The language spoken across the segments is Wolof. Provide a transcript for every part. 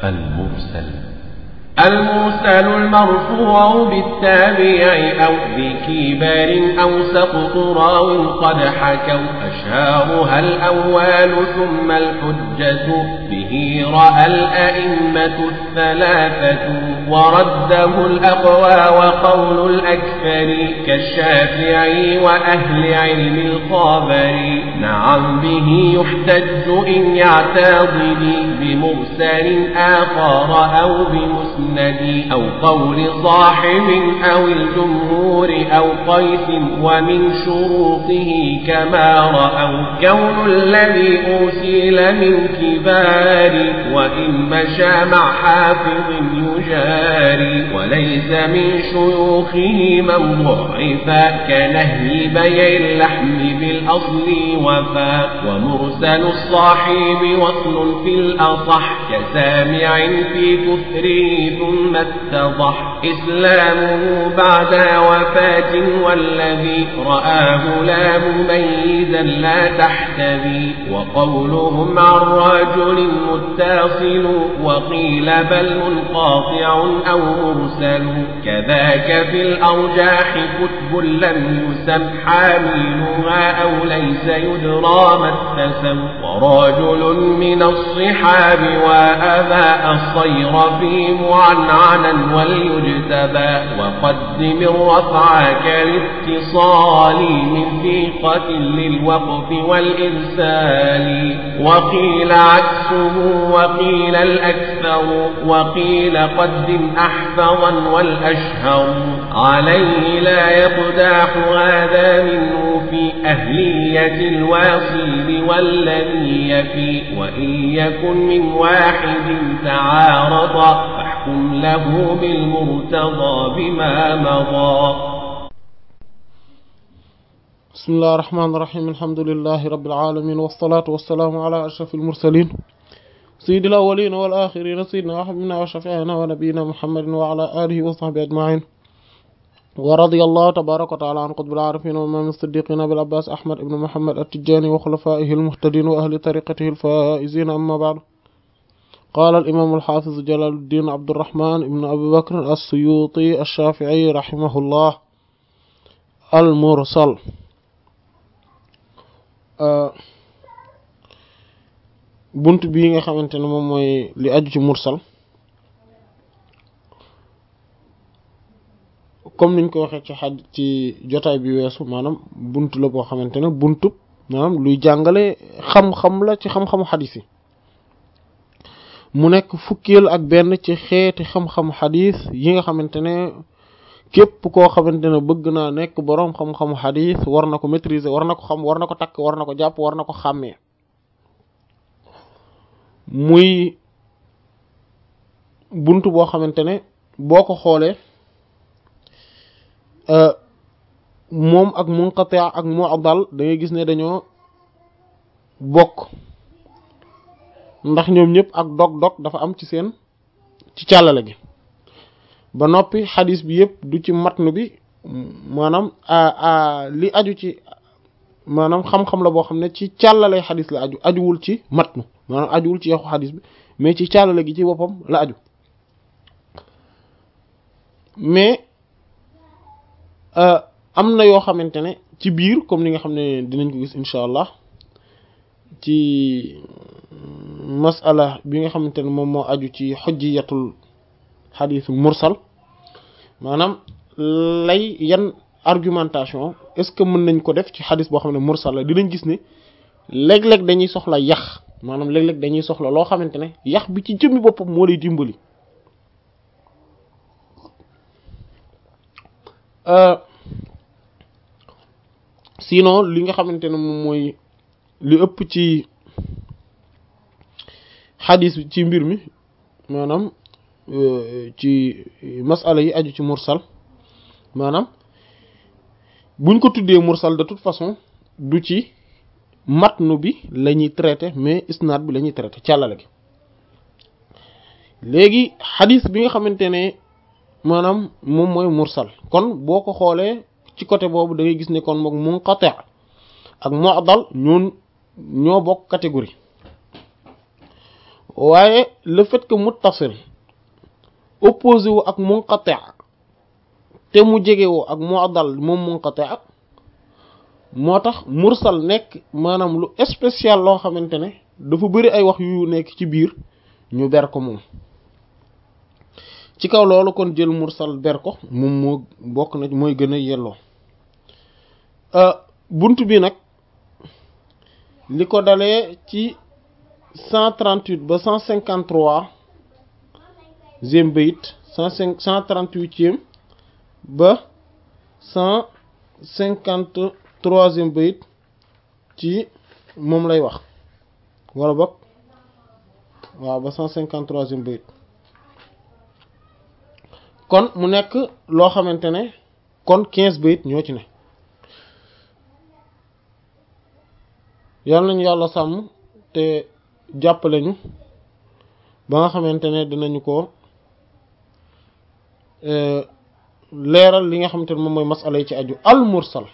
المرسل المرسل المرفوع بالتابع أو بكبار أو سقط راو قد حكوا أشهارها الأول ثم الحجة به رأى الأئمة الثلاثة ورده الأقوى وقول الأكثر كالشافعي وأهل علم الخابر نعم به يحتج إن يعتضد بمرسل آخر أو بمسلم المسند أو قول صاحب أو الجمهور أو قيس ومن شروطه كما رأوا كون الذي أرسل من كبار وإن مشى مع حافظ يجاري وليس من شيوخه من ضعفا كنهي بيع اللحم بالأصل وفا ومرسل الصاحب وصل في الأصح كسامع في كفره ثم اتضح إسلامه بعد وفاة والذي رآه لا مميزا لا تحتذي وقولهم عن رجل متصل وقيل بل منقاطع أو مرسل كذاك في الأرجاح كتب لم يسم حاملها أو ليس يدرى ما اتسم ورجل من الصحاب وأبى الصير في معنعنا وليجتبى وقدم الرفع كالاتصال من ثقة للوقف والإرسال وقيل عكسه وقيل الأكثر وقيل قدم أحفظا والأشهر عليه لا يقداح هذا منه في أهلية الواصل والذي يفي وإن يكن من واحد تعارض فاحكم له بالمرتضى بما مضى بسم الله الرحمن الرحيم الحمد لله رب العالمين والصلاة والسلام على أشرف المرسلين سيد الأولين والآخرين سيدنا وحبنا وشفيعنا ونبينا محمد وعلى آله وصحبه أجمعين ورضي الله تبارك وتعالى عن قطب العارفين وإمام الصديقين بالعباس أحمد بن محمد التجاني وخلفائه المهتدين وأهل طريقته الفائزين أما بعد قال الإمام الحافظ جلال الدين عبد الرحمن بن أبي بكر السيوطي الشافعي رحمه الله المرسل bunt bii nga xamante ne moom mooy li aju ci mursal comme niñ ko waxee ci xaj ci jotaay bi weesu maanaam bunt la boo xamante ne buntu maanaam luy jàngale xam-xam la ci xam-xamu xadis yi mu nekk fukkeel ak benn ci xeeti xam-xam xadis yi nga xamante ne képp koo xamante ne bëgg naa nekk boroom xam-xamu xadis war na ko maîtriser war na ko xam war na ko takk war na ko jàpp war na ko xàmmee muy bunt boo xamante ne boo ko xoolee moom ak munqati ak mu'dal da ngay gis ne dañoo bokk ndax ñoom ñëpp ak dog-dog dafa am ci seen ci càllale gi ba noppi xadis bi yëpp du ci matnu bi maanaam li aju ci maanaam xam-xam la boo xam ne ci càllale xadis la aju ajuwul ci matnu maanaam ajuwul ci yaxu xadis bi mais ci càllale gi ci boppam la aju mais am na yoo xamante ne ci biir comme ni nga xam ne dinañ ko gis incha allah ci masala bi nga xamante ne moom moo aju ci xujjiyatul xadis mursal maanaam lay yan argumentation est-ce que mën nañ ko def ci xadis boo xam ne mursal la dinañ gis ne léeg-léeg dañuy soxla yax maanaam léeg-léeg dañuy soxla loo xamante ne yax bi ci jëmmi boppam moo lay dimbali sinon li nga xamante ne moom mooy li ëpp ci xadis ci mbir mi maanaam ci masala yi aju ci mursal maanaam buñ ko tuddee mursal de toute façon du ci matnu bi la ñuy traité mais isnaad bi la ñuy traité càllale gi léegi xadis bi nga xamante ne maanaam moom mooy mursal kon boo ko xoolee ci côté boobu da ngay gis ne kon moom munqati ak mu'dal ñoon ñoo bokk catégorie waaye le fait que muttasil opposé wu ak munqati te mu jege woo ak mu'dal moom munqati moo tax mursal nekk maanaam lu spécial loo xamante ne dafa bari ay wax yu nekk ci biir ñu ber ko moom ci kaw loolu kon jël mursal ber ko moom moo bokk na mooy gën a yelloo bunt bi nag li ko dalee ci cent trente-huit ba cent cinquante-trois zième bayit cent cinq cent trente-huitième ba cent cinquante-troisième bayit ci moom lay wax wala bokk waaw ba cent cinquante-troisième bayit kon mu nekk loo xamante ne kon quinze bayit ñoo ci ne yal nañu yàlla sàmm te jàppale ñu ba nga xamante ne dinañu ko leeral li nga xamante ne moom mooy masala yi ci aju al mursal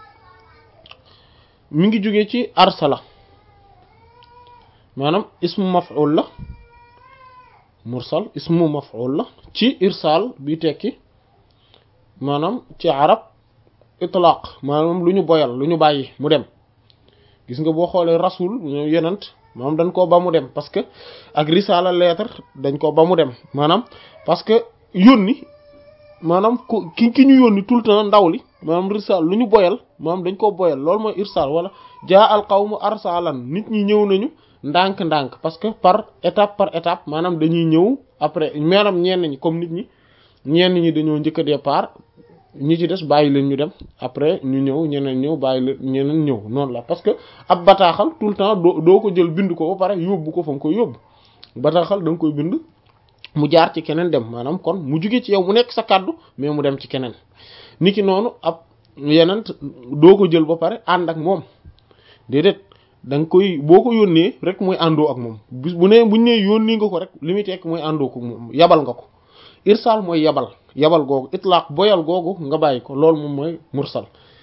mi ngi jóge ci arsala maanaam ismu maf'ul la mursal ismu maf'ul la ci irsal bi tekki maanaam ci arab itlaq maanaam lu ñu boyal lu ñu bàyyi mu dem gis nga boo xoolee rasul yenent maanaam dañ koo ba mu dem parce que ak risala lettre dañ ko ba mu dem maanaam parce que yónni maanaam ku ki ki ñu yónni tout le temps ndaw li maanaam risal lu ñu boyal maanaam dañ koo boyal loolu mooy irsal wala jaa al qawmu arsalan nit ñi ñëw nañu ndànk-ndànk parce que par étape par étape maanaam dañuy ñëw après maanaam ñenn ñi comme nit ñi ñenn ñi dañoo njëkk a départ ñi ci des bàyyi leen ñu dem après ñu ñëw ñeneen ñëw bàyyi leen ñeneen ñëw noonu la parce que ab bataaxal tout le temps doo doo ko jël bind ko ba pare yóbbu ko fa nga koy yóbbu bataaxal da nga koy bind mu jaar ci keneen dem maanaam kon mu jugee ci yow mu nekk sa kàddu mais mu dem ci keneen niki noonu ab yeneen doo ko jël ba pare ànd ak moom déedéet da nga koy boo ko yónnee rek mooy àndoo ak moom bis bu nee buñ nee yónnee nga ko rek li muy tekk mooy àndoo ko moom yabal nga ko irsal mooy yabal yabal googu itlaq boyal googu nga bàyyi ko loolu moom mooy mursal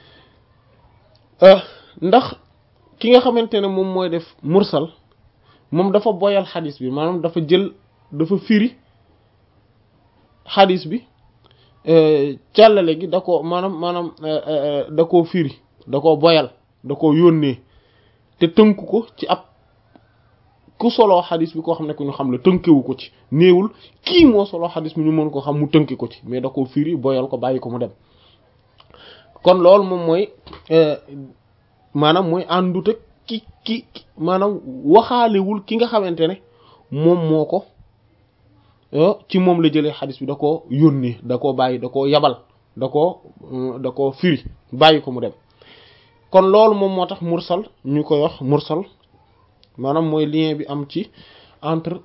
ndax ki nga xamante ne moom mooy def mursal moom dafa boyal xadis bi maanaam dafa jël dafa firi xadis bi càllale gi da ko maanaam maanaam da koo firi da koo boyal da koo yónnee te tënk ko ci ab ku soloo xadis bi koo xam ne ku ñu xam la tënkewu ko ci néewul kii moo soloo xadis bi ñu mën ko xam mu tënki ko ci mais da koo firi boyal ko bàyyi ko mu dem kon loolu moom mooy maanaam mooy àndut ak ki ki maanaam waxaalewul ki nga xamante ne moom moo ko ci moom la jëlee xadis bi da koo yónnee da koo bàyyi da koo yabal da koo da koo firi bàyyi ko mu dem kon loolu moom moo tax mursal ñu koy wax mursal maanaam mooy lien bi am ci entre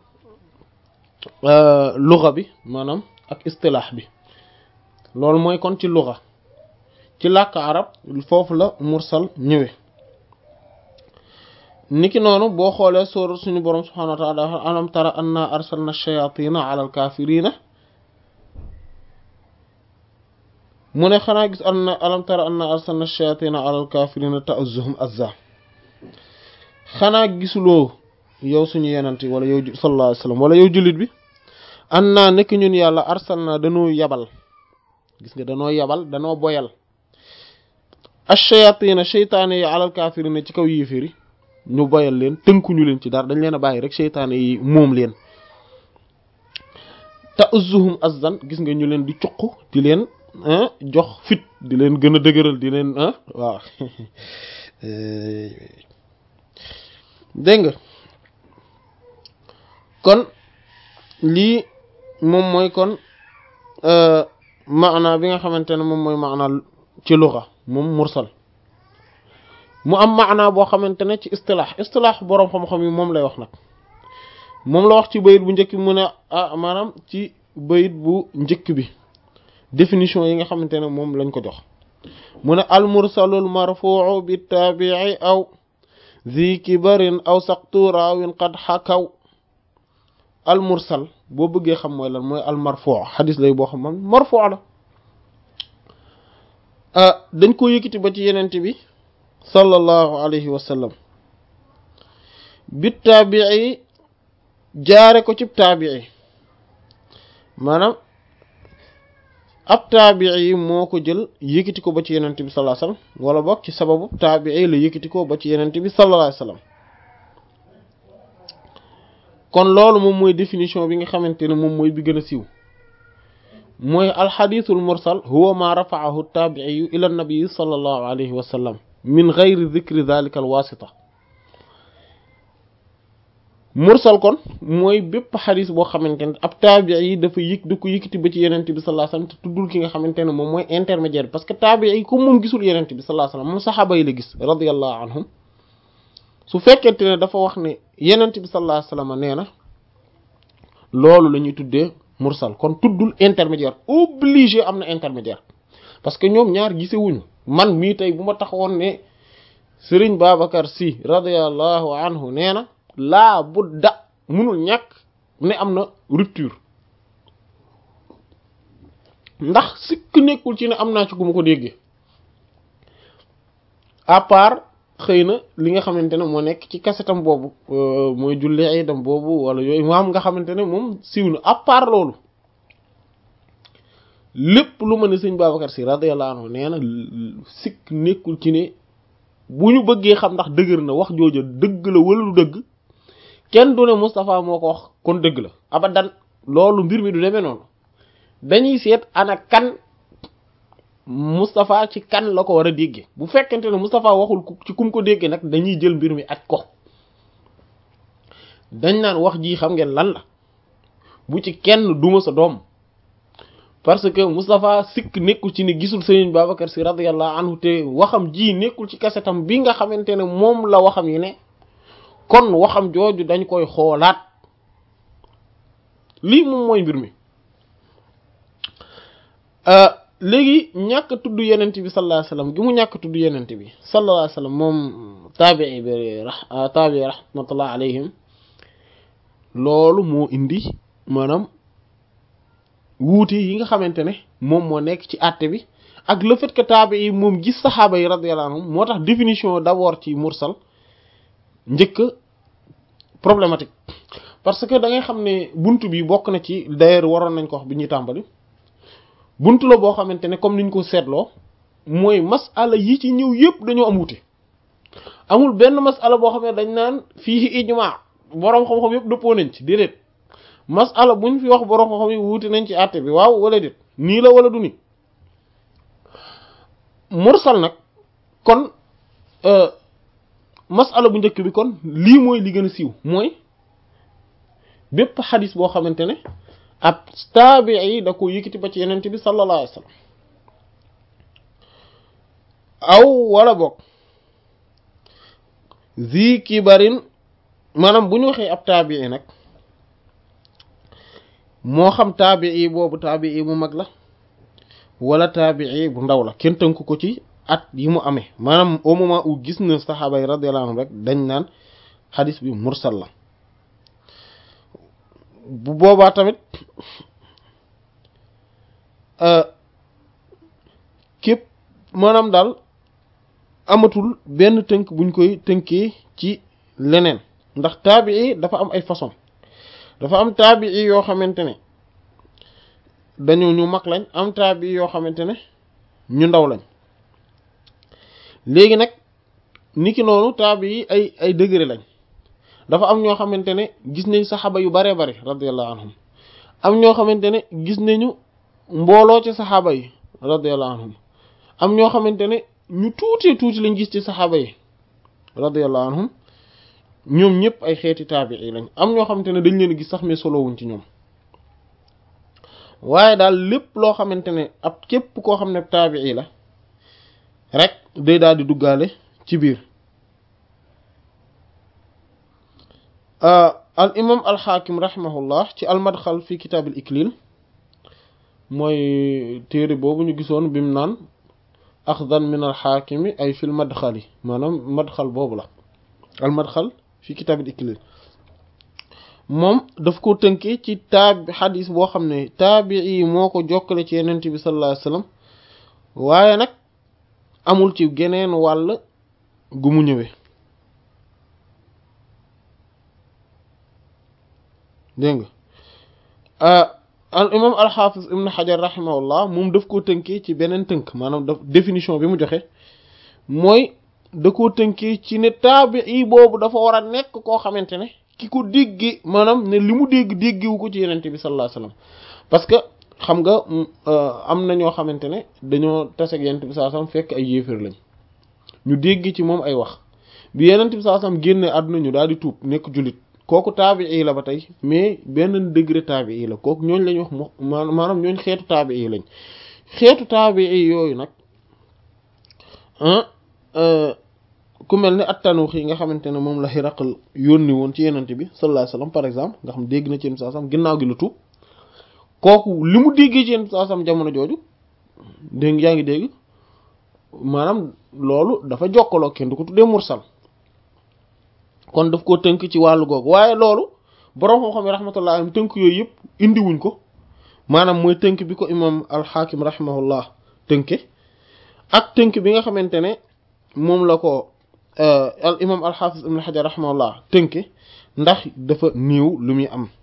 luga bi maanaam ak istilaax bi loolu mooy kon ci luga ci làkk arab foofu la mursal ñëwee niki noonu boo xoolee sóor suñu boroom subhanahu wa ta'ala alam tara anna arsalna shayatina ala alkafirina mu ne xanaa gis anna alam tara anna arsalna shayatina ala alkafirina ta'uzzuhum azza xanaa gisuloo yow suñu yenante wala yow sallallahu alayhi wasallam wala yow jullit bi an naa nekk ñun yàlla arsal naa danoo yabal gis nga danoo yabal danoo boyal ash-shayatina sheytaane yi alal kaafirina ci kaw yéeféri ñu boyal leen tënkuñu leen ci dara dañ leen a bàyyi rek sheytaane yi moom leen ta'uzzuhum azzan gis nga ñu leen di cuq di leen jox fit di leen gën a dëgëral di leen waaw dégg nga kon lii moom mooy kon maana bi nga xamante ne moom mooy maana ci luxa moom mursal mu am maana boo xamante ne ci istilaax istilaax boroom xam-xam yi moom lay wax nag moom la wax ci bayit bu njëkk bi mu ne ah maanaam ci bayit bu njëkk bi définition yi nga xamante ne moom lañ ko jox mu ne al mursalul marfuu bi taabii aw zi kibarin aw saqtu raawin qad xakaw al mursal boo bëggee xam mooy lan mooy al marfuu xadis lay boo xam man marfuu la dañ ko yëkkati ba ci yenente bi sallallahu alayhi wa sallam bi taabii jaare ko ci taabii maanaam ab taabii yi moo ko jël yëkkati ko ba ci yenent bi sallallahu alayhi wasallam wala boog ci sababu taabii la yëkkati ko ba ci yenent bi sallallahu alayhi wasallam kon loolu moom mooy définition bi nga xamante ne moom mooy bi gën a siiw mooy alxadiisul mursal huwa ma rafaahu taabiiyu ila nabii sallallahu alayhi wa sallam min gayri dikri dalika alwasita mursal kon mooy bépp xadis boo xamante ne ab taabii yi dafa yëg da ko yëkkati ba ci yenent bi sallallahu alayhi wasallam te tuddul ki nga xamante ne moom mooy intermédiaire parce que taabii yi comme moom gisul yenent bi sallallahu alayhi wasallam moom saxaaba yi la gis radiyallahu anhum su fekkente ne dafa wax ne yenent bi sallallahu alayhi wasallam nee na loolu la ñuy tuddee mursal kon tuddul intermédiaire obligé am na intermédiaire parce que ñoom ñaar gisewuñu man mii tey bu ma taxawoon ne Serigne Babacar Sy radiyallahu anhu nee na laa bu da munul ñàkk ne am na rupture ndax sikk nekkul ci ne am naa ci gu ma ko déggee à part xëy na li nga xamante ne moo nekk ci kasetam boobu mooy julli iidam boobu wala yooyu maam nga xamante ne moom siiw na à part loolu lépp lu ma ne sëñ Babacar Sy radiyallahu anhu nee na sikk nekkul ci ne bu ñu bëggee xam ndax dëgër na wax jooja dëgg la wala du dëgg kenn du ne Moustapha moo ko wax kon dëgg la abadan loolu mbir mi du demee noonu dañuy seet ana kan Moustapha ci kan la ko war a déggee bu fekkente ne Moustapha waxul ci kum ko déggee nag dañuy jël mbir mi aj ko dañ naan wax ji xam ngeen lan la bu ci kenn duma sa doom parce que Moustapha sikk nekkul ci ne gisul Serigne Babacar Sy radiyallahu anhu te waxam ji nekkul ci kasetam bi nga xamante ne moom la waxam yi ne kon waxam jooju dañ koy xoolaat lii moom mooy mbir mi léegi ñàkk tudd yenent bi sallallahu alayhi wasallam gi mu ñàkk tudd yenent bi sallallahu alayhi wasallam moom taabii bi taabii rahmatullah alayhim loolu moo indi maanaam wuute yi nga xamante ne moom moo nekk ci àtte bi ak le fait que taabii yi moom gis saxaaba yi radiyallahu anhum moo tax définition d'abord ci mursal njëkk problématique parce que da ngay xam ne bunt bi bokk na ci d'ailleurs waroon nañ ko wax bi ñuy tàmbali buntu la boo xamante ne comme niñ ko seetloo mooy masala yi ci ñëw yëpp dañoo am wute amul benn masala boo xam ne dañ naan fii ijma boroom xam-xam yëpp dëppoo nañ ci déedéet masala buñ fi wax boroom xam-xam yi wuute nañ ci àtte bi waaw wala déet nii la wala du ni mursal nag kon masala bu njëkk bi kon lii mooy li gën a siiw mooy bépp xadis boo xamante ne ab taabii da ko yëkkati ba ci yenent bi sallallahu alayhi wasallam aw wala boog zi kibarin maanaam bu ñu waxee ab taabii nag moo xam taabii boobu taabii bu mag la wala taabii bu ndaw la kenn tënk ko ci at yi mu amee maanaam au moment où gis na saxaaba yi radiyallahu anhum rek dañ naan xadis bi mursal la bu boobaa tamit képp maanaam daal amatul benn tënk buñ koy tënkee ci leneen ndax taabii dafa am ay façon dafa am taabii yoo xamante ne dañu ñu mag lañ am taabii yoo xamante ne ñu ndaw lañ léegi nag niki noonu taabii ay ay degré lañ dafa am ñoo xamante ne gis nañ saxaaba yu bare bare radiyallahu anhum am ñoo xamante ne gis nañu mbooloo ci saxaaba yi radiyallahu anhum am ñoo xamante ne ñu tuuti tuuti lañ gis ci saxaaba yi radiyallahu anhum ñoom ñëpp ay xeeti taabii lañ am ñoo xamante ne dañ leen gis sax mais solowuñ ci ñoom waaye daal lépp loo xamante ne ab képp koo xam ne taabii la rek day daal di duggaale ci biir al imam al xaakim rahimahullah ci al madxal fi kitaab al iklil mooy téere boobu ñu gisoon bi mu naan axdan min al xaakimi ay fil madxali maanaam madxal boobu la al madxal fi kitaab al iklil moom daf ko tënkee ci taabi xadis boo xam ne taabii moo ko jokkale ci yenent bi sallallahu alayhi wasallam waaye nag amul ci geneen wàll gu mu ñëwee dégg nga al imam alxaafis ibn xajar rahimahullah moom daf koo tënkee ci beneen tënk maanaam daf définition bi mu joxe mooy da koo tënkee ci ne taabii boobu dafa war a nekk koo xamante ne ki ko déggi maanaam ne li mu dégg déggiwu ko ci yenente bi sallallahu alayhi wasallam parce que xam nga am na ñoo xamante ne dañoo tase ak yenente bi sallallahu alayhi wasallam fekk ay yéeféer lañ ñu dégg ci moom ay wax bi yenente bi sallallahu alayhi wasallam génne àdduna ñu daal di tuub nekk jullit kooku taabii la ba tey mais benn degré taabii la kooku ñooñ lañ wax mo maanaam ñooñ xeetu taabii lañ xeetu taabii yooyu nag ku mel ne at-Tanuuxi yi nga xamante ne moom la Hiraql yónni woon ci yenente bi sallallahu alayhi wasallam par exemple nga xam dégg na ci yenente sallallahu alayhi wasallam ginnaaw gi la tuub kooku li mu déggee ci yenente sallallahu alayhi wasallam jamono jooju dégg yaa ngi dégg maanaam loolu dafa jokkaloo kenn du ko tuddee mursal kon daf koo tënk ci wàllu googu waaye loolu borom xam-xam yi rahmatullah alayhim tënk yooyu yëpp indiwuñ ko maanaam mooy tënk bi ko imam al-Hakim rahimahullah tënke ak tënk bi nga xamante ne moom la ko al imam al-Hafiz ibn Hajar rahimahullah tënke ndax dafa néew lu muy am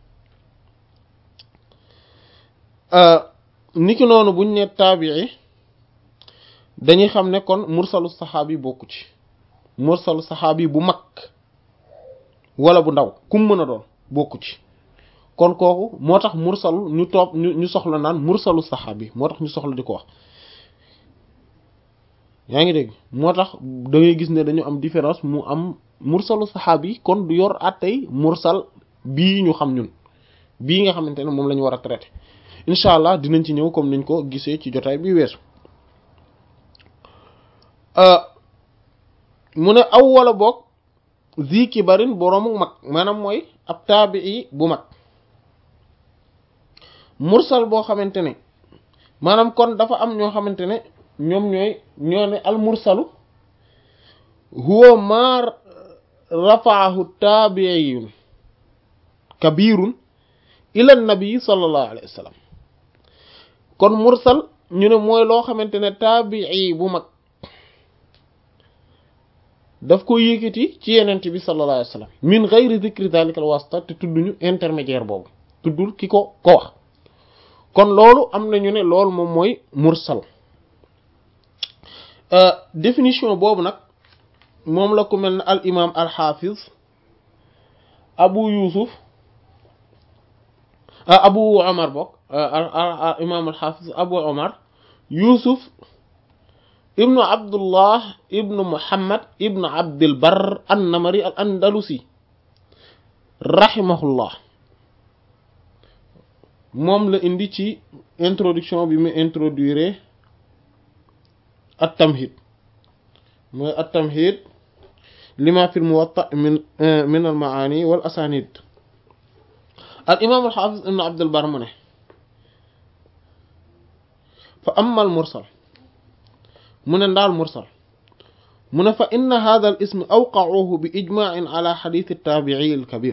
niki noonu buñ ne taabii dañuy xam ne kon mursalu saxaabi bokku ci mursalu saxaabi bu mag wala bu ndaw kum mën a doon bokku ci kon kooku moo tax mursalu ñu toog ñu ñu soxla naan mursalu saxaabi moo tax ñu soxla di ko wax yaa ngi dégg moo tax da ngay gis ne dañu am différence mu am mursalu saxaabi kon du yor attey mursal bii ñu xam ñun bii nga xamante ne moom la ñu war a traité incha allah dinañ ci ñëw comme niñ ko gisee ci jotaay bi weesu mu ne aw wala boog zi kibarin boroomu mag maanaam mooy ab taabii bu mag mursal boo xamante ne maanaam kon dafa am ñoo xamante ne ñoom ñooy ñoo ne al mursalu huwa ma rafaahu taabiyun kabirun ila nabi sallallahu alayhi wa sallam kon mursal ñu ne mooy loo xamante ne taabii bu mag daf ko yëkkati ci yenent bi sallallahu alayhi wa sallam min ghayri dhikri dhalika al wasita te tudduñu intermédiaire boobu tuddul ki ko ko wax kon loolu am na ñu ne loolu moom mooy mursal définition boobu nag moom la ku mel ne al imam al hafiz abu yusuf abu omar bokk al imam al hafiz abu omar yusuf ibnu abdullah ibnu muhammad ibnu abdil bar an-namari al andalusi rahimahullah moom la indi ci introduction bi mu introduire at-tamhid mooy at-tamhid lima fi al-muwatta min min al-maani wal asanid al imam al hafiz ibnu abdil bar mu ne fa amma al mursal mu ne ndaal mursal mu ne fa inna hadha al ism awqa'uhu bi ijma'in ala hadith at-tabi'i al-kabir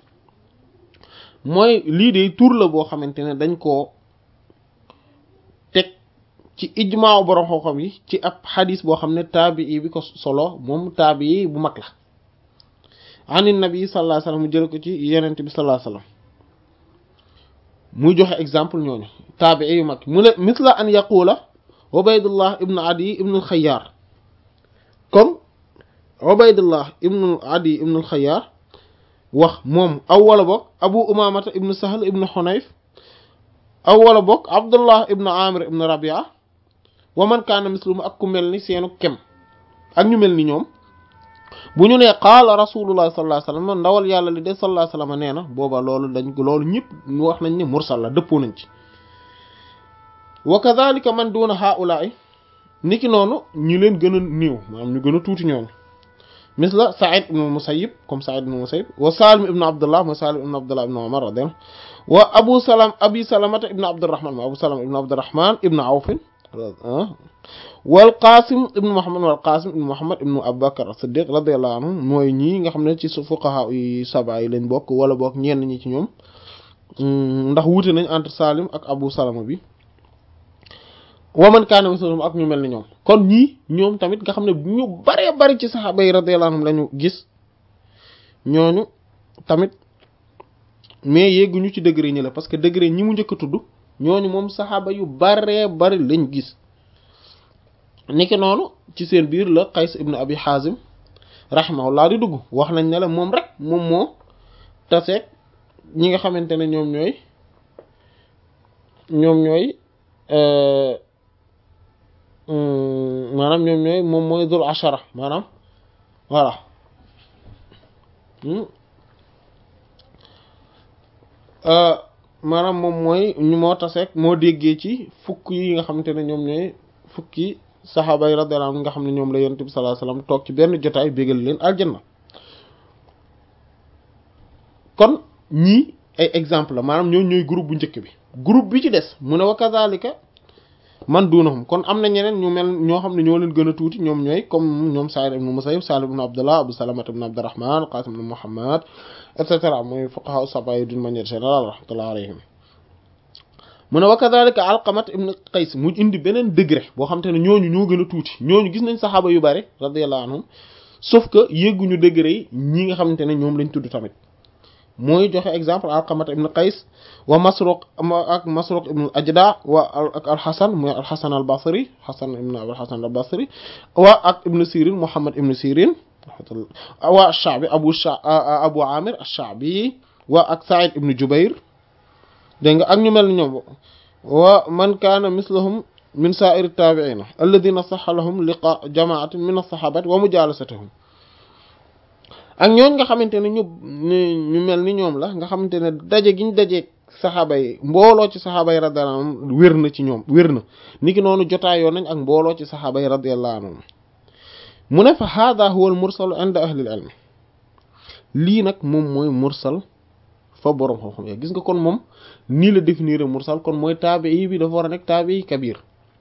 mooy lii de tur la boo xamante ne dañ koo teg ci ijmaaw borom xam-xam yi ci ab xadis boo xam ne taabii bi ko solo moom taabii bu mag la an nabi sallallahu alayhi wasallam mu jël ko ci yenente bi sallallahu alayhi wasallam muy joxe exemple ñooñu taabii yu mag mu ne misla an yaqula ubaydullah ibnu adi ibnu alxayaar comme ubaydullah ibnu adi ibnu alxayaar wax moom aw wala bokk abu umamata ibnu sahl ibnu xunayf aw wala bokk abdullah ibnu amir ibnu rabia wa man kaana mislumu ak ku mel ni seenu kem ak ñu mel ni ñoom bu ñu nee qaala rasulullah sallallahu alayhi wasallam ndawal yàlla li de sallallahu alayhi wasallam nee na booba loolu dañ ko loolu ñëpp wax nañ ne mursal la dëppoo nañ ci wa kadhalika man duna haula'i niki noonu ñu leen gën a néew maanaam ñu gën a tuuti ñoom misla Sa'id ibn Musayyib comme Sa'id ibn Musayyib wa Salim ibn Abdullah mooy Salim ibn Abdullah ibn Umar radiyallahu wa Abu Salam Abi Salamata ibn Abdurrahman mooy Abu Salam ibn Abdurrahman ibn Awf wal Qasim ibn Muhammad wal Qasim ibn Muhammad ibn Abu Bakr as-Siddiq radiyallahu anhu mooy ñii nga xam ne ci fuqaha yi saba yi lañ bokk wala bokk ñenn ñi ci ñoom ndax wuute nañ entre Salim ak Abu Salama bi wa man kaana mislahum ak ñu mel ni ñoom kon ñii ñoom tamit nga xam ne ñu baree bari ci saxaaba yi radiyallahu anhum lañu gis ñooñu tamit mais yegguñu ci degré ñi la parce que degré ñi mu njëkk a tudd ñooñu moom saxaaba yu baree bari lañ gis niki noonu ci seen biir la Qays ibn Abi Hazim rahimahullah di dugg wax nañ ne la moom rek moom moo taseeg ñi nga xamante ne ñoom ñooy ñoom ñooy maanaam ñoom ñooy moom mooy dul ashara maanaam voilà maanaam moom mooy ñu moo taseeg moo déggee ci fukk yi nga xamante ne ñoom ñooy fukki saxaaba yi radiyallahu anhum nga xam ne ñoom la yonent bi sallallahu alayhi wasallam toog ci benn jotaay bégal leen aljanna kon ñii ay exemple la maanaam ñoo ñooy groupe bu njëkk bi groupe bi ci des mu ne wa kazalika man dunahum kon am na ñeneen ñu mel ñoo xam ne ñoo leen gën a tuuti ñoom ñooy comme ñoom Sa'id ibn Musayyib Salim ibn Abdullah Abu Salama ibn Abdurrahman Qasim ibn Muhammad et cetera mooy fuqaha sab'a d'une manière générale rahmatullahi alayhim mu ne wa kadhalika Alqamat ibn Qays mu indi beneen degré boo xam te ne ñooñu ñoo gën a tuuti ñooñu gis nañ saxaaba yu bari radiyallahu anhum sauf que yégguñu degré yi ñi nga xamante ne ñoom lañ tudd tamit mooy joxe exemple Alqamat ibn Qays wa Masruq ak Masruq ibn Ajda wa ak al-Hasan mooy al-Hasan al-Basri Hasan ibn al-Hasan al-Basri wa ak ibn Sirin Muhammad ibn Sirin wa ash-Sha'bi Abu Abu Amir ash-Sha'bi wa ak Sa'id ibn Jubayr dégg nga ak ñu mel ni ñoom wa man kaana mislahum min sa'iri tabi'ina alladhina sahha lahum liqa jama'atin min as-sahabati wa mujalasatuhum ak ñooñ nga xamante ne ñu ñu mel ni ñoom la nga xamante ne daje gi ñu dajeeg saxaaba yi mbooloo ci saxaaba yi radiyallahu anhum wér na ci ñoom wér na niki noonu jotaayoo nañ ak mbooloo ci saxaaba yi radiyallahu anhum mu ne fa hada huwa al mursal inda ahli al ilm lii nag moom mooy mursal fa boroom xam-xam ya gis nga kon moom nii la définir mursal kon mooy taabii bi dafa war a nekk taabii kabir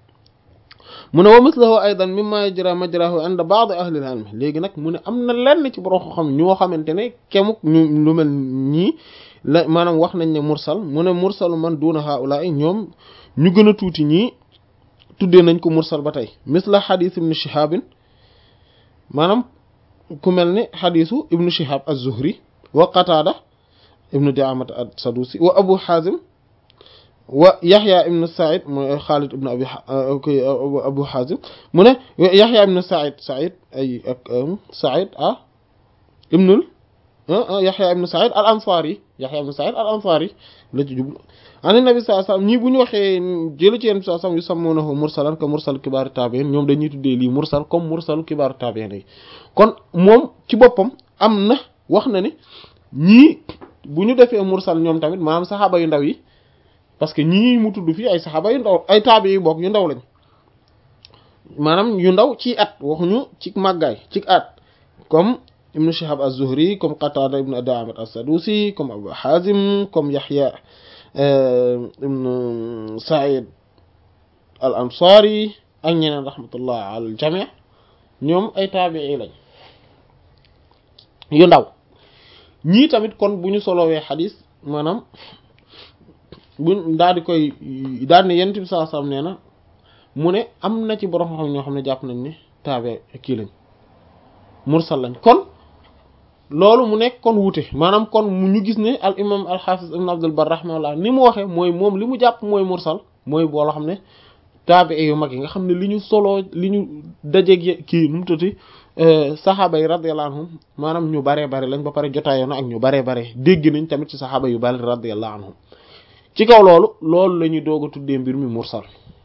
mu ne wa mislahu aydan mimma yajra majrahu inda ba'd ahli al-ilm léegi nag mu ne am na lenn ci borom xam ñoo xamante ne kemuk ñu lu mel ñii la maanaam wax nañ ne mursal mu ne mursalu man duna haula'i ñoom ñu gën a tuuti ñii tuddee nañ ko mursal ba tey misla hadith ibn shihab maanaam ku mel ni xadisu ibnu shihab az-zuhri wa qatada ibnu diamat as-sadusi wa abu hazim wa yaxya ibnu said mooy xaalid ibnu abi abu hazim mu ne yaxya ibnu said said ay ak said ah ibnul yaxya ibnu said al ansari yaxya ibnu said al ansari la ci jublu an nabi sallallahu alayhi wasallam ñii bu ñu waxee jëla ci yéen sallallahu alayhi wasallam yu sammunahu mursalan ka mursal kibaaru tabi'in ñoom dañuy tuddee lii mursal comme mursal kibaaru tabi'in yi kon moom ci boppam am na wax na ni ñii bu ñu defee mursal ñoom tamit maanaam saxaaba yu ndaw yi parce que ñii mu tudd fii ay saxaaba yu ndaw ay taabi yu bokk yu ndaw lañ maanaam yu ndaw ci at waxuñu ci màggaay ci at comme ibnu shihab az-zuhri comme qatada ibnu da'amat as-sadusi comme abu hazim comme yahya ibnu said al ansari ak ñeneen rahmatullah al jami' ñoom ay taabii lañ yu ndaw ñii tamit kon bu ñu solowee xadis maanaam bu daal di koy daal ne yonent bi sallallahu alayhi wasallam nee na mu ne am na ci borom xam ñoo xam ne jàpp nañ ne taabe kii lañ mursal lañ kon loolu mu nekk kon wuute maanaam kon mu ñu gis ne al imam al hafiz ibn abdul bar rahimahullah ni mu waxee mooy moom li mu jàpp mooy mursal mooy boo xam ne taabe yu mag yi nga xam ne li ñu soloo li ñu dajeeg kii nu mu tuddati saxaaba yi radiyallahu anhum maanaam ñu baree bare lañ ba pare jotaayoo na ak ñu baree bare dégg nañ tamit ci saxaaba yu bari radiyallahu anhum ci kaw loolu loolu la ñuy doog a tuddee mbir mi mursal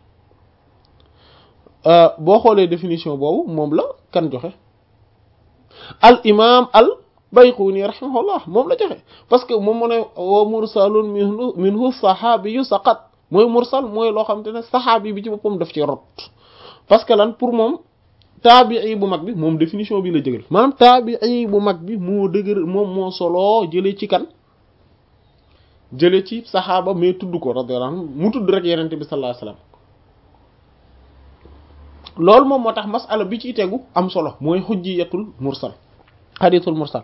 boo xoolee définition boobu moom la kan joxe al imam al bayquni rahimahullah moom la joxe parce que moom mu ne wa mursalun minhu minhu saxaabiyu saqat mooy mursal mooy loo xam te ne saxaabi bi ci boppam daf ci rot parce que lan pour moom taabii bu mag bi moom définition bi la jëgal maanaam taabii bu mag bi moo dëgër moom moo solo jëlee ci kan jëlee ci saxaaba mais tudd ko radiyallahu anhu mu tudd rek yenente bi sallallahu alayhi wasallam loolu moom moo tax masala bi ci tegu am solo mooy xujjiyatul mursal xadiisul mursal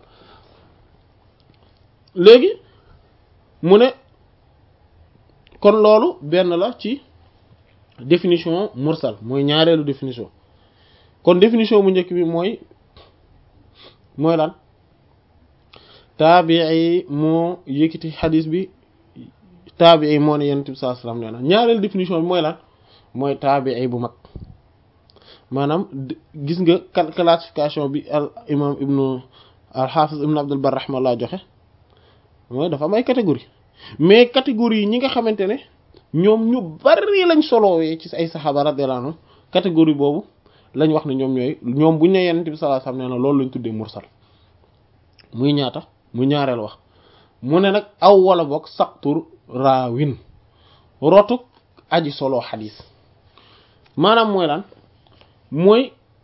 léegi mu ne kon loolu benn la ci définition mursal mooy ñaareelu définition kon définition bu njëkk bi mooy mooy lan taabii moo yëkkati xadis bi taabii moo ne yonent bi sallallahu alayhi wasallam nee na ñaareel définition bi mooy lan mooy taabii bu mag maanaam gis nga classification bi al imam ibnu al hafiz ibnu abdul bar rahmallah joxe mooy dafa am ay catégorie mais catégorie yi ñi nga xamante ne ñoom ñu bari lañ solowee ci ay saxaaba radiyallahu anhum catégorie boobu lañ wax ne ñoom ñooy ñoom buñ ne yonent bi sallallahu alayhi wasallam nee na loolu lañ tuddee mursal muy ñaata muy ñaareel wax mu ne nag aw wala boog saqtur raawin rotuk aji solo xadis maanaam mooy lan mooy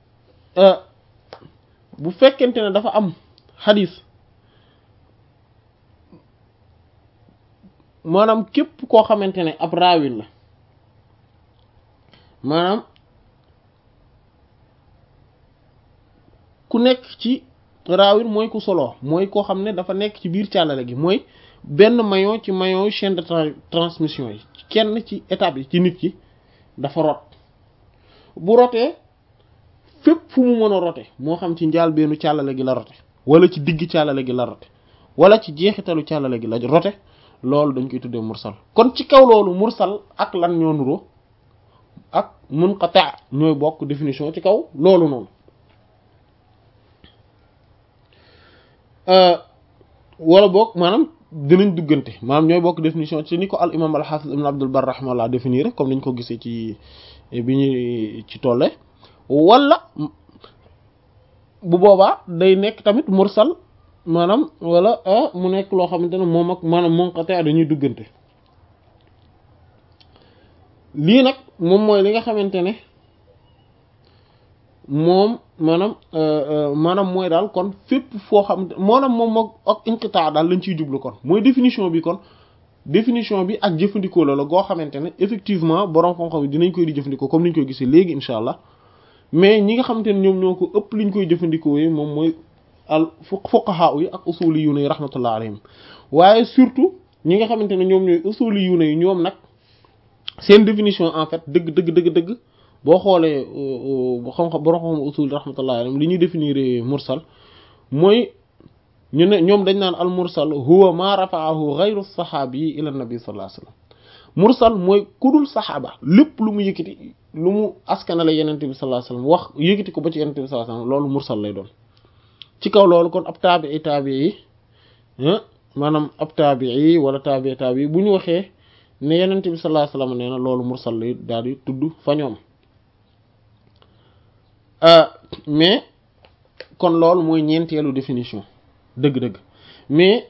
bu fekkente ne dafa am xadis maanaam képp koo xamante ne ab raawin la maanaam ku nekk ci raawin mooy ku solo mooy koo xam ne dafa nekk ci biir càllale gi mooy benn maillon ci maillon chaîne de transmission yi kenn ci étape yi ci nit ki dafa rot bu rotee fépp fu mu mën a rote moo xam ci njaal beenu càllale gi la rote wala ci digg càllale gi la rote wala ci jeexitalu càllale gi la rote loolu dañ koy tuddee mursal kon ci kaw loolu mursal ak lan ñoo nuroo ak munqati' ñooy bokk définition ci kaw loolu noonu wala boog maanaam dinañ duggante maanaam ñooy bokk définition ci ni ko al imam al hafiz ibn abdul bar rahimahullah définir comme niñ ko gisee ci bi ñu ci tolle wala bu boobaa day nekk tamit mursal maanaam wala mu nekk loo xamante ne moom ak maanaam munqati' dañuy duggante lii nag moom mooy li nga xamante ne moom maanaam maanaam mooy daal kon fépp foo xam maanaam moom moom ak inqitaa daal lañ ciy jublu kon mooy définition bi kon définition bi ak jëfandikoo la la goo xamante ne effectivement borom xam-xam yi dinañ koy di jëfandikoo comme niñ koy gisee léegi incha allah mais ñi nga xamante ne ñoom ñoo ko ëpp liñ koy jëfandikoo yi moom mooy al fuqaha yi ak usuli yu yi rahmatullah alayhim waaye surtout ñi nga xamante ne ñoom ñooy usuli yu yi ñoom nag seen définition en fait dëgg dëgg dëgg dëgg boo xoolee xam-xam borom xam usul rahmatullah alayhim li ñuy définir mursal mooy ñu ne ñoom dañ naan al mursal huwa ma rafa'ahu ghayru saxaabi ila nabi sallallahu alayhi wasallam mursal mooy kudul saxaaba lépp lu mu yëkkati lu mu askanale yenente bi sallallahu alayhi wasallam wax yëkkati ko ba ci yenente bi sallallahu alayhi wasallam loolu mursal lay doon ci kaw loolu kon ab taabii taabii yi maanaam ab taabii wala taabii taabii bu ñu waxee ne yenente bi sallallahu alayhi wasallam nee na loolu mursal lay daal di tudd fa ñoom mais kon loolu mooy ñeenteelu définition dëgg-dëgg mais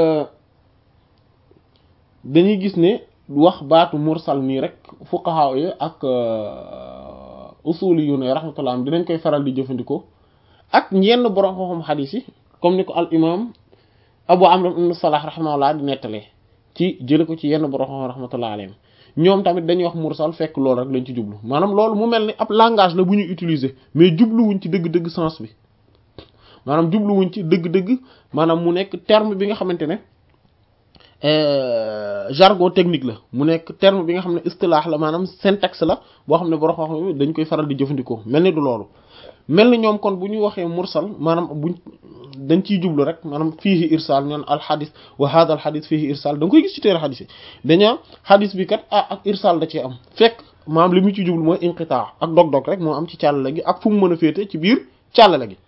dañuy gis ne wax baatu mursal nii rek fuqaha yi ak usuli yu ne rahmatullah am dinañ koy faral di jëfandikoo ak ñenn borom xam-xam xadiis yi comme ni ko al imam abu amr ibn salah rahmatullah di nettalee ci jële ko ci yenn borom xam-xam rahmatullah alayhim ñoom tamit dañuy wax mursal fekk loolu rek lañ ci jublu maanaam loolu mu mel ni ab langage la bu ñu utiliser mais jubluwuñ ci dëgg-dëgg sens bi maanaam jubluwuñ ci dëgg-dëgg maanaam mu nekk terme bi nga xamante ne jargon technique la mu nekk terme bi nga xam ne istilaax la maanaam syntaxe la boo xam ne borom xam dañ koy faral di jëfandikoo mel ni du loolu mel ni ñoom kon bu ñu waxee mursal maanaam buñ dañ ciy jublu rek maanaam fiihi irsal ñoon al xadis wa hada al xadis fiihi irsal da nga koy gis ci téere xadis yi dañaa xadis bi kat ah ak irsal da cee am fekk maanaam li mu ci jublu mooy inqitaa ak dog-dog rek moo am ci càllale gi ak fu mu mën a féete ci biir càllale gi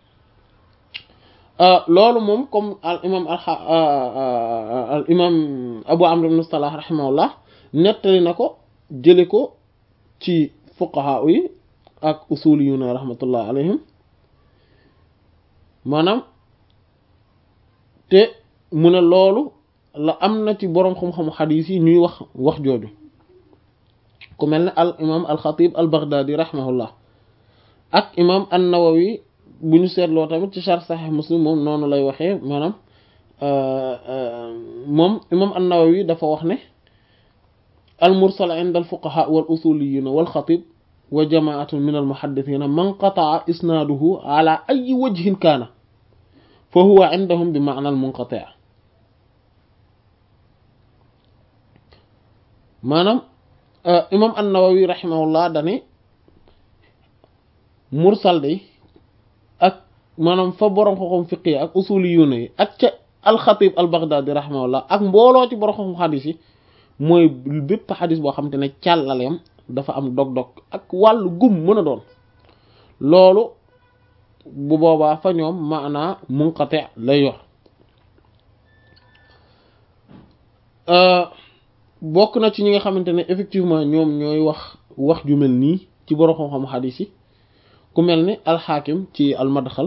loolu moom comme al imam al imam abu amr ibn salah rahimahullah nettali na ko jële ko ci fuqaha yi ak usuliyuna rahmatullah alayhim maanaam te mu ne loolu la am na ci boroom xam-xamu xadiis yi ñuy wax wax jooju ku mel ne al imam al xatib al baghdadi rahimahullah ak imam an nawawi bu ñu seetloo tamit ci sharh sahih muslim moom noonu lay waxee maanaam moom imam an nawawi dafa wax ne al mursal inda al fuqaha wal usuliyina wal xatib wa jamaatun min al muhaddithina man qataa isnaaduhu ala ayi wajhin kaana fa huwa indahum bi maana al munqati' maanaam imam an-Nawawi rahimahullah dane mursal day ak maanaam fa borom xoxom fiqi ak usuli yu ne ak ca alxatib al baghdadi rahimahullah ak mbooloo ci borom xam xadis yi mooy bépp xadis boo xamante ne càllaleem dafa am dog-dog ak wàllu gum mën a doon loolu bu boobaa fa ñoom maanaa munqati lay yor bokk na ci ñi nga xamante ne effectivement ñoom ñooy wax wax ju mel nii ci borom xam-xam xadis yi ku mel ni alxaakim ci almadxal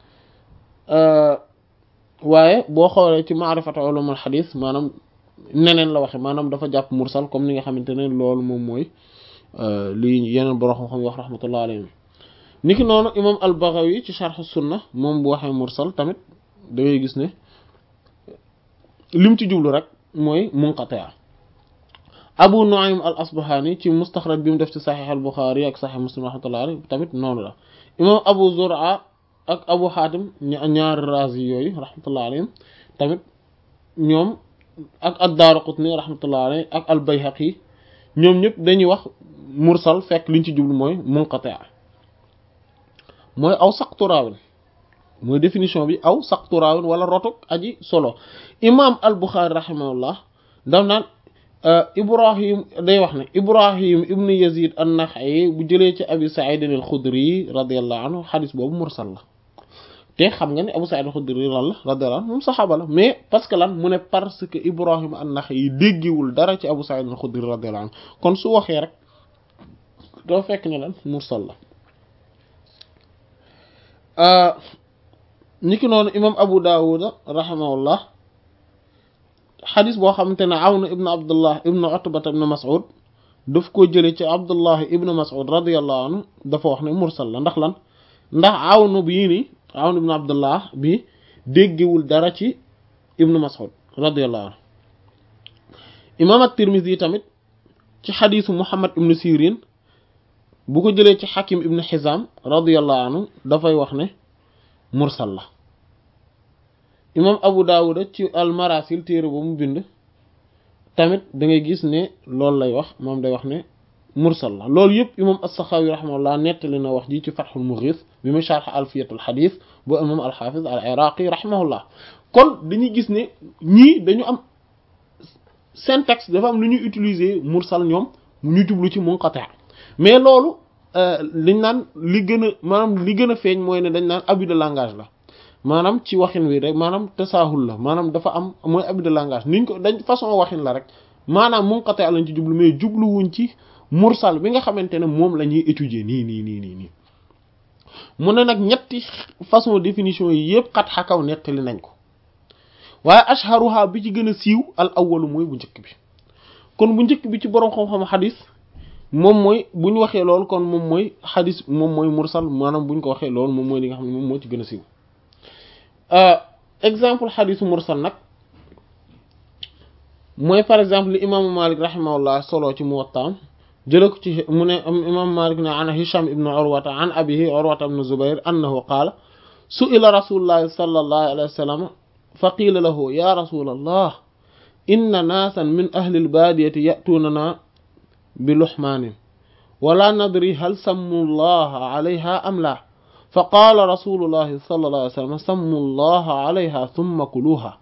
waaye boo xoolee ci maarifatu ulumul xadis maanaam neneen la waxe maanaam dafa jàpp mursal comme ni nga xamante ne loolu moom mooy lii yeneen borom xam-xam yi wax rahmatullah alayhim niki noonu imam al-Baghawi ci sharh sunna moom bu waxee mursal tamit da ngay gis ne lim ci jublu rek mooy munqati' Abu Nu'aym al-Asbahani ci mustaxraj bi mu def ci saxiix al-Bukhari ak saxiix Muslim rahmatullah alayhi tamit noonu la imam Abu Zur'a ak Abu Hatim ñaari razi yooyu rahmatullah alayhim tamit ñoom ak ad-Daraqutni rahmatullah alayhi ak al-Bayhaqi ñoom ñëpp dañuy wax mursal fekk liñ ci jublu mooy munqati' mooy aw saqtu raawin mooy définition bi aw saqtu raawin wala rotuk aji solo imam al-Bukhari rahimahullah daf naan ibrahim day wax ne ibrahim ibnu yazid an-Nakha'i bu jëlee ci abi Sa'id al-Khudri radiyallahu anhu xadis boobu mursal la te xam nga ne abu Sa'id al-Khudri lan la radiyallahu anhu moom saxaaba la mais parce que lan mu ne parce que ibrahim an-Nakha'i déggiwul dara ci abu Sa'id al-Khudri radiyallahu anhu kon su waxee rek doo fekk ne lan mursal la niki noonu imam abu Dawud rahimahullah xadis boo xamante ne Awn ibn Abdullah ibn Utbata ibn Mas'ud daf ko jële ci Abdullah ibn Mas'ud radiyallahu anhu dafa wax ne mursal la ndax lan ndax Awn bii ni Awn ibn Abdullah bi déggewul dara ci ibn Mas'ud radiyallahu anhu imam at-Tirmidhi tamit ci xadisu Muhammad ibn Sirin bu ko jëlee ci Hakim ibn Hizam radiyallahu anhu dafay wax ne mursal la imam abu daawuda ci almarasil téere ba mu bind tamit da ngay gis ne loolu lay wax moom day wax ne mursal la loolu yëpp imam as-Saxaawi rahimahullah nettali na wax ji ci Fathul Mughis bi mu sharh alfiyatul xadis bu imam al-Hafiz al-Iraqi rahimahullah kon dañuy gis ne ñii dañu am syntaxe dafa am lu ñuy utiliser mursal ñoom ñu jublu ci munqati mais loolu liñ naan li gën a maanaam li gën a feeñ mooy ne dañ naan abus de langage la maanaam ci waxin wi rek maanaam tasaahul la maanaam dafa am mooy abus de langage niñ ko dañ façon waxin la rek maanaam munqati lañ ci jublu mais jubluwuñ ci mursal bi nga xamante ne moom la ñuy étudier nii nii nii nii nii mu ne nag ñetti façon définition yi yëpp xat xakaw nettali nañ ko waaye ashharuha bi ci gën a siiw al awwalu mooy bu njëkk bi kon bu njëkk bi ci borom xam-xam xadis moom mooy bu ñu waxee loolu kon moom mooy xadis moom mooy mursal maanaam bu ñu ko waxee loolu moom mooy li nga xam ne moom moo ci gën a siiw exemple xadisu mursal nag mooy par exemple li imaamu Malik rahimahullah solo ci Muwattaam jële ko ci mu ne imaamu Malik ne an Hisham ibn Urwata an abihi Urwata ibn Zubayr annahu qaala su'ila rasulullahi sallallahu alayhi wa sallam fa qiila lahu ya rasulallah inna naasan min ahli al-baadiyati ya'tuunana bi luhmaanin wala nadri hal sammu llaha alayha am la fa qaala rasulullahi sallallahu alayhi wa sallam sammu llaha alayha thumma kuluha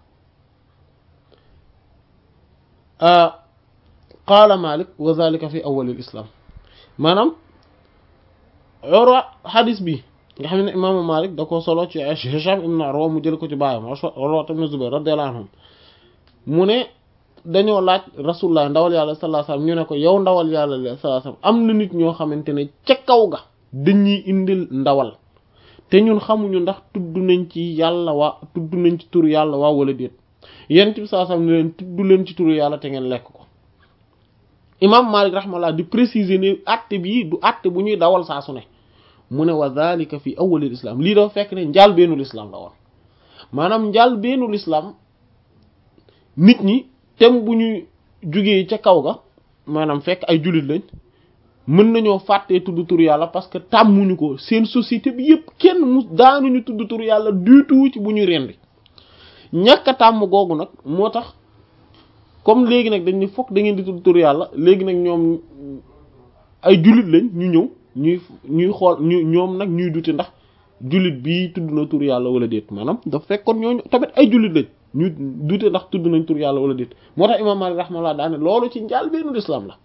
qaala Malik wa zalika fi awwal al-islam maanaam Urwa xadis bi nga xam ne imaamu Malik da ko solo ci Hisham ibn Urwa mu jël ko ci baayam Urwa ibn Zubayr radiyallahu anhum mu ne dañoo laaj rasulullah ndawal yàlla sallallahu alayhi wasallam ñu ne ko yow ndawal yàlla sallallahu alayhi wasallam am na nit ñoo xamante ne ca kaw ga dañuy indil ndawal te ñun xamuñu ndax tudd nañ ci yàlla waa tudd nañ ci turu yàlla waa wala déet yent bi sallallahu alayhi wasallam ne leen tudd leen ci turu yàlla te ngeen lekk ko imam Malik rahmallah di préciser ne àtte bii du àtte bu ñuy dawal saa su ne mu ne wa dhalika fi awwalil islam lii dafa fekk ne njaal beenul islam la woon maanaam njaal beenul islam nit ñi tem bu ñu jugee ca kaw ga maanaam fekk ay jullit lañ mën nañoo fàttee tudd tur yàlla parce que tàmmuñu ko seen société bi yépp kenn mu daanuñu tudd tur yàlla du tout ci bu ñu rendi ñàkk a tàmm googu nag moo tax comme léegi nag dañ ne fokk da ngeen di tudd tur yàlla léegi nag ñoom ay jullit lañ ñu ñëw ñuy ñuy xool ñu ñoom nag ñuy dute ndax jullit bii tudd na tur yàlla wala déet maanaam dafa fekkoon ñooñu tamit ay jullit lañ ñu dute ndax tudd nañ tur yàlla wala déet moo tax imam Malik rahmallah daane loolu ci njaal bennu l'islam la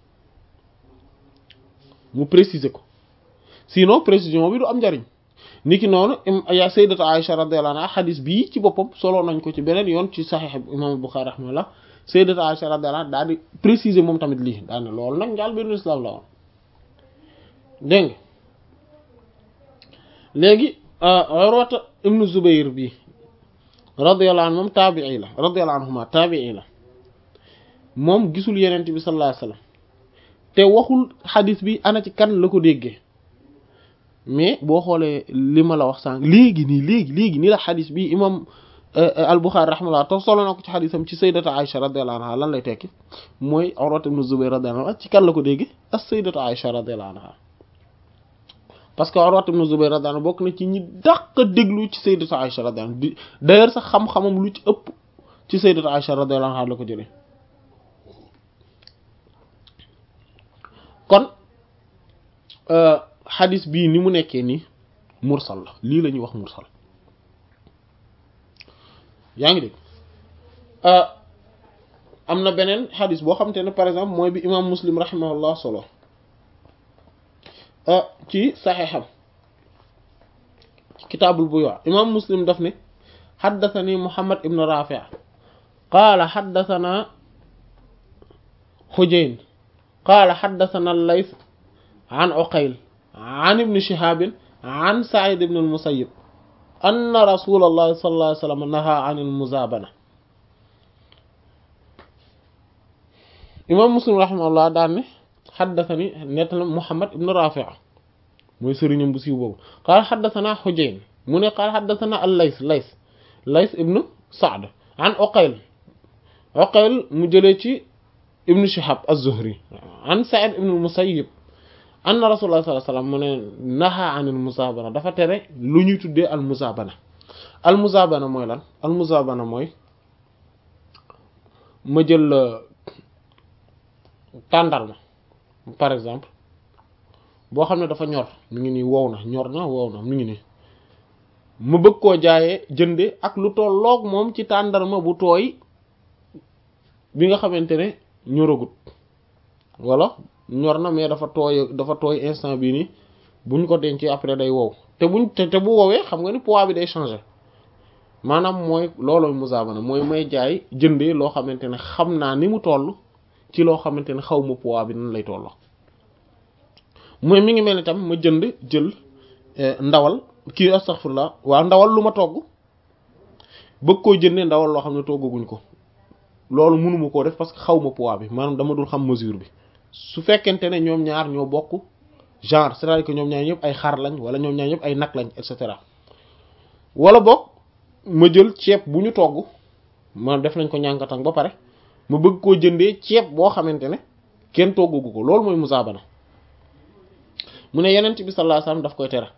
mu préciser ko sinon précision bi du am njariñ niki noonu ya sayyidatu Aisha radiyallahu anha xadis bii ci boppam solo nañ ko ci beneen yoon ci saxiix imam Bukhari rahmallah sayyidatu Aisha radiyallahu anha daal di préciser moom tamit lii daane loolu nag njaal bennu l'islam la woon dégg nga léegi Urwata ibnu Zubayr bi radiyallahu anhu moom taabii la radiyallahu anhuma taabii la moom gisul yenent bi sallallahu alayhi wasallam te waxul xadis bi ana ci kan la ko déggee mais boo xoolee li ma la wax sànq léegi nii léegi léegi nii la xadis bi imam al-Bukhari rahimahullah te solo na ko ci xadisam ci sayyidatu Aisha radiyallahu anha lan lay tekki mooy Urwata ibnu Zubayr radiyallahu anhu ci kan la ko déggee ak sayyidatu Aisha radiyallahu anha parce que Urwa ibn Zubayr radiyallahu anhu bokk na ci ñi dàq déglu ci sayyidatu Aisha radiyallahu anha d'ailleurs sax xam-xamam lu ci ëpp ci sayyidatu Aisha radiyallahu anha la ko jëlee kon xadis bii ni mu nekkee nii mursal la lii la ñuy wax mursal yaa ngi dégg am na beneen xadis boo xamante ne par exemple mooy bi imam Muslim rahimahullah solo ci saxeexam kitaabul buyuu imaam muslim daf ne xaddathani muhammad ibn rafi qaala xaddathana xujayn qaala xaddathana allays an uqayl an ibni shihaabin an said ibn almusayib anna rasula allahi sallallahu alayhi wa sallam naha an almuzaabana imaam muslim rahimahullah daan ne xaddathani nettali Muhammad ibn Rafi' mooy sëriñam bu siiw boobu qaala xaddathana Hujayn mu ne qaala xaddathana al-Lays Lays Lays ibn Sa'd an Uqayl Uqayl mu jëlee ci ibn Shihab az-Zuhri an Sa'id ibn al-Musayyib anna Rasulullah sallallahu alayhi wasallam mu ne naha an al-muzaabana dafa tere lu ñuy tuddee al-muzaabana al-muzaabana mooy lan al-muzaabana mooy ma jël tàndarma par exemple boo xam ne dafa ñor mi ngi nii wow na ñor na wow na mi ngi nii ma bëgg koo jaayee jënde ak lu tolloog moom ci tàndarma bu tooy bi nga xamante ne ñoragut walla ñor na mais dafa tooy dafa tooy instant bii nii buñ ko dencee après day wow te buñ te te bu woowee xam nga ni poids bi day changer maanaam mooy loolooy musaabana mooy may jaay jëndee loo xamante ne xam naa ni mu toll ci loo xamante ne xaw ma poids bi nan lay tolloo mooy mi ngi mel ni tam ma jënd jël ndawal kii astaghfirullah waaw ndawal lu ma togg bëgg koo jëndee ndawal loo xam ne toggaguñ ko loolu mënuma koo def parce que xaw ma poids bi maanaam dama dul xam mesure bi su fekkente ne ñoom ñaar ñoo bokk genre c'est-à-dire que ñoom ñaar ñëpp ay xar lañ wala ñoom ñaar ñëpp ay nag lañ et cetera wala boog ma jël ceeb bu ñu togg ma def nañ ko ñànkatang ba pare ma bëgg koo jëndee ceeb boo xamante ne kenn toggagu ko loolu mooy musaabana mu ne yeneen bi sallallahu alayhi wasallam daf koy tere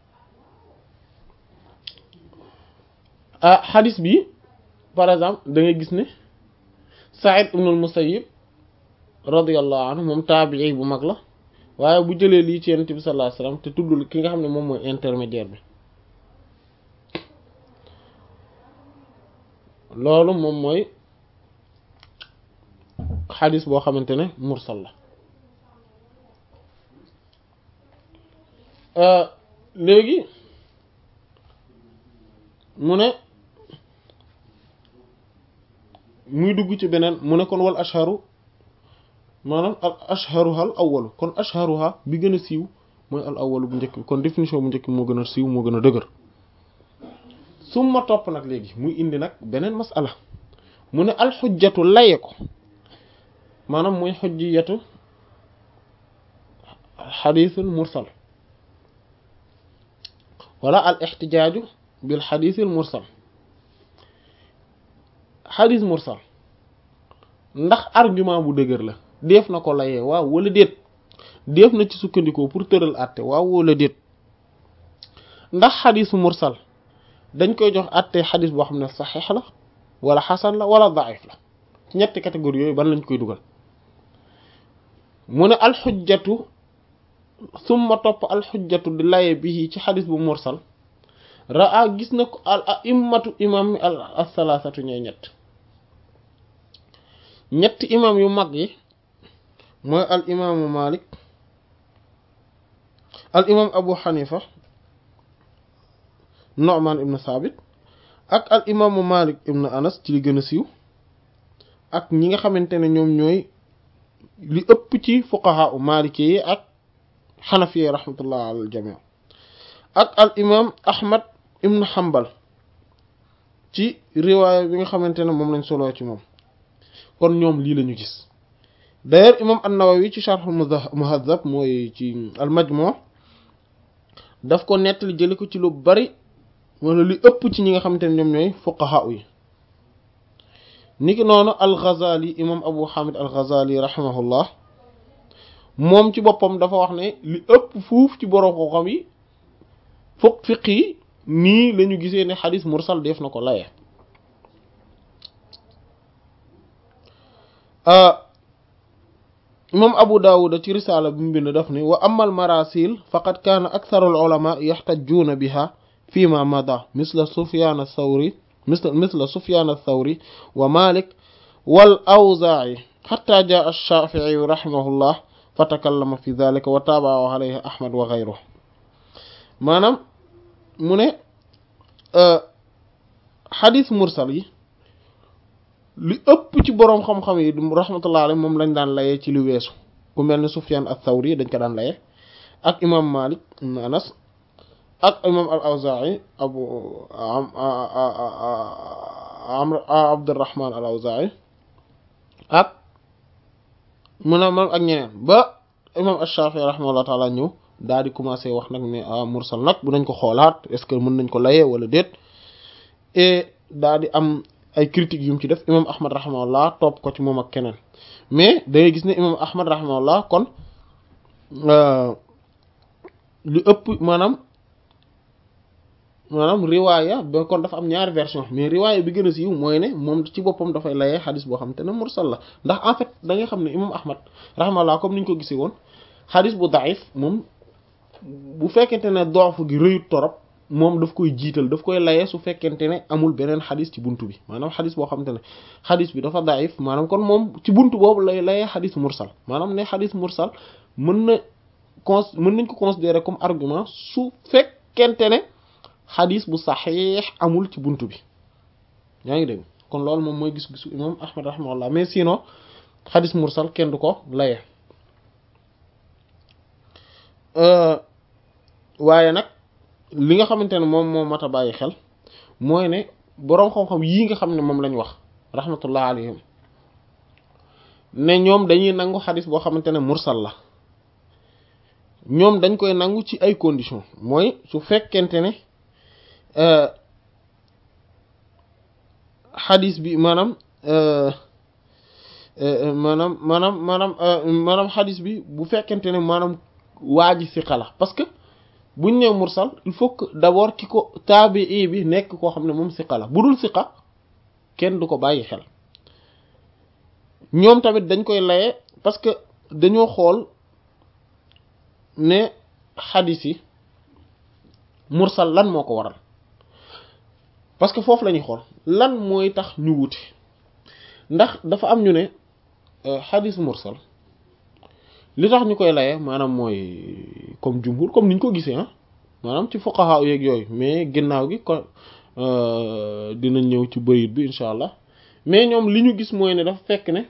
ah xadis bi par exemple da ngay gis ne Sa'id ibn al-Musayyib radiyallahu anhu moom taabii bu mag la waaye bu jëlee lii ci yeneen bi sallallahu alayhi wasallam te tuddul ki nga xam ne moom mooy intermédiaire bi loolu moom mooy xadis boo xamante ne mursal la léegi mu ne muy dugg ci beneen mu ne kon wal ashharu maanaam al ashharuha al awwalu kon ashharuha bi gën a siiw mooy al awwalu bu njëkk bi kon définition bu njëkk bi moo gën a siiw moo gën a dëgër summa topp nag léegi muy indi nag beneen masala mu ne al xujjatu laye ko maanaam mooy xujjiyatu xadiisul mursal wala al ixtijaaju bil xadiisil mursal xadiis mursal ndax argument bu dëgër la def na ko layee waaw wala déet def na ci sukkandikoo pour tëral àtte waaw wala déet ndax xadiisu mursal dañ koy jox àtte xadiis boo xam ne saxiix la wala xasan la wala daif la ci ñetti catégorie yooyu ban lañ koy dugal mu ne alxujjatu summa topp alxujjatu di laye bi ci xadis bu mursal raa gis na ko al a'immatu imam mi al asalaasatu ñooy ñett ñetti imam yu mag yi mooy al imaamu malik al imam abu xanifa nu'man ibn sabit ak al imaamu malik ibn anas ci li gën a siiw ak ñi nga xamante ne ñoom ñooy li ëpp ci fuqaha u maliki yi ak xanafi yi rahmatullah al jami ak al imam ahmad ibn hanbal ci riwaaya bi nga xamante ne moom lañ soloo ci moom kon ñoom lii lañu gis d'ailleurs imam an-nawawi ci sharh muhazzab mooy ci al majmu' daf ko nettali jëli ko ci lu bari wala li ëpp ci ñi nga xamante ne ñoom ñooy fuqaha yi niki noonu al-Ghazali imam Abu Hamid al-Ghazali rahimahullah moom ci boppam dafa wax ne li ëpp fuuf ci borom xam-xam yi fokk fiq yi nii la ñu gisee ne xadis mursal def na ko laye imam Abu Dawud ci risaala bi mu bind daf ne wa amma al-marasil faqad kaana aktharu al-ulama yaxtajjuuna biha fima mada misla Sufyan ath-Thawri مثل مثل سفيان الثوري ومالك والأوزاعي حتى جاء الشافعي رحمه الله فتكلم في ذلك وتابعه عليه أحمد وغيره maanaam mu ne xadis mursal yi li ëpp ci boroom xam-xam yi rahmatullah alayhi moom lañ daan layee ci lu weesu ku mel ne Sufyan ath-Thawri dañ ko daan layee ak imam Malik ibn Anas ak imam al awzaa'i abu amr abdurrahman al awzaa'i ak mu ne moom ak ñeneen ba imam ash-shafi'i rahimahullah taala ñëw daal di commencé wax nag ne ah mursal nag bu nañ ko xoolaat est ce que mën nañ ko layee wala déet et daal di am ay critiques yu mu ci def imam ahmad rahimahullah topp ko ci moom ak keneen mais da ngay gis ne imam ahmad rahimahullah kon lu ëpp maanaam maanaam riwaaya ba kon dafa am ñaari version mais riwaaya bi gën a siiw mooy ne moom ci boppam dafay layee xadis boo xam te ne mursal la ndax en fait da nga xam ne imam ahmad rahimahullah comme ni ñu ko gisee woon xadis bu daif moom bu fekkente ne doofu gi rëyut torop moom daf koy jiital daf koy layee su fekkente ne amul beneen xadis ci buntu bi maanaam xadis boo xam te ne xadis bi dafa daif maanaam kon moom ci buntu boobu lay layee xadis mursal maanaam ne xadis mursal mën na cons mën nañ ko considérer comme argument su fekkente ne xadis bu saxiix amul ci buntu bi yaa ngi dégg kon loolu moom mooy gis-gisu imam ahmad rahimahullah mais sinon xadis mursal kenn du ko laye waaye nag li nga xamante ne moom moo mat a bàyyi xel mooy ne boroom xam-xam yii nga xam ne moom lañ wax rahmatullah alayhim ne ñoom dañuy nangu xadis boo xamante ne mursal la ñoom dañ koy nangu ci ay conditions mooy su fekkente ne xadis bi maanaam maanaam maanaam maanaam maanaam xadis bi bu fekkente ne maanaam waa ji siqa la parce que buñ nee mursal il faut que d'abord ki ko taabii bi nekk koo xam ne moom siqa la bu dul siqa kenn du ko bàyyi xel ñoom tamit dañ koy laye parce que dañoo xool ne xadis yi mursal lan moo ko waral parce que foofu la ñuy xool lan mooy tax ñu wute ndax dafa am ñu ne xadis mursal li tax ñu koy laye maanaam mooy comme jumhur comme niñ ko gisee ah maanaam ci fuqaha yeeg yooyu mais ginnaaw gi ko dina ñëw ci bayit bi incha allah mais ñoom li ñu gis mooy ne dafa fekk ne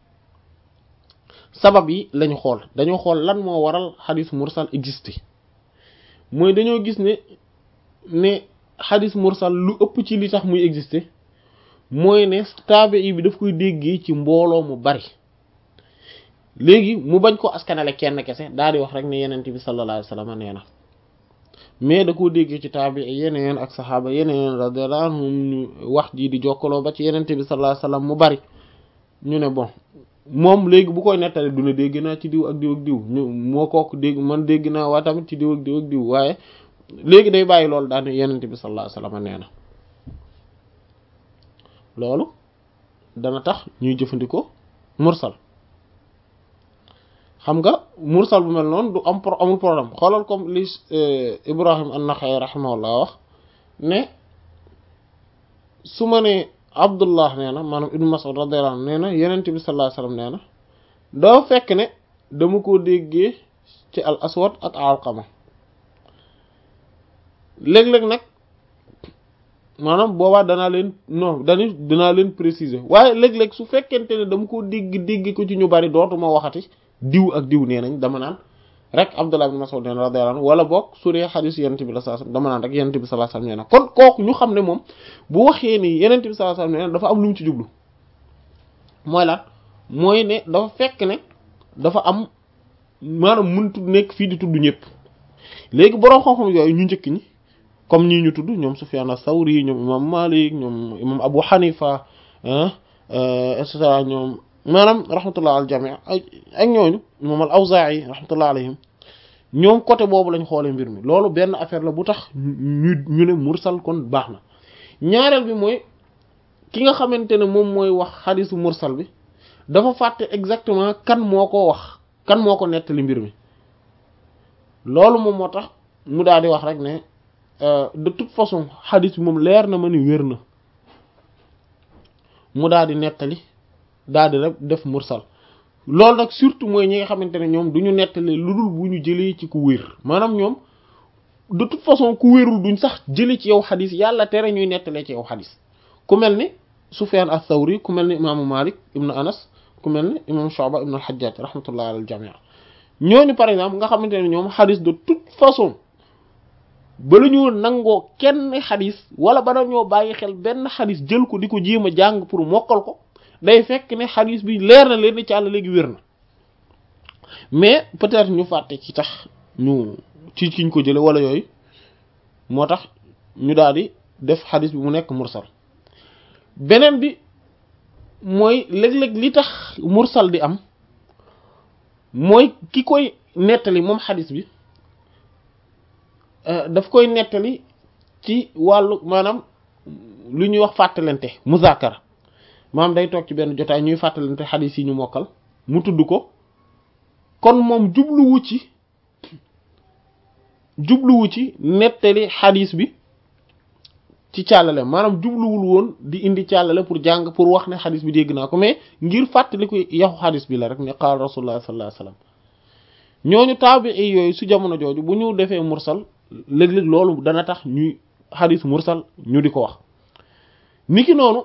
sabab yi lañu xool dañoo xool lan moo waral xadis mursal existé mooy dañoo gis ne ne xadis mursal lu ëpp ci li tax muy existé mooy ne taabi bi daf koy déggee ci mbooloo mu bari léegi mu bañ ko askanale kenn kese daal di wax rek ne yenent bi sallallahu alayhi wasallam nee na mais da koo déggee ci taabi yeneen ak saxaaba yeneen radiyallahu anhum ñu wax ji di jokkaloo ba ci yenent bi sallallahu alayhi wasallam mu bari ñu ne bon moom léegi bu koy nettali du ne dégg naa ci diw ak diw ak diw ñu moo kook dégg man dégg naa waa tamit ci diw ak diw ak diw waaye léegi day bàyyi loolu daal ne yenent bi sallallahu alayhi wasallam nee na loolu dana tax ñuy jëfandikoo mursal xam nga mursal bu mel noonu du am pro amul problème xoolal comme li Ibrahim an-Nakha'i rahimahullah wax ne su ma ne abdullah nee na maanaam ibnu mas'ud radiyallahu anhu nee na yenent bi sallallahu alayhi wasallam nee na doo fekk ne dama ko déggee ci al aswad ak alqama léeg-léeg nag maanaam boobaa danaa leen non dani danaa leen préciser waaye léeg-léeg su fekkente ne dama ko dégg dégg ko ci ñu bari dootuma waxati diw ak diw nee nañ dama naan rek Abdullah ibn Mas'ud nee na radiyallahu anhu wala boog su dee xadis yonent bi sallallahu alayhi wasallam dama naan rek yonent bi sallallahu alayhi wasallam nee na kon kooku ñu xam ne moom bu waxee ni yonent bi sallallahu alayhi wasallam nee na dafa am lu mu ci jublu mooy lan mooy ne dafa fekk ne dafa am maanaam mënut nekk fii di tudd ñëpp léegi borom xam-xam yooyu ñu njëkk ñi comme ñii ñu tudd ñoom Sufyan as-Sawri ñoom imam Malik ñoom imam Abu Hanifa et cetera ñoom maanaam rahmatullah al jami' ak ñooñu moom al Awza'i rahmatullah alayhim ñoom côté boobu lañ xoolee mbir mi loolu benn affaire la bu tax ñu ñu ne mursal kon baax na ñaareel bi mooy ki nga xamante ne moom mooy wax xadisu mursal bi dafa fàtte exactement kan moo ko wax kan moo ko nettali mbir mi loolu moom moo tax mu daal di wax rek ne de toute façon xadis bi moom leer na ma ni wér na mu daal di nettali daal di rek def mursal loolu nag surtout mooy ñi nga xamante ne ñoom du ñu nettali lu dul bu ñu jëlee ci ku wér maanaam ñoom de toute façon ku wérul duñ sax jëlee ci yow xadis yàlla tere ñuy nettalee ci yow xadis ku mel ni Sufyan ath-Thawri ku mel ni imaamu Malik ibn Anas ku mel ni imam Shu'ba ibn al-Hajjaj rahmatullah ala al-jami' ñooñu par exemple nga xamante ne ñoom xadis de toute façon bala ñu nangoo kenn xadis wala bala ñoo bàyyi xel benn xadis jël ko di ko jéem a jàng pour mokkal ko day fekk ne xadis bi leer na leen ni ci àll léegi wér na mais peut-être ñu fàtte ci tax ñu ci kiñ ko jële wala yooyu moo tax ñu daal di def xadis bi mu nekk mursal beneen bi mooy léeg-léeg li tax mursal di am mooy ki koy nettali moom xadis bi daf koy nettali ci wàllu maanaam lu ñuy wax fàttalante muzaakara maanaam day toog ci benn jotaay ñuy fàttalante xadis yi ñu mokkal mu tudd ko kon moom jubluwu ci jubluwu ci nettali xadis bi ci càllale maanaam jubluwul woon di indi càllale pour jàng pour wax ne xadis bi dégg naa ko mais ngir fàttali ko yaxu xadis bi la rek ne qaal rasulullah sallallahu alayhi wasallam ñooñu taabii yooyu su jamono jooju bu ñu defee mursal léeg-léeg loolu dana tax ñuy xadis mursal ñu di ko wax niki noonu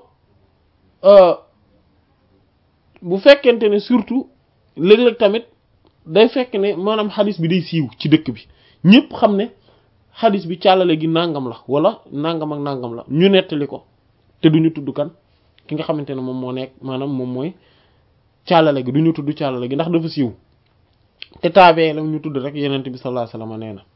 bu fekkente ne surtout léeg-léeg tamit day fekk ne maanaam xadis bi day siiw ci dëkk bi ñëpp xam ne xadis bi càllale gi nangam la wala nangam ak nangam la ñu nettali ko te duñu tudd kan ki nga xamante ne moom moo nekk maanaam moom mooy càllale gi duñu tudd càllale gi ndax dafa siiw te taabee la ñu tudd rek yenent bi sallallahu alayhi wasallam nee na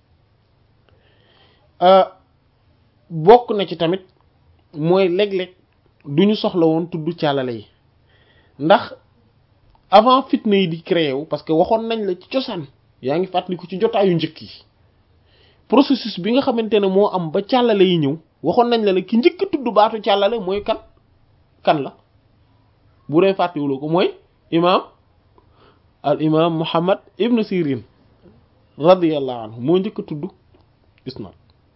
bokk na ci tamit mooy léeg-léeg duñu soxla woon tudd càllale yi ndax avant fitna yi di créé wu parce que waxoon nañ la ci cosaan yaa ngi fàttaliku ci jotaayu njëkk yi processus bi nga xamante ne moo am ba càllale yi ñëw waxoon nañ la la ki njëkk tudd baatu càllale mooy kan kan la bu dee fàttewuloo ko mooy imaam al imaam Muhammad ibn Sirin radiyallahu anhu moo njëkk a tudd isnad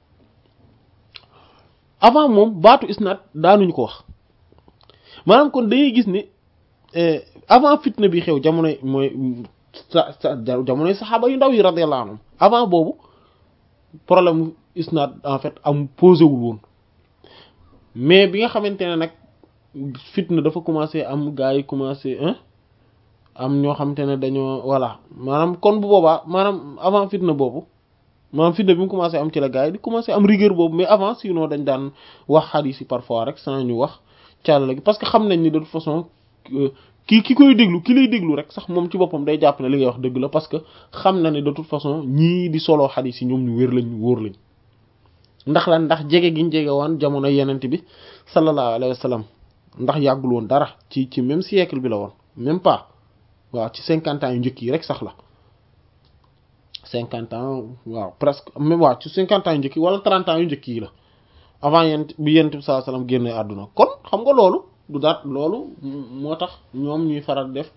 avant moom baatu isnad daanuñu ko wax maanaam kon dangay gis ne avant fitna bi xew jamonoy mooy sa sa jamonoy saxaaba yu ndaw yi radiyallahu anhum avant boobu problème isnad en fait am posé wul woon mais bi nga xamante ne nag fitna dafa commencé am gars yi commencé am ñoo xamante ne dañoo voilà maanaam kon bu boobaa maanaam avant fitna boobu maanaam fitna bi mu commencé am ci la gars yi di commencé am rigueur boobu mais avant sinon dañ daan wax xadiis yi parfois rek sans ñu wax càll gi parce que xam nañ ni de toute façon ki ki koy déglu ki lay déglu rek sax moom ci boppam day jàpp ne li ngay wax dëgg la parce que xam na ne de toute façon ñii di solo xadiis yi ñoom ñu wér lañ wóor lañ ndax lan ndax jege giñ jege woon jamono yenent bi sallallahu alayhi wa sallam ndax yàggul woon dara ci ci même siècle bi la woon même pas waaw ci cinquante ans yu njëkk yi rek sax la cinquante ans waaw presque même waaw ci cinquante ans yu njëkk yi wala trente ans yu njëkk yi la avant yent bi yenent bi sallallahu alayhi wa sallam génne àdduna kon xam nga loolu du daat loolu moo tax ñoom ñuy faral def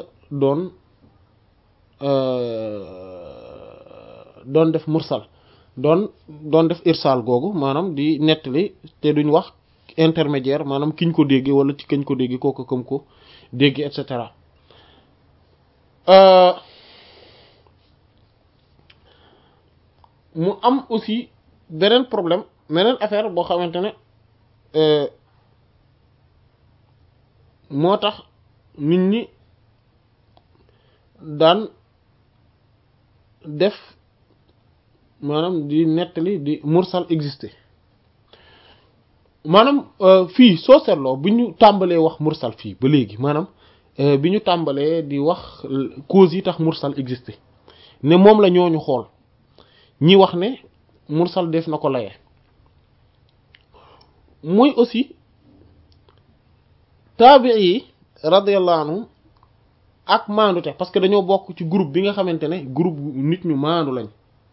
doon doon def mursal doon doon def irsaal googu maanaam di nettali te duñ wax intermédiaire maanaam kiñ ko déggee wala ci kañ ko déggee kooku comme ko déggee et cetera mu am aussi beneen problème beneen affaire boo xamante ne moo tax nit ñi daan def maanaam di nettali di mursal exister maanaam fii soo seetloo bi ñu tàmbalee wax mursal fii ba léegi maanaam bi ñu tàmbalee di wax cause yi tax mursal exister ne moom la ñooñu xool ñi wax ne mursal def na ko laye muy aussi taabii yi radiyallahu anhu ak maandute parce que dañoo bokk ci groupe bi nga xamante ne groupe nit ñu maandu lañ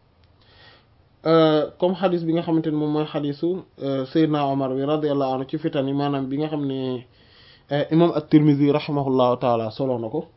comme xadis bi nga xamante ne moom mooy xadisu Seydina Omar bi radiyallahu anhu ci fitan yi maanaam bi nga xam ne imam at-Tirmidhi rahimahullahu taala solo na ko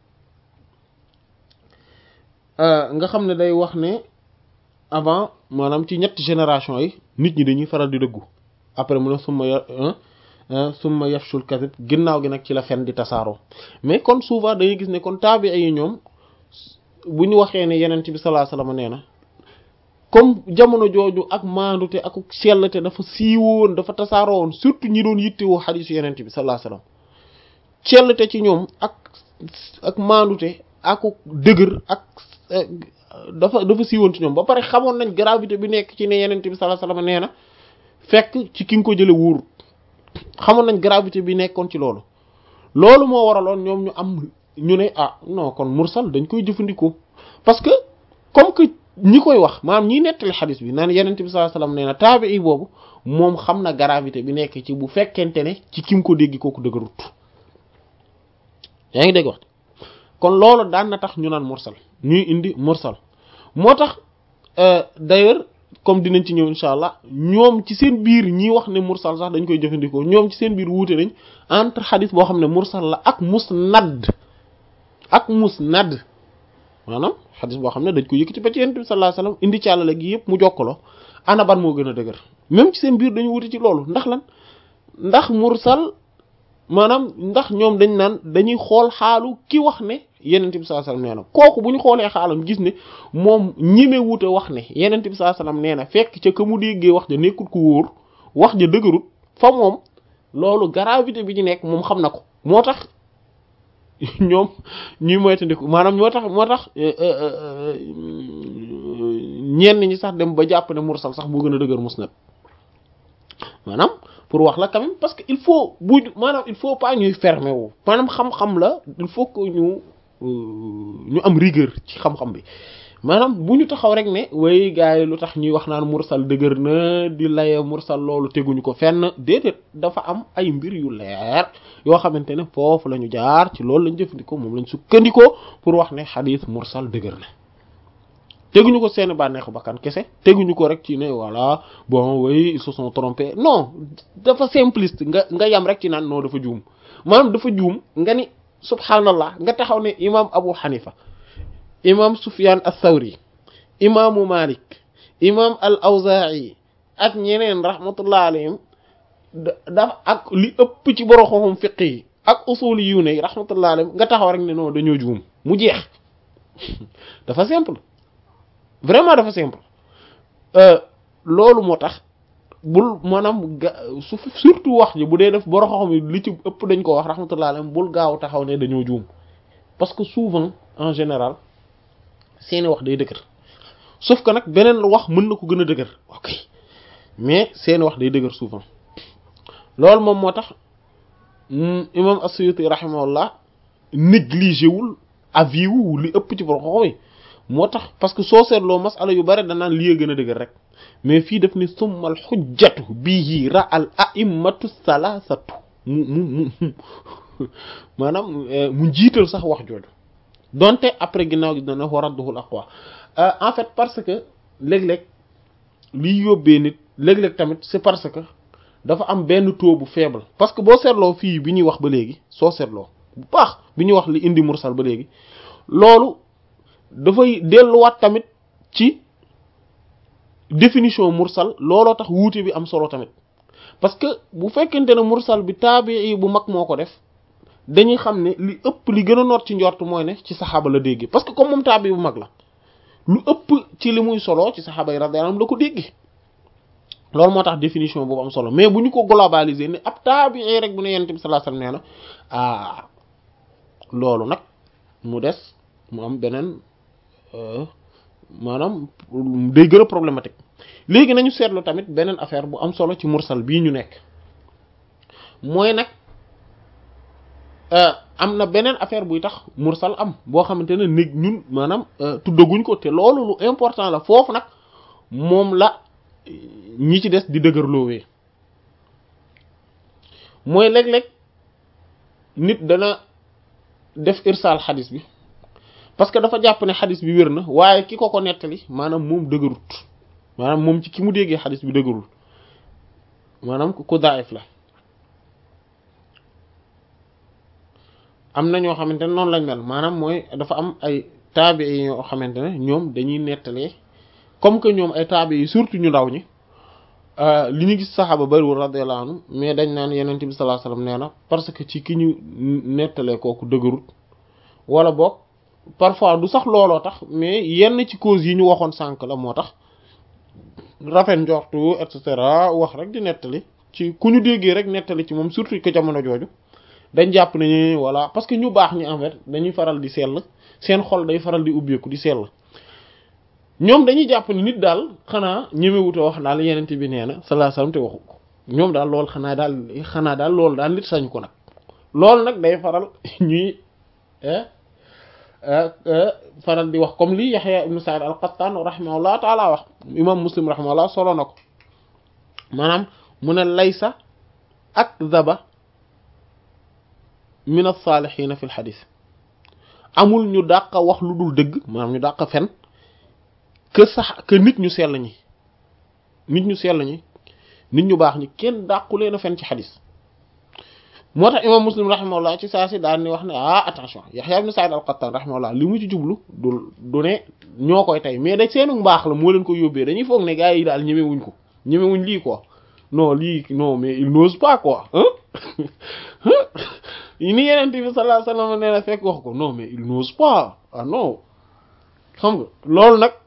nga xam ne day wax ne avant maanaam ci ñetti génération yi nit ñi dañuy faral di dëggu après mu ne summa ya summa yafshul kadib ginnaaw gi nag ci la fen di tasaaroo mais kon souvent dañuy gis ne kon taabi yi ñoom bu ñu waxee ne yenent bi sallallahu alayhi wasallam nee na comme jamono jooju ak maandute ak sellte dafa siiwoon dafa tasaaroo woon surtout ñi doon yittewoo xadiisu yenent bi sallallahu alayhi wasallam sellte ci ñoom ak ak maandute ak dëgër ak dafa dafa siiwoon ci ñoom ba pare xamoon nañ gravité bi nekk ci ne yenent bi sallallahu alayhi wasallam nee na fekk ci ki nga ko jële wóorut xamoon nañ gravité bi nekkoon ci loolu loolu moo waraloon ñoom ñu am ñu ne ah non kon mursal dañ koy jëfandikoo parce que comme que ñi koy wax maanaam ñiy nettali xadis bi naan yenent bi sallallahu alayhi wasallam nee na taabii boobu moom xam na gravité bi nekk ci bu fekkente ne ci kim ko dégg kooku dëgërut yaa ngi dégg wax kon loolu daan na tax ñu naan mursal ñuy indi mursal moo tax d'ailleurs comme dinañ ci ñëw insha allah ñoom ci seen biir ñi wax ne mursal sax dañ koy jëfandikoo ñoom ci seen biir wuute nañ entre xadis boo xam ne mursal la ak musnad ak musnad maanaam xadis boo xam ne dañ ko yëkkati ba ci yonent bi sallallahu alayhi wasallam indi ci àllale gi yëpp mu jokkaloo ana ban moo gën a dëgër même ci seen biir dañu wuute ci loolu ndax lan ndax mursal maanaam ndax ñoom dañ naan dañuy xool xaalu ki wax ne yenent bi sallallahu alayhi wasallam nee na kooku bu ñu xoolee xaalam gis ne moom ñime wuute wax ne yenent bi sallallahu alayhi wasallam nee na fekk ca ka mu déggee wax ja nekkul ku wóor wax ja dëgërut fa moom loolu gravité bi ñu nekk moom xam na ko moo tax ñoom ñuy moytandiku maanaam ñoo tax moo tax ñenn ñi sax dem ba jàpp ne mursal sax moo gën a dëgër musnad maanaam pour wax la quand même parce que il faut bu maanaam il faut pas ñuy fermer wu maanaam xam-xam la il faut que ñu ñu am rigueur ci xam-xam bi maanaam bu ñu taxaw rek ne way gars yi lu tax ñuy wax naan mursal dëgër na di laye mursal loolu teguñu ko fenn déedéet dafa am ay mbir yu leer yoo xamante ne foofu la ñu jaar ci loolu lañ jëfandikoo moom lañ sukkandikoo pour wax ne xadiis mursal dëgër na teguñu ko seen bànneexu bakkan kese teguñu ko rek ci ne voilà bon oui ils se sont trompés non dafa simpliste nga nga yam rek ci naan non dafa juum maanaam dafa juum nga ni subhanallah nga taxaw ne imam Abu Hanifa imam Sufyan ath-Thawri imaamu Malik imam al-Awza'i ak ñeneen rahmatullah alayhim da ak li ëpp ci borom xam-xam fiqh yi ak usuli yu ne rahmatullah alayhim nga taxaw rek ne non dañoo juum mu jeex dafa simple vraiment dafa simple loolu moo tax bul maanaam ga su surtout wax ji bu dee def borom xam-xam yi li ci ëpp dañ ko wax rahmatullah alayhim bul gaaw taxaw ne dañoo juum parce que souvent en général seeni wax day dëgër sauf que nag beneen wax mën na ko gën a dëgër ok mais seeni wax day dëgër souvent loolu moom moo tax imam as-Suyuti rahimahullah négligé wul avis wu li ëpp ci borom xam-xam yi moo tax parce que soo seetloo masala yu bari danaan lii gën a dëgër rek mais fii def ni summal xujjatu bihi ra al a'immatu salasatu mu mu mu maanaam mu jiital sax wax jooju donte après ginnaaw gi dana wa radduhul aqwa en fait parce que léeg-léeg liy yóbbee nit léeg-léeg tamit c'est parce que dafa am benn taux bu faible parce que boo seetloo fii bi ñuy wax ba léegi soo seetloo bu baax bi ñuy wax li indi mursal ba léegi loolu dafay delluwaat tamit ci définition mursal looloo tax wuute bi am solo tamit parce que bu fekkente ne mursal bi taabii bu mag moo ko def dañuy xam ne li ëpp li gën a noot ci njort mooy ne ci saxaaba la dégg parce que comme moom taabii bu mag la lu ëpp ci li muy solo ci saxaaba yi radiyallahu anhum la ko dégg loolu moo tax définition boobu am solo mais bu ñu ko globaliser ne ab taabii rek bu ne yonent bi sallallahu alayhi wasallam nee na ah loolu nag mu des mu am beneen maanaam day gën a problématique léegi nañu seetlu tamit beneen affaire bu am solo ci mursal bii ñu nekk mooy nag am na beneen affaire buy tax mursal am boo xamante ne néeg ñun maanaam tuddaguñ ko te loolu lu important la foofu nag moom la ñi ci des di dëgërloowee mooy léeg-léeg nit dana def irsaal xadis bi parce que dafa jàpp ne xadis bi wér na waaye ki ko ko nettali maanaam moom dëgërut maanaam moom ci ki mu déggee xadis bi dëgërul maanaam ku daif la am na ñoo xamante ne noonu lañ mel maanaam mooy dafa am ay taabi yi ñoo xamante ne ñoom dañuy nettalee comme que ñoom ay taabi yi surtout ñu ndaw ñi li ñu gis saxaaba bariwul radiyallahu anhu mais dañ naan yeneen bi sallallahu alayhi wasallam nee na parce que ci ki ñu nettalee kooku dëgërut wala boog parfois du sax looloo tax mais yenn ci cause yi ñu waxoon sànq la moo tax rafet njortu et cetera wax rek di nettali ci ku ñu déggee rek nettali ci moom surtout que jamono jooju dañ jàpp ne voilà parce que ñu baax ñi en fait dañuy faral di sell seen xol day faral di ubbeeku di sell ñoom dañuy jàpp ne nit daal xanaa ñemewute wax daal yenent bi nee na sallallahu alayhi wasallam te waxu ko ñoom daal loolu xanaa daal xanaa daal loolu daal nit sañ ko nag loolu nag day faral ñuy faral di wax comme li Yahya ibn Sa'id al-Qattan rahimahullah taala wax imam Muslim rahimahullah solo na ko maanaam mu ne laysa akdhaba min as-salihin fi al-hadith amul ñu dàq wax lu dul dëgg maanaam ñu dàq fen que sax que nit ñu sell ñi nit ñu sell ñi nit ñu baax ñi kenn dàqu leen a fen ci xadis moo tax imam muslim rahimahullah ci saa si daan ni wax ne ah attention Yahya ibn Sa'id al-Qattan rahimahullah li mu ci jublu du du ne ñoo koy tey mais da seenu mbaax la moo leen ko yóbbee dañuy foog ne gars yi daal ñemewuñ ko ñemewuñ lii quoi non lii non mais il n'ose pas quoi ni yeneen bi sallallahu alayhi wasallam nee na fekk wax ko non mais il n'ose pas ah non xam nga loolu nag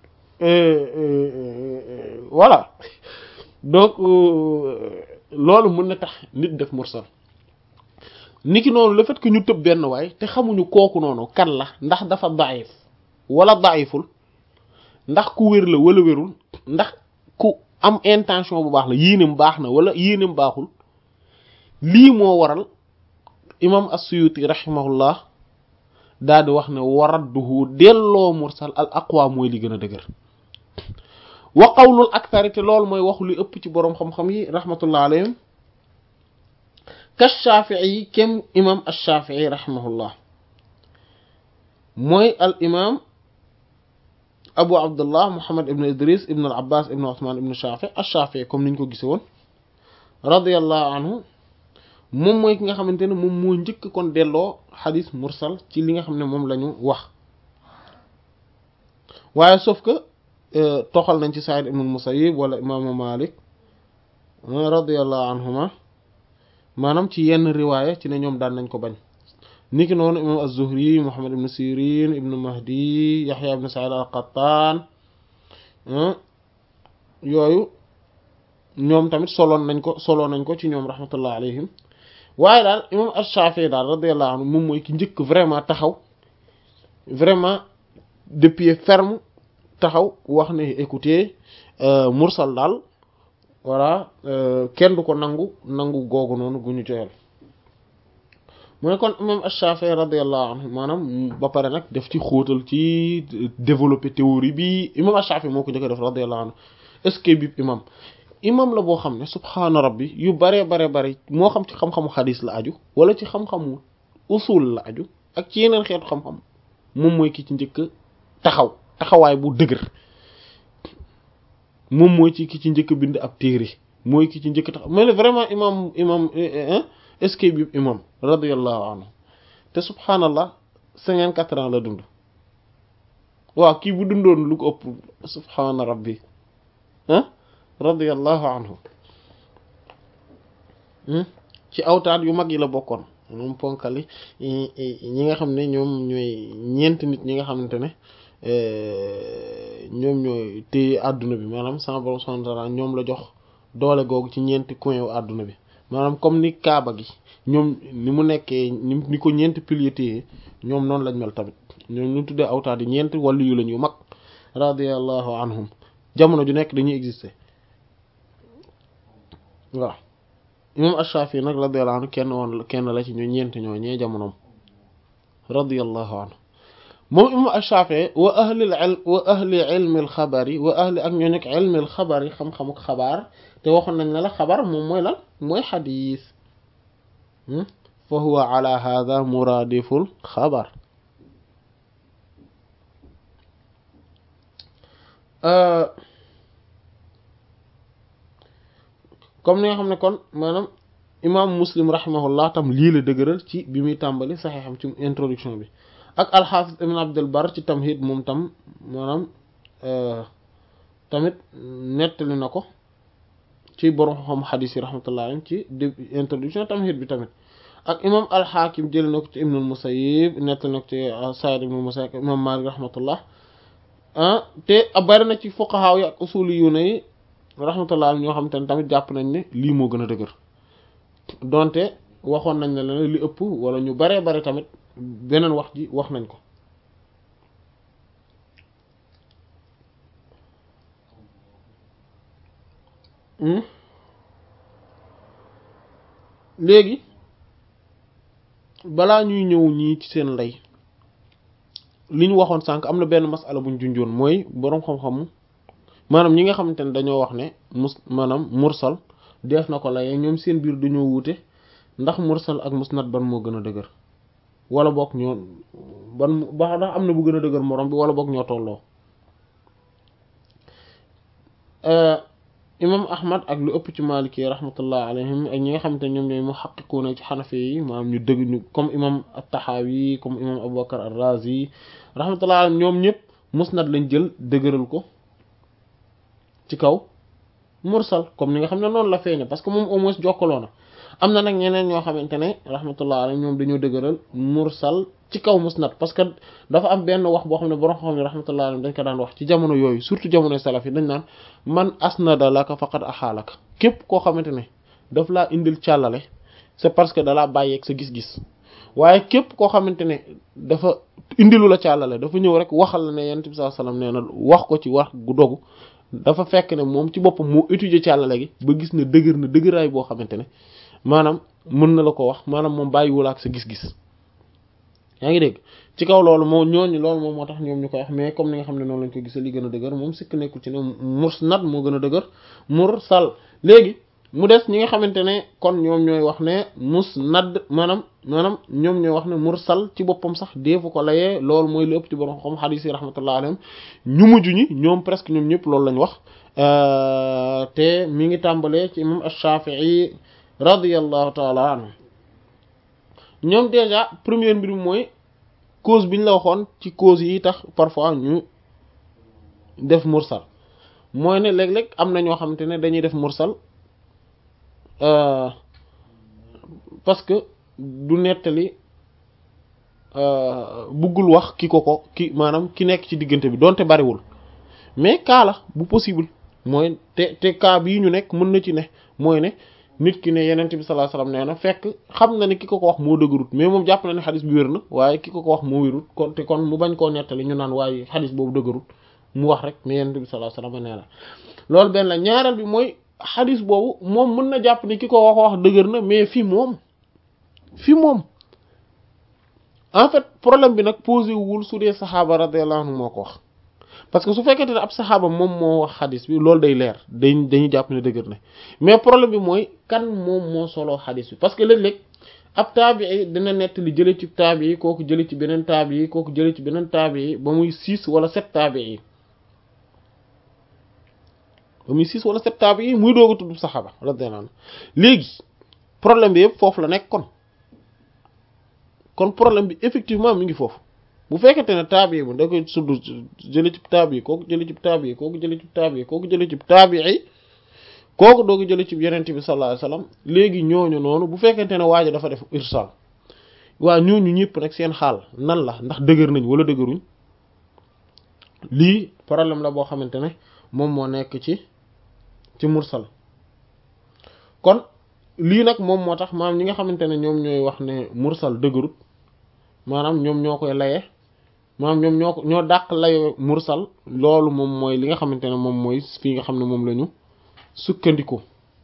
voilà donc loolu mën na tax nit def mursal niki noonu le fait que ñu tëb benn waay te xamuñu kooku noonu kan la ndax dafa daif wala daiful ndax ku wér la wala wérul ndax ku am intention bu baax la yéenem baax na wala yéenem baaxul lii moo waral imam as-Suyuti rahimahullah daal di wax ne waradduhu delloo mursal al aqwa mooy li gën a dëgër wa qawlul akthari te loolu mooy waxu li ëpp ci boroom xam-xam yi rahmatullah alayhim ka shafii kem imam ash-Shafii rahimahullah mooy al imam abu abdullah muhammad ibn idris ibn al abbas ibn uthman ibn shafi ash-Shafii comme niñ ko gise woon radiyallahu anhu moom mooy ki nga xamante ne moom moo njëkk kon delloo xadis mursal ci li nga xam ne moom la ñu wax waaye sauf que toxal nañ ci Sa'id ibn Musayyib wala imaamu Malik radiyallahu anhuma maanaam ci yenn riwaaya ci ne ñoom daan nañ ko bañ niki noonu imam az-Zuhri Muhammad ibn Sirin ibn Mahdi Yahya ibn Sa'id al-Qattan yooyu ñoom tamit soloon nañ ko soloon nañ ko ci ñoom rahmatullah alayhim waaye daal imam ash-Shafi'i daal radiyallahu anhu moom mooy ki njëkk vraiment taxaw vraiment de pied ferme taxaw wax ne écoutez mursal daal voilà kenn du ko nangu nangu googu noonu gu ñu joyal mu ne kon imam ash-Shafi'i radiyallahu anhu maanaam ba pare nag def ci xóotal ci développer théorie bi imam ash-Shafi'i moo ko njëkk def radiyallahu anhu est-ce que bi imam imam la boo xam ne subhaana rabbi yu bare bare bare moo xam ci xam-xamu xadis la aju wala ci xam-xamu usul la aju ak ci yeneen xeetu xam-xam moom mooy ki ci njëkk taxaw taxawaay bu dëgër moom mooy ci ki ci njëkk bind ab téere mooy ki ci njëkk taxaw mais vraiment imam imam est-ce que bi imam radiyallahu anhu te subhaanallah cinquante quatre ans la dund waaw kii bu dundoon lu ko ëpp subhaana rabbi ah radiyallahu anhu ci awtaat yu mag yi la bokkoon moom ponkali ñi nga xam ne ñoom ñooy ñeent nit ñi nga xamante ne ñoom ñooy téye àdduna bi maanaam sama borom subhanahu wa ta'ala ñoom la jox doole googu ci ñeenti coin wu àdduna bi maanaam comme ni kaaba gi ñoom ni mu nekkee ni ko ñeenti piliers téye ñoom noonu lañ mel tamit ñoom ñu tuddee awtaat yi ñeenti wàllu yu lañ yu mag radiyallahu anhum jamono ju nekk dañuy exister waaw imam Ash-Shafi'i nag radiyallahu anhu kenn woon kenn la ci ñu ñeenti ñoo ñee jamonoom radiyallahu anhu moom imam Ash-Shafi'i wa ahli al wa ahli ilmi al xabari wa ahli ak ñoo nekk ilmi al xabari xam-xamu xabaar te waxoon nañ ne la xabar moom mooy lan mooy xadiis fa huwa ala hadha muradiful xabar comme ni nga xam ne kon maanaam imam muslim rahimahullah tam lii la dëgëral ci bi muy tàmbali saxeexam ci introduction bi ak alxaafis ibn abdul bar ci tamhid moom tam maanaam tamit nettali na ko ci borom xam xadiis yi rahmatullah alayhi ci introduction tamhid bi tamit ak imam alxaakim jëli na ko ci ibnul musayyib nettali na ko ci said ibnul musayyib imam malik rahmatullah te bari na ci fuqahaa yi ak usuli yu ne yi rahmatullah ñoo xam te ne tamit jàpp nañ ne lii moo gën a dëgër donte waxoon nañ ne la li ëpp wala ñu baree bare tamit beneen wax ji wax nañ ko léegi balaa ñuy ñëw ñii ci seen lay li ñu waxoon sànq am na benn masala buñ junjoon mooy boroom xam-xamu maanaam ñi nga xamante ne dañoo wax ne mus maanaam mursal def na ko layee ñoom seen biir dañoo wuute ndax mursal ak musnad ban moo gën a dëgër wala boog ñoo ban ba ndax am na bu gën a dëgër morom bi wala boog ñoo tolloo imam ahmad ak lu ëpp ci maliki rahmatullah alayhim ak ñi nga xamante ne ñoom ñooy muhaqqiquna ci xanafi yi maanaam ñu dëgg ñu comme imam at-tahawi comme imam abubakar ar-razi rahmatullah alayhim ñoom ñëpp musnad lañ jël dëgëral ko ci kaw mursal comme ni nga xam ne noonu la feeñe parce que moom au moins jokkaloo na am na nag ñeneen ñoo xamante ne rahmatullah alayhim ñoom dañoo dëgëral mursal ci kaw musnad parce que dafa am benn wax boo xam ne borom xam ne rahmatullah alayhim dañ ko daan wax ci jamono yooyu surtout jamono salaf yi dañ naan man asnada laka faqad axaalaka képp koo xamante ne daf laa indil càllale c'est parce que dalaa bàyyeeg sa gis-gis waaye képp koo xamante ne dafa indilu la càllale dafa ñëw rek waxal la ne yonent bi sallallahu alayhi wasallam nee na wax ko ci wax gu dogu dafa fekk ne moom ci boppam moo étudier càllale gi ba gis ne dëgër na dëgëraay boo xamante ne maanaam mën na la ko wax maanaam moom bàyyiwul ak sa gis-gis yaa ngi dégg ci kaw loolu moo ñooñu loolu moom moo tax ñoom ñu koy wax mais comme ni nga xam ne noonu lañ ko gisee li gën a dëgër moom sikk nekkul ci ne musnad moo gën a dëgër mursal léegi mu des ñi nga xamante ne kon ñoom ñooy wax ne musnad maanaam maanaam ñoom ñooy wax ne mursal ci boppam sax deefu ko layee loolu mooy lu ëpp ci borom xam xadiis yi rahmatullah alayhim ñu mujj ñi ñoom presque ñoom ñëpp loolu lañ wax te mi ngi tàmbalee ci imam ash-Shafi'i radiyallahu taala anhu ñoom déjà première mbir mooy cause bi ñu la waxoon ci cause yi tax parfois ñu def mursal mooy ne léeg-léeg am na ñoo xamante ne dañuy def mursal parce que du nettali buggul wax ki ko ko ki maanaam ki nekk ci diggante bi donte bariwul mais cas la bu possible mooy te te cas bii ñu nekk mën na ci ne mooy ne nit ki ne yenent bi sallallahu alayhi wasallam nee na fekk xam na ne ki ko ko wax moo dëgërut mais moom jàpp na ne xadis bi wér na waaye ki ko ko wax moo wérut kon te kon mu bañ koo nettali ñu naan waaye xadis boobu dëgërut mu wax rek ne yenent bi sallallahu alayhi wasallam nee na loolu benn la ñaareel bi mooy xadis boobu moom mën na jàpp ni ki ko wax wax dëgër na mais fi moom fi moom en fait problème bi nag posé wul su dee saxaaba radiyallahu anhu moo ko wax parce que su fekkente ne ab saxaaba moom moo wax xadis bi loolu day leer day dañuy jàpp ne dëgër na mais problème bi mooy kan moom moo soloo xadis bi parce que léeg-léeg ab taabii dina nett li jële ci taabii kooku jële ci beneen taabii kooku jële ci beneen taabii ba muy six wala sept taabii ba muy six wala sept taabii muy doog a tudd saxaaba radiyallahu anhu léegi problème bi yëpp foofu la nekk kon kon problème bi effectivement mi ngi foofu bu fekkente ne taabi bi da koy sudd jële ci taabi kooku jële ci taabi kooku jële ci taabi kooku jële ci taabii kooku doogu jële ci yenente bi sallallahu alayhi wasallam léegi ñooñu noonu bu fekkente ne waajo dafa def irsal waa ñooñu ñëpp nag seen xaal nan la ndax dëgër nañ wala dëgëruñ lii problème la boo xamante ne moom moo nekk ci ci mursal kon lii nag moom moo tax maanaam ñi nga xamante ne ñoom ñooy wax ne mursal dëgërut maanaam ñoom ñoo koy laye maanaam ñoom ñoo ko ñoo dàq laye mursal loolu moom mooy li nga xamante ne moom mooy fii nga xam ne moom la ñu sukkandiku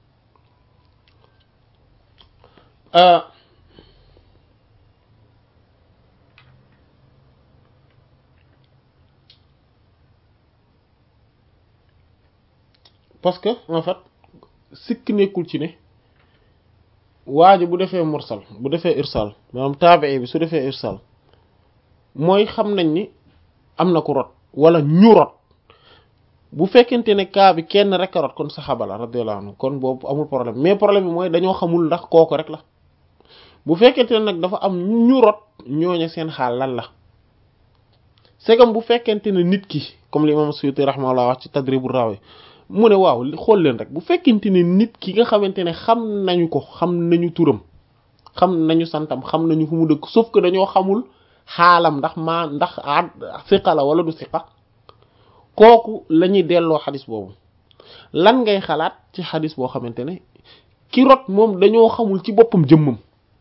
parce que en fait sikk nekkul ci ne waajo bu defee mursal bu defee irsal maanaam taabii bi su defee irsal mooy xam nañ ni am na ku rot wala ñu rot bu fekkente ne kaa bi kenn rek a rot kon saxaaba la radiyallahu anhu kon boobu amul problème mais problème bi mooy dañoo xamul ndax kooku rek la bu fekkente ne nag dafa am ñu rot ñooñu seen xaal lan la segam bu fekkente ne nit ki comme li imam Suyuti rahimahullah wax ci Tadribur Rawi mu ne waaw xool leen rek bu fekkente ne nit ki nga xamante ne xam nañu ko xam nañu turam xam nañu santam xam nañu fu mu dëkk sauf que dañoo xamul xaalam ndax maa ndax a siqa la wala du siqa kooku la ñuy delloo xadis boobu lan ngay xalaat ci xadis boo xamante ne ki rot moom dañoo xamul ci boppam jëmmam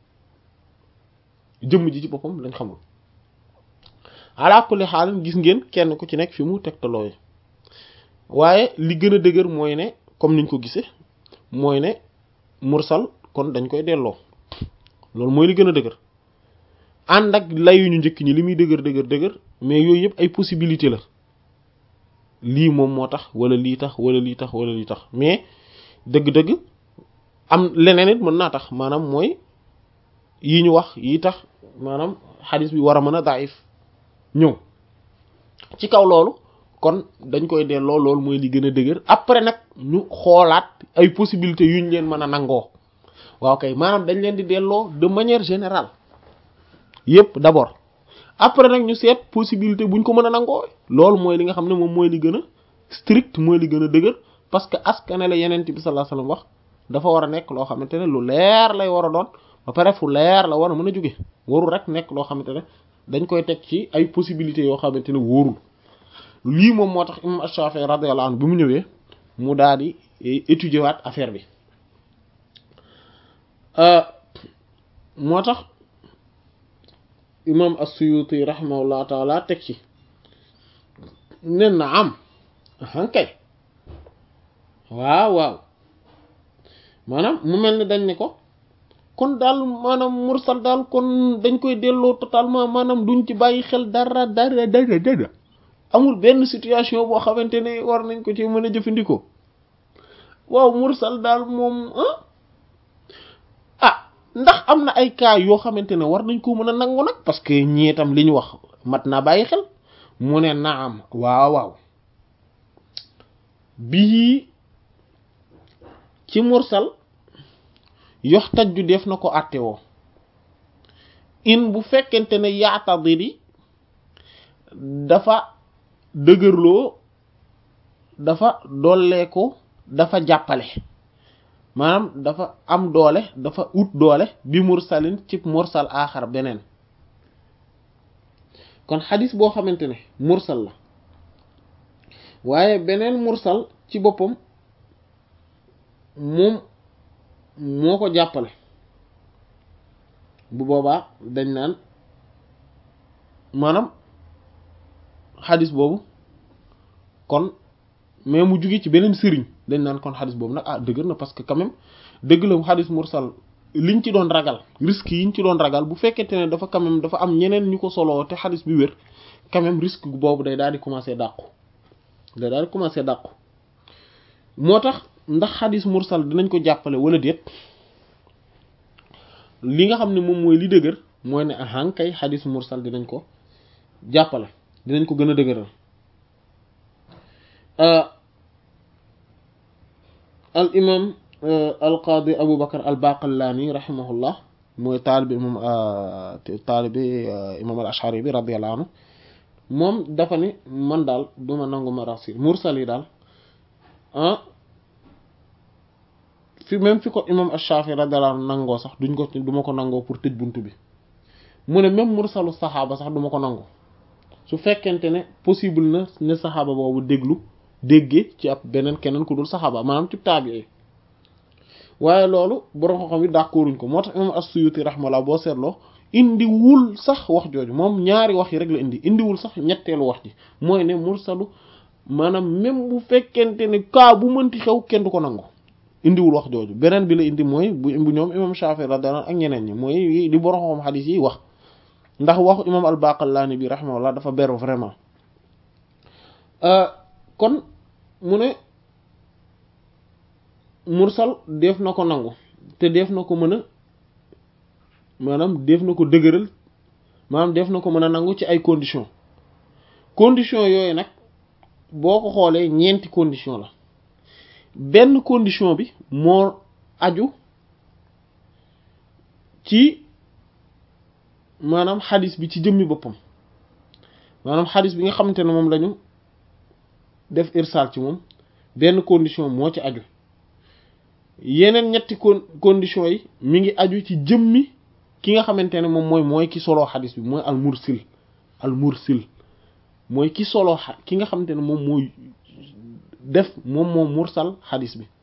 jëmm ji ci boppam lañ xamul ala kulli xaal gis ngeen kenn ku ci nekk fi mu tegtaloo waaye li gën a dëgër mooy ne comme niñ ko gisee mooy ne mursal kon dañ koy delloo loolu mooy li gën a dëgër ànd ak layuñu njëkk ñi li muy dëgër dëgër dëgër mais yooyu yëpp ay possibilité la lii moom moo tax wala lii tax wala lii tax wala lii tax mais dëgg-dëgg am leneen it mën naa tax maanaam mooy yi ñu wax yi tax maanaam xadis bi war a mën a daif ñëw ci kaw loolu kon dañ koy delloo loolu mooy li gën a dëgër après nag ñu xoolaat ay possibilités yuñ leen mën a nangoo waaw kay maanaam dañ leen di delloo de manière générale yépp d'abord après nag ñu seet possibilité buñ ko mën a nangoo loolu mooy li nga xam ne moom mooy li gën a strict mooy li gën a dëgër parce que askane la yeneen bi sallallahu alayhi wasallam wax dafa war a nekk loo xamante ne lu leer lay war a doon ba pare fu leer la war a mën a jóge warul rek nekk loo xamante ne dañ koy teg ci ay possibilités yoo xamante ne wóorul lii moom moo tax imam Ash-Shafi'i radiyallahu anhu bi mu ñëwee mu daal di étudier waat affaire bi moo tax imam as-Suyuti rahimahullahu taala teg ci nen na am hankay waaw waaw maanaam mu mel ni dañ ne ko kon daal maanaam mursal daal kon dañ koy delloo totalement maanaam duñ ci bàyyi xel dara dara dara dara amul benn situation boo xamante ne war nañ ko ci mën a jëfandikoo waaw mursal daal moom ah ndax am na ay cas yoo xamante ne war nañ ko mën a nangu nag parce que ñii itam li ñu wax mat naa bàyyi xel mu ne naam waaw waaw bii ci mursal yox tajju def na ko àtte woo in bu fekkente ne yaatadiri dafa dëgërloo dafa dolleeku dafa jàppale maanaam dafa am doole dafa ut doole bi mursalin ci mursal aaxar beneen kon xadis boo xamante ne mursal la waaye beneen mursal ci boppam moom moo ko jàppale bu boobaa dañ naan maanaam xadis boobu kon mais mu jóge ci beneen sëriñ dañ naan kon xadis boobu nag ah dëgër na parce que quand même dëgg la xadis mursal liñ ci doon ragal risque yiñ ci doon ragal bu fekkente ne dafa quand même dafa am ñeneen ñu ko soloo te xadis bi wér quand même risque boobu day daal di commencer dàqu day daal di commencer dàqu moo tax ndax xadis mursal dinañ ko jàppale wala déet li nga xam ne moom mooy li dëgër mooy ne ahan kay xadis mursal dinañ ko jàppale dinañ ko gën a dëgëral al imam al qaadi abu bakar al baqallani rahimahullah mooy taalibi imam taalibi imam al ashari bi radiyallahu anhu moom dafa ni man daal duma nangu marasil mursal yi daal ah fi même fi ko imam ash-shafi radiyallahu anhu nangoo sax duñ ko duma ko nangoo pour tëj buntu bi mu ne même mursalu saxaaba sax duma ko nangu su fekkente ne possible na ne saxaaba boobu déglu déggee ci ab beneen keneen ku dul saxaaba maanaam ci taabi waaye loolu borom xam-xam yi d'accorduñ ko moo tax imam as-Suyuti rahmallah boo seetloo indiwul sax wax jooju moom ñaari wax yi rek la indi indiwul sax ñetteelu wax ji mooy ne mursalu maanaam même bu fekkente ne kaa bu mënti xew kenn du ko nangu indiwul wax jooju beneen bi la indi mooy bu bu ñoom imam Shafi'i radiyallahu ak ñeneen ñi mooy li borom xam xadiis yi wax ndax waxu imam al-Baqallani bi rahimahullah dafa beru vraiment kon mu ne mursal def na ko nangu te def na ko mën a maanaam def na ko dëgëral maanaam def na ko mën a nangu ci ay conditions conditions yooyu nag boo ko xoolee ñeenti condition la benn condition bi moo aju ci maanaam xadis bi ci jëmmi boppam maanaam xadis bi nga xamante ne moom lañu def irsal ci moom benn condition moo ci aju yeneen ñetti con conditions yi mi ngi aju ci jëmmi ki nga xamante ne moom mooy mooy ki solo xadis bi mooy al mursil al mursil mooy ki solo ki nga xamante ne moom mooy def moom moo mursal xadis bi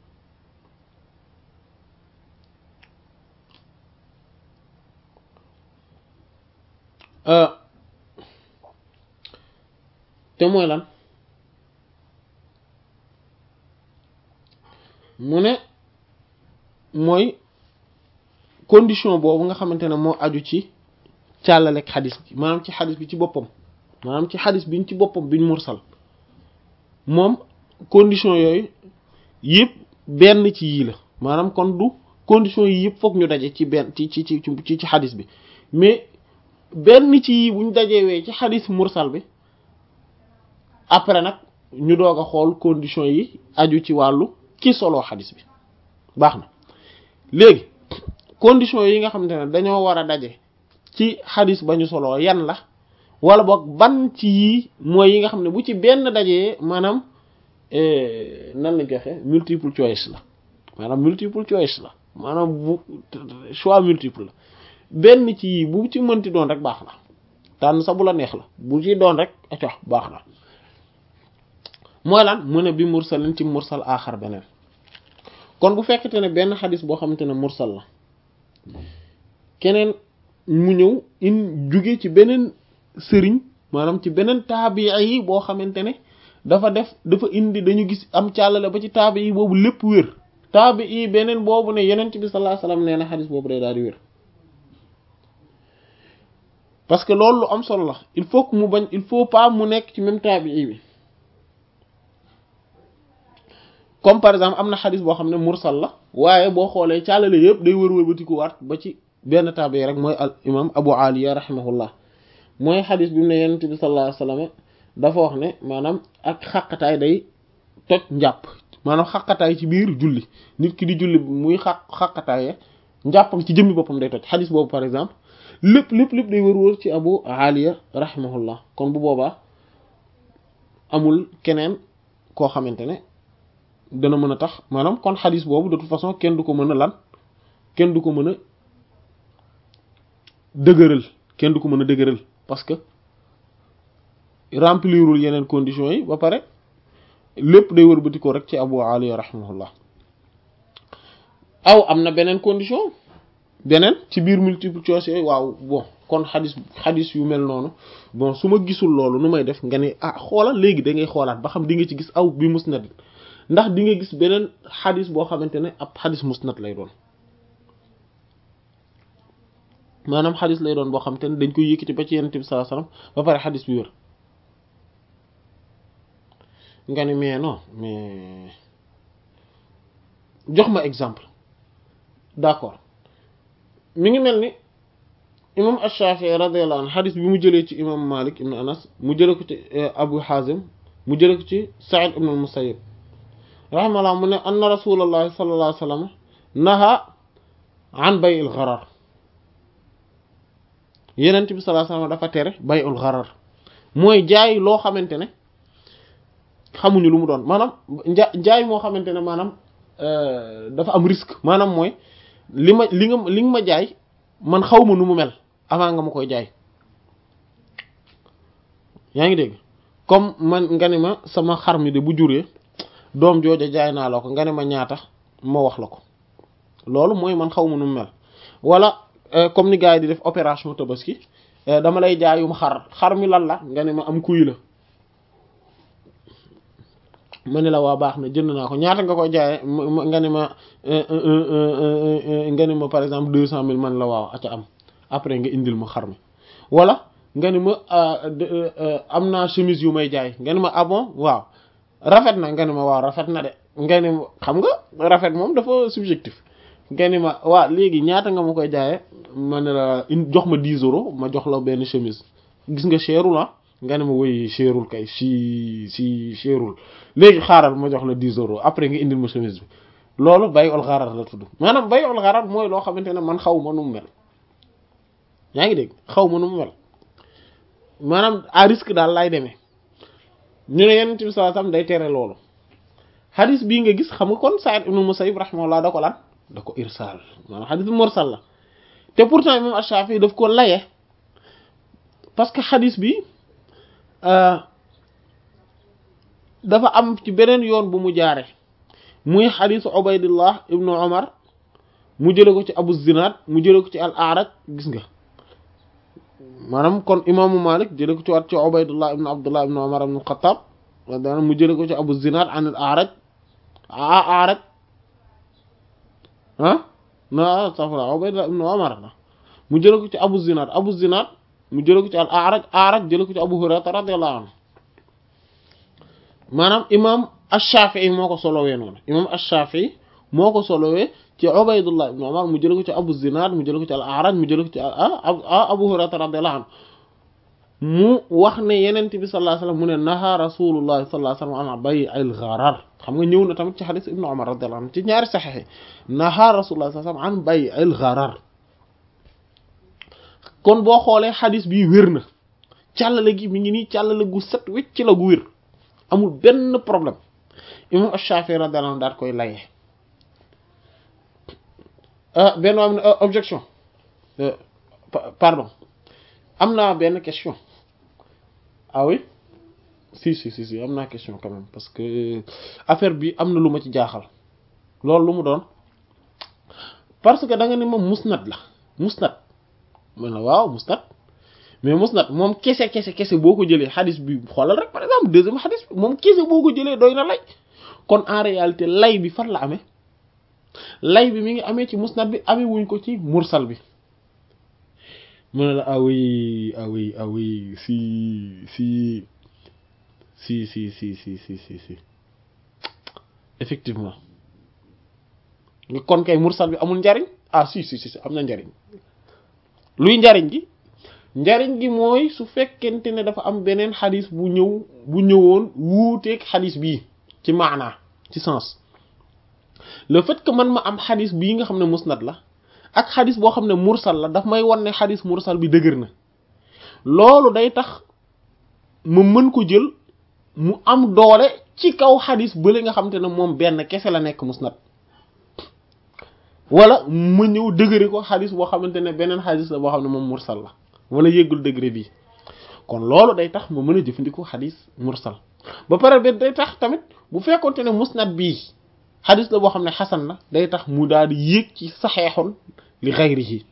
te mooy lan mu ne mooy condition boobu nga xamante ne moo aju ci càllalek xadis bi maanaam ci xadis bi ci boppam maanaam ci xadis biñ ci boppam biñ mursal moom condition yooyu yëpp benn ci yii la maanaam kon du condition yi yëpp foog ñu daje ci benn ci ci ci ci ci xadis bi mais benn ci yii buñ dajewee ci xadis mursal bi après nag ñu doog a xool condition yi aju ci wàllu ki solo xadis bi baax na léegi condition yi nga xamante ne dañoo war a daje ci xadis ba ñu solo yan la wala boog ban ci yii mooy yi nga xam ne bu ci benn dajee maanaam nan lañ koy waxee multiple choice la maanaam multiple choice la maanaam bu choix multiple la benn ci yii bu ci mënti doon rek baax na tànn sa bu la neex la bu ci doon rek acox baax na mooy lan mu ne bi mursalin ci mursal aaxar beneen kon bu fekkete ne benn xadis boo xamante ne mursal la keneen mu ñëw in jóge ci beneen sëriñ maanaam ci beneen taabii yi boo xamante ne dafa def dafa indi dañu gis am càllale ba ci taabi yi boobu lépp wér taabi yi beneen boobu ne yeneen bi sallallahu alayhi wasallam nee na xadis boobu day daal di wér parce que loolu lu am solo la il faut que mu bañ il faut pas mu nekk ci même taabii bi comme par exemple am na xadis boo xam ne mursal la waaye boo xoolee càllale yëpp day wër wër ba tikuwaat ba ci benn taabi rek mooy al imam abu aliya rahimahullah mooy xadis bi mu ne yenent bi sallallahu alayhi wasallam dafa wax ne maanaam ak xaqataay day toj njàpp maanaam xaqataay ci biir julli nit ki di julli muy xaq xaqataaye njàppam ci jëmmi boppam day toj xadis boobu par exemple lépp lépp lépp day wër wër ci abu aliya rahimahullah kon bu boobaa amul keneen koo xamante ne dana mën a tax maanaam kon xadis boobu de toute façon kenn du ko mën a lan kenn du ko mën a dëgëral kenn du ko mën a dëgëral parce que remplirul yeneen conditions yi ba pare lépp day wërbati ko rek ci Abu Ali rahimahullah aw am na beneen condition beneen ci biir multiple choice yooyu waaw bon kon xadis xadis yu mel noonu bon su ma gisul loolu nu may def nga ne ah xoolal léegi da ngay xoolaat ba xam di nga ci gis aw bi musnad ndax di nga gis beneen xadis boo xamante ne ab xadis musnad lay doon maanaam xadis lay doon boo xamante ne dañ koy yëkkati ba ci Yonent bi sallallahu alayhi wasallam ba pare xadis bi wér nga ne mais non mais jox ma exemple d'accord mi ngi mel ni imam Ash-Shafi'i radiyallahu anhu xadis bi mu jëlee ci imam Malik ibn Anas mu jëlee ko ci Abu Hazim mu jëlee ko ci Sa'id ibn al-Musayyib rahimahullah mu ne anna rasulullahi sallallahu alayhi wasallam naha an bay'il gharar yenent bi sallallahu alayhi wasallam dafa tere bay'ul gharar mooy jaay loo xamante ne xamuñu lu mu doon maanaam nja jaay moo xamante ne maanaam dafa am risque maanaam mooy li ma li nga li nga ma jaay man xaw ma nu mu mel avant nga ma koy jaay yaa ngi dégg comme man nga ne ma sama xar mi de bu juree doom jooja jaay naa la ko nga ne ma ñaata ma wax la ko loolu mooy man xaw ma nu mu mel wala comme ni gars yi di def opération tabaski dama lay jaayum xar xar mi lan la nga ne ma am kuy la ma ne la waa baax na jënd naa ko ñaata nga koy jaayee nga ne ma nga ne ma par exemple deux cent mille man la waaw aca am après nga indil ma xar mi wala nga ne ma am naa chemise yu may jaay nga ne ma ah bon waaw rafet na nga ne ma waaw rafet na de nga ne ma xam nga rafet moom dafa subjectif nga ne ma waaw léegi ñaata nga ma koy jaayee ma ne la jox ma dix euros ma jox la benn chemise gis nga cherul ah nga ne ma woy cherul kay si si cherul léegi xaaral ma jox la dix euros après nga indil ma chemise bi loolu bay ol xaaral la tudd maanaam bay ol xaaral mooy loo xamante ne man xaw ma nu mu mel yaa ngi dégg xaw ma nu mu mel maanaam à risque daal lay demee ñu ne yenent bi sallallahu alayhi wasallam day tere loolu xadis bii nga gis xam nga kon Sa'id ibn Musayyib rahimahullah da ko lan da ko irsal maanaam xadis bi mursal la te pourtant imam Ash-Shafi'i daf ko laye parce que xadis bi dafa am ci beneen yoon bu mu jaare muy xadisu Ubaydullah ibnu Umar mu jële ko ci Abu Zinad mu jële ko ci al-A'raj gis nga maanaam kon imaamu Malik jële ko ci waat ci Ubaydullah ibnu Abdullah ibnu Umar ibnu Xattaab mu jële ko ci Abu Zinad an al-A'raj A'raj ah na safra Ubaydullah ibnu Umar mu jële ko ci Abu Zinad Abu Zinad mu jële ko ci al-A'raj A'raj jële ko ci Abu Hurayra radiyallahu anhu maanaam imam ash-Shafi'i moo ko solowee noonu imam ash-Shafi'i moo ko solowee ci Ubaydullah ibn Umar mu jële ko ci Abu Zinad mu jële ko ci al-A'raj mu jële ko ci Abu Hurayra radiyallahu anhu mu wax ne yenent bi sallallahu alayhi wasallam mu ne naha rasulullah sallallahu alayhi wasallam an bay'il gharar xam nga ñëw na tamit ci hadith ibn Umar radiyallahu anhu ci ñaari sahih naha rasulullah sallallahu alayhi wasallam an bay'il gharar kon boo xoolee hadith bi wér na càllale gi mi ngi nii càllale gu set wecc la gu wér amul benn problème imam Ash-Shafi'i radiyallahu anhu daat koy layee benn am ne objection pardon am naa benn question ah oui si si si si am naa question quand même parce que affaire bi am na lu ma ci jaaxal loolu lu mu doon parce que da nga ne moom musnad la musnad man la waaw musnad mais musnad moom kese kese kese boo ko jëlee xadis bi xoolal rek par exemple deuxième xadis bi moom kese boo ko jëlee doy na lay kon en réalité lay bi fan la amee lay bi mi ngi amee ci musnad bi amee wuñ ko ci mursal bi mu ne la ah oui ah oui ah oui si si si si si si si si si effectivement kon kay mursal bi amul njariñ ah si si si am na njariñ luy njariñ gi njariñ gi mooy su fekkente ne dafa am beneen xadis bu ñëw bu ñëwoon wuuteeg xadis bii ci maanaa ci sens le fait que man ma am xadis bii nga xam ne musnad la ak xadis boo xam ne mursal la daf may wan ne xadis mursal bi dëgër na loolu day tax ma mën ko jël mu am doole ci kaw xadis bële nga xam te ne moom benn kese la nekk musnad wala ma ñëw dëgëre ko xadis boo xamante ne beneen xadis la boo xam ne moom mursal la wala yëggul degré bi kon loolu day tax ma mën a jëfandikoo xadis mursal ba pare ba day tax tamit bu fekkonte ne musnad bii xadis la boo xam ne xasan la day tax mu daal di yéeg ci saxeexoon li xayrihi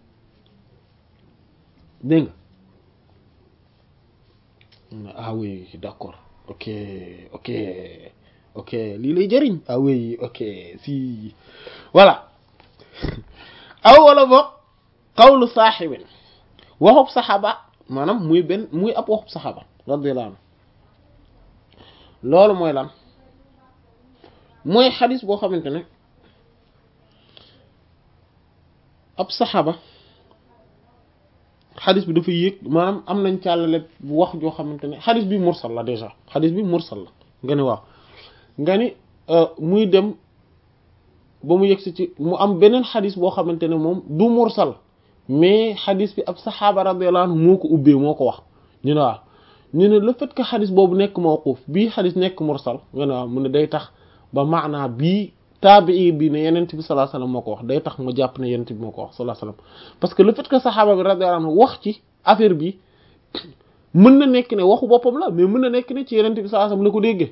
dégg nga ah oui d'accord ok ok ok lii lay jëriñ ah oui ok si voilà aw wala boog qawlu saaxibin waxub saxaaba maanaam muy benn muy ab waxub saxaaba radiyallahu anhu loolu mooy lan mooy xadis boo xamante ne ab saxaaba xadis bi dafa yéeg maanaam am nañ càllale bu wax joo xamante ne xadis bi mursal la déjà xadis bi mursal la nga ni waaw nga ni muy dem ba mu yegsi ci mu am beneen xadis boo xamante ne moom du mursal mais xadis bi ab saxaaba radiyallahu anhu moo ko ubbee moo ko wax ñu ne waaw ñu ne le fait que xadis boobu nekk mawquuf bii xadis nekk mursal ñu ne waaw mu ne day tax ba maanaa bii taabii bi ne yenent bi sallallahu alayhi wasallam moo ko wax day tax ma jàpp ne yenent bi moo ko wax sallallahu alayhi wasallam parce que le fait que saxaaba bi radiyallahu anhu wax ci affaire bi mën na nekk ne waxu boppam la mais mën na nekk ne ci yenent bi sallallahu alayhi wasallam la ko déggee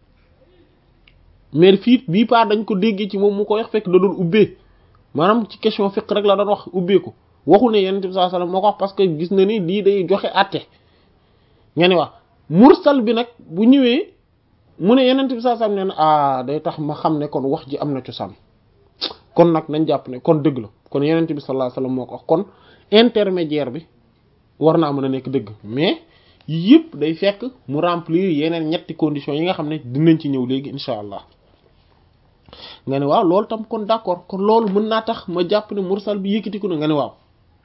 mais fii bii part dañ ko déggee ci moom mu ko wax fekk da doon ubbee maanaam ci question fiqh rek la doon wax ubbee ko waxul ne yenent bi sallallahu alayhi wasallam moo ko wax parce que gis na ni lii day joxe àtte nga ne wax mursal bi nag bu ñëwee mu ne yenent bi sallallahu alayhi wasallam ne ah day tax ma xam ne kon wax ji am na cosaan kon nag nañ jàpp ne kon dëgg la kon yenent bi sallallahu alayhi wasallam moo ko wax kon intermédiaire bi war naa mën a nekk dëgg mais yëpp day fekk mu remplir yeneen ñetti conditions yi nga xam ne dinañ ci ñëw léegi incha allah nga ne waaw loolu tam kon d'accord kon loolu mën naa tax ma jàpp ne mursal bi yëkkatiku na nga ne waaw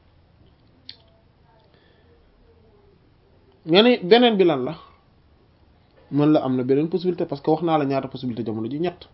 nga ne beneen bi lan la mën la am na beneen possibilité parce que wax naa la ñaata possibilité jamono ji ñett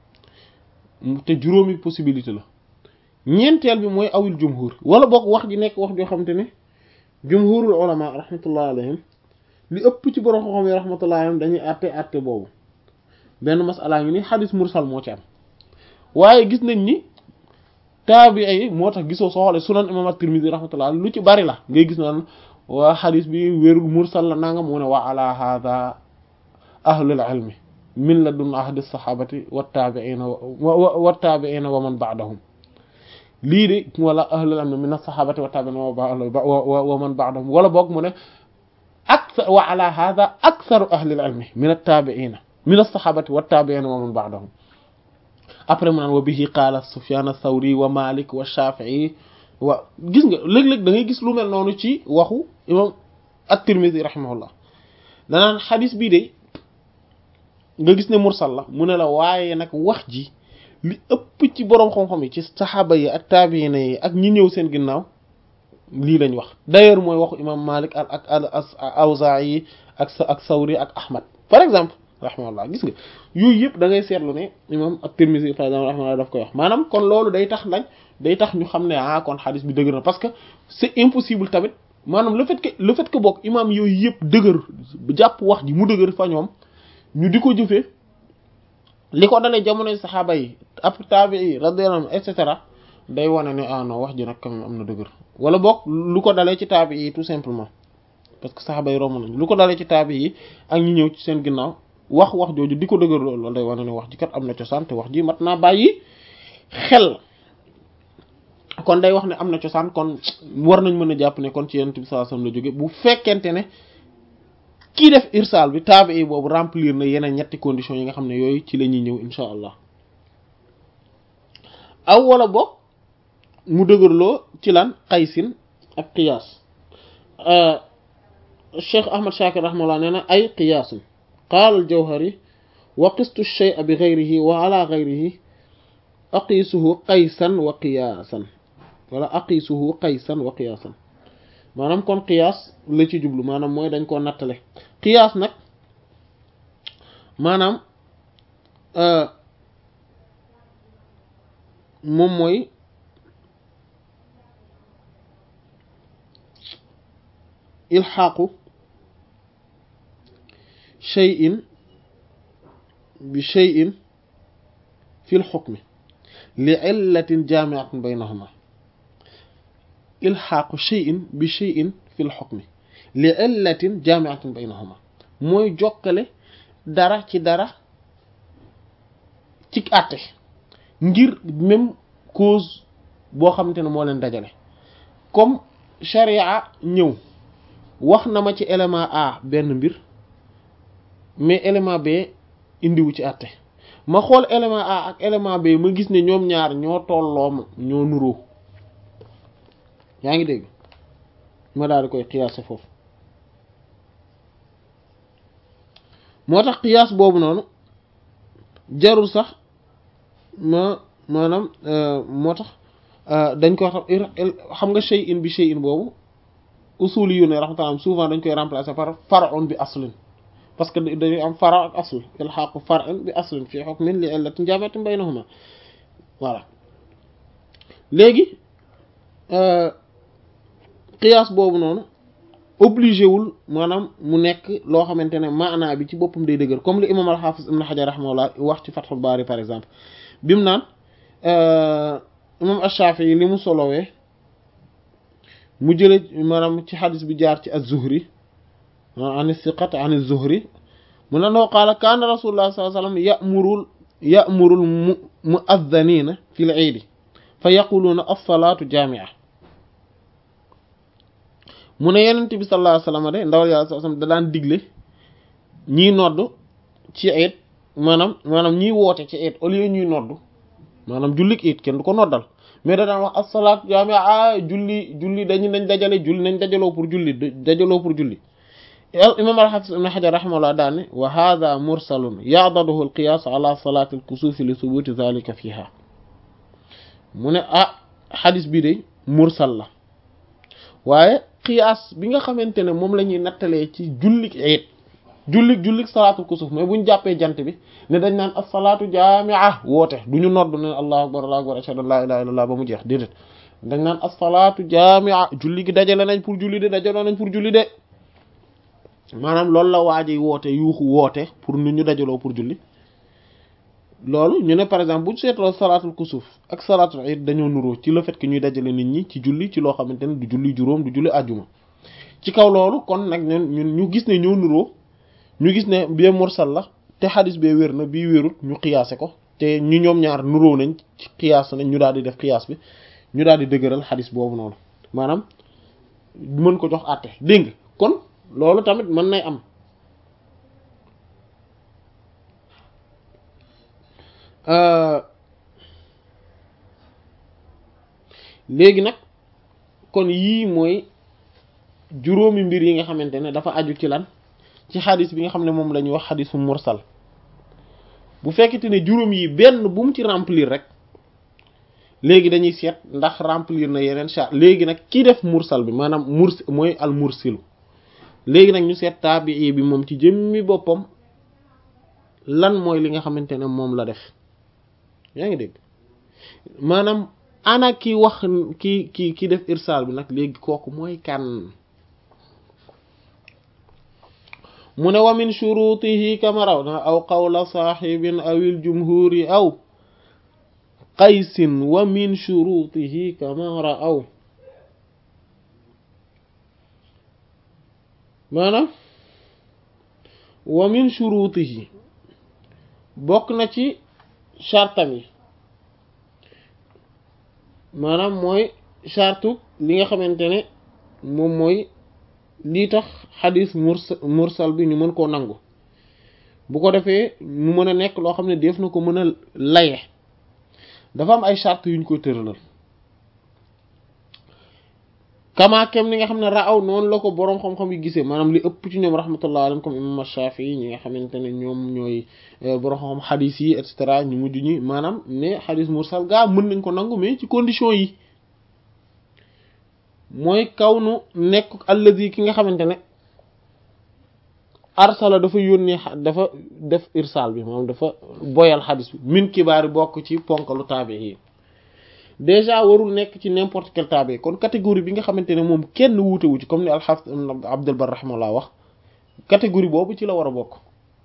te juróomi possibilité la ñeenteel bi mooy awil jumhur wala boog wax ji nekk wax joo xamante ne jumhurul ulama rahmatullah alayhim li ëpp ci borom xam-xam yi rahmatullah alayhim dañuy àtte àtte boobu benn masala ngi ni xadis mursal moo ci am waaye gis nañ ni taabi'i moo tax gisoo soo xoolee sunan imam at-Tirmidhi rahmatullah lu ci bari la ngay gis naan waa xadis bi wérul mursal la nanga mu ne wa ala hadha ahlul ilmi min ladun ahdi sahabati wa tabi'ina wa tabi'ina wa man ba'dahum lii de wala ahlul ilmi min as-sahabati wa tabi'ina wa man ba'dahum wala boog mu ne akthar wa ala hadha aktharu ahlil ilmi min at-tabi'ina min as-sahabati wa tabi'ina wa man ba'dahum après mu naan wa bihi qaala Sufyan ath-Thawri wa Malik wa Shafi'i wa gis nga léeg-léeg da ngay gis lu mel noonu ci waxu imam at-Tirmidhi rahimahullah danaan xadis bii de nga gis ne mursal la mu ne la waaye nag wax ji li ëpp ci boroom xam-xam yi ci saxaaba yi ak taabiina yi ak ñi ñëw seen ginnaaw lii lañ wax d'ailleurs mooy waxu imam Malik ak ak al Awzaa'i ak ak Sawri ak Ahmad par exemple rahimahullah gis nga yooyu yëpp da ngay seetlu ne imam at-Tirmidhi par exemple rahimahullah daf koy wax maanaam kon loolu day tax lañ day tax ñu xam ne ah kon xadis bi dëgër na parce que c'est impossible tamit maanaam le fait que le fait que bokk imam yooyu yëpp dëgër jàpp wax ji mu dëgër fa ñoom ñu di ko jëfee li ko dalee jamonoy saxaaba yi ab taabii radiyallahu anhum et cetera day wane ne ah non wax ji nag quand même am na dëgër wala bokk lu ko dalee ci taabii yi tout simplement parce que saxaaba yi romb nañ lu ko dalee ci taabii yi ak ñi ñëw ci seen ginnaaw wax wax jooju di ko dëgër loolu loolu day wane ne wax ji kat am na cosaan te wax ji mat naa bàyyi xel kon day wax ne am na cosaan kon war nañ mën a jàpp ne kon ci yonent bi sallallahu alayhi wasallam la jóge bu fekkente ne kii def irsaal bi taabii boobu remplir na yeneen ñetti conditions yi nga xam ne yooyu ci la ñuy ñëw insha allah aw wala boog mu dëgërloo ci lan qaysin ak qiyaas cheikh ahmad shakir rahmallah nee na ay qiyaasun qaala al-Jawhari wa qistu ash-shay'a bi ghayrihi wa ala ghayrihi aqiisuhu qaysan wa qiyaasan wala aqiisuhu qaysan wa qiyaasan maanaam kon qiyaas la ci jublu maanaam mooy dañ koo nattale qiyaas nag maanaam moom mooy ilxaaqu shay'in bi shay'in fi lxukmi li illatin jaamiatin baynahuma ilxaaqu shay'in bi shay'in fi lxukmi li illatin jaamiatin baynahuma mooy jokkale dara ci dara ci àtte ngir même cause boo xamante ne moo leen dajale comme sharia ñëw wax na ma ci élément A benn mbir mais élément B indiwu ci àtte ma xool élément A ak élément B ma gis ne ñoom ñaar ñoo tolloo ñoo nuroo yaa ngi dégg ma daal di koy xiyaase foofu moo tax xiyaas boobu noonu jarul sax ma maanaam moo tax dañ koy xam nga shay'in bi shay'in boobu usuli yu ne rahmatullah souvent dañ koy remplacer par far'un bi aslin parce que dañuy am fara ak asl ilhaqu far'in bi aslin fi hukmin li illatin jaami'atin baynahuma voilà léegi qiyaas boobu noonu obligé wul maanaam mu nekk loo xamante ne maanaa bi ci boppam day dëgër comme li imam al-Hafiz ibn Hajar rahimahullah wax ci Fathul Bari par exemple bi mu naan imam ash-Shafi'i li mu solowee mu jële maanaam ci xadis bi jaar ci az-Zuhri an siqat an az-Zuhri mu ne noo qaala kaana rasulullah sallallahu alayhi wasallam ya'murul ya'murul mu mu'adhdhanina fil 'iid fa yaquluuna as-salaatu jaami'a mu ne yenent bi sallallahu alayhi wasallam de ndawal yàlla sallallahu alayhi wasallam da daan digle ñiy nodd ci eet maanaam maanaam ñiy woote ci eet au lieu ñuy nodd maanaam jullik eet kenn du ko noddal mais da daan wax as-salaatu jaami'a julli julli dañu nañ dajale julli nañ dajaloo pour julli dajaloo pour julli imam al-Hafiz ibn Hajar rahimahullah daane wa hadha mursalun ya'daduhu al-qiyas ala salati al-kusuf li thubuti dhalika fiha mu ne ah xadis bi de mursal la waaye qiyaas bi nga xamante ne moom la ñuy nattalee ci jullik eet jullik jullik salaatul kusuf mais bu ñu jàppee jant bi ne dañ naan as-salaatu jaami'a woote du ñu nodd ne allahu akbar allahu akbar ashhadu an la ilaha illallah ba mu jeex déedéet dañ naan as-salaatu jaami'a julli gi dajale nañ pour julli de dajale nañ pour julli de maanaam loolu la waaji woote yuuxu woote pour nit ñu dajaloo pour julli loolu ñu ne par exemple bu ñu seetloo salaatul kusuf ak salaatul iid dañoo nuroo ci le fait que ñuy dajale nit ñi ci julli ci loo xamante ne du julli juróom du julli àjjuma ci kaw loolu kon nag ñun ñu gis ne ñoo nuroo ñu gis ne bee mursal la te xadis bee wér na bii wérut ñu xiyaase ko te ñu ñoom ñaar nuroo nañ ci xiyaas nañ ñu daal di def xiyaas bi ñu daal di dëgëral xadis boobu noonu maanaam mën ko jox àtte dégg nga kon loolu tamit mën nay am léegi nag kon yii mooy juróomi mbir yi nga xamante ne dafa aju ci lan ci xadis bi nga xam ne moom la ñuy wax xadisu mursal bu fekkete ne juróom yi benn bu mu ci remplir rek léegi dañuy seet ndax remplir na yeneen charte léegi nag ki def mursal bi maanaam murs mooy al mursilu léegi nag ñu seet taabii bi moom ci jëmmi boppam lan mooy li nga xamante ne moom la def yaa ngi dégg maanaam ana ki wax ki ki ki def irsal bi nag léegi kooku mooy kan mu ne wa min shurutihi kama raw na aw qawla saaxibin awil jumhuri aw qaysin wa min shurutihi kama ra'aw maanaam wa min shurutihi bokk na ci chartam yi maanaam mooy chartu li nga xamante ne moom mooy lii tax xadis mursal mursal bi ñu mën koo nangu bu ko defee mu mën a nekk loo xam ne def na ko mën a laye dafa am ay charte yu ñu koy tëralal kamaakem ni nga xam ne raaw noonu la ko boroom xam-xam yi gisee maanaam li ëpp ci ñoom rahmatullah alayhim comme imam Shafi'i ñi nga xamante ne ñoom ñooy boroom xam-xam xadis yi et cetera ñu mujj ñi maanaam ne xadis mursal gaa mën nañ ko nangu mais ci condition yi mooy kaw nu nekk alladi ki nga xamante ne arsala dafa yónnee dafa def irsal bi moom dafa boyal xadis bi min kibaari bokk ci ponkalu taabi yi déjà warul nekk ci n'importe quel taabi kon catégorie bi nga xamante ne moom kenn wuute wu ci comme ni al-Hafiz Abdul Barr rahimahullah wax catégorie boobu ci la war a bokk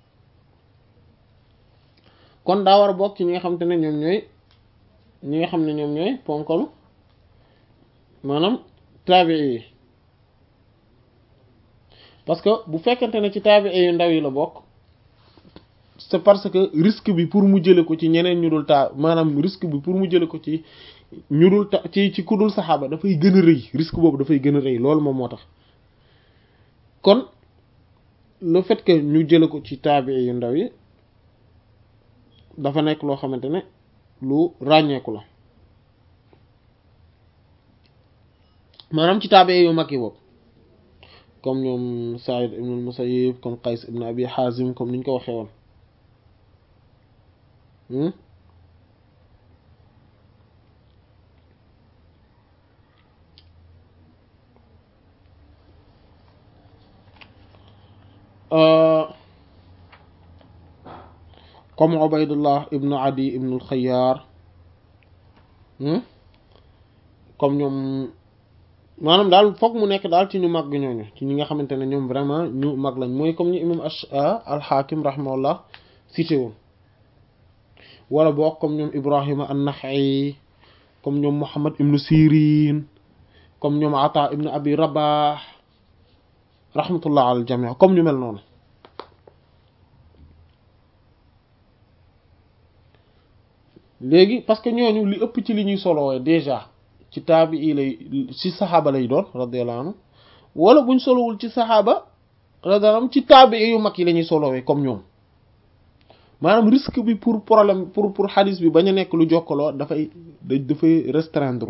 kon daa war a bokk ci ñi nga xamante ne ñoom ñooy ñi nga xam ne ñoom ñooy ponkalu maanaam taabii yi parce que bu fekkente ne ci taabii yu ndaw yi la bokk c'est parce que risque bi pour mu jële ko ci ñeneen ñu dul taa maanaam risque bi pour mu jële ko ci ñu dul ta ci ci ku dul saxaaba dafay gën a rëy risque boobu dafay gën a rëy loolu moom moo tax kon le fait que ñu jële ko ci taabii yu ndaw yi dafa nekk loo xamante ne lu ràññeeku la maanaam ci taabe yu mag yi boobu comme ñoom Saïd ibn al-Musayyib comme Qays ibn Abi Hazim comme niñ ko waxee woon comme Ubaydullah ibn Adi ibn al-Khayyar comme ñoom maanaam daal foog mu nekk daal ci ñu mag ñooñu ci ñi nga xamante ne ñoom vraiment ñu mag lañ mooy comme ñu imam al-Hakim rahimahullah cité woon wala boog comme ñoom Ibrahima an-Nakha'i comme ñoom Muhammad ibn Sirin comme ñoom Ata ibn Abi Rabah rahmatullah al jami' comme ñu mel noonu léegi parce que ñooñu li ëpp ci li ñuy solowee déjà ci taabi yi lay ci saxaaba lay doon radiyallahu anhu wala buñ solowul ci saxaaba radiyallahu anhu ci taabi yu mag yi la ñuy solowee comme ñoom maanaam risque bi pour problème pour pour xadis bi bañ a nekk lu jokkaloo dafay dafay restreindre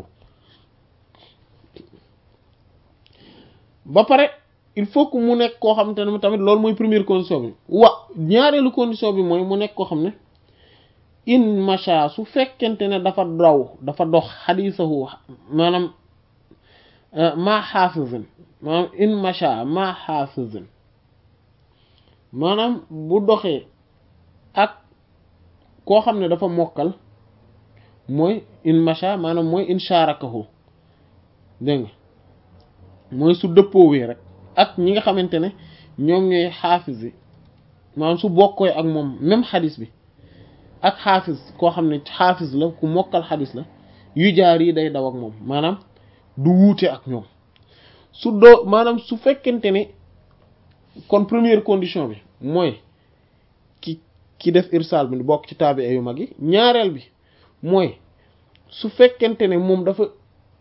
ba pare il faut que mu nekk koo xamante ne tamit loolu mooy première condition bi wa ñaareelu condition bi mooy mu nekk koo xam ne in macha su fekkente ne dafa daw dafa dox xadisahu maanaam maa xaafizin maanaam in macha maa xaafizin maanaam bu doxee ak koo xam ne dafa mokkal mooy in macha maanaam mooy in sharakahu dégg nga mooy su dëppoowee rek ak ñi nga xamante ne ñoom ñooy xaafis yi maanaam su bokkooy ak moom même xadis bi ak xaafis koo xam ne xaafis la ku mokkal xadis la yu jaar yi day daw ak moom maanaam du wuute ak ñoom su doo maanaam su fekkente ne kon première condition bi mooy ki ki def irsal bi bokk ci taabi yu mag yi ñaareel bi mooy su fekkente ne moom dafa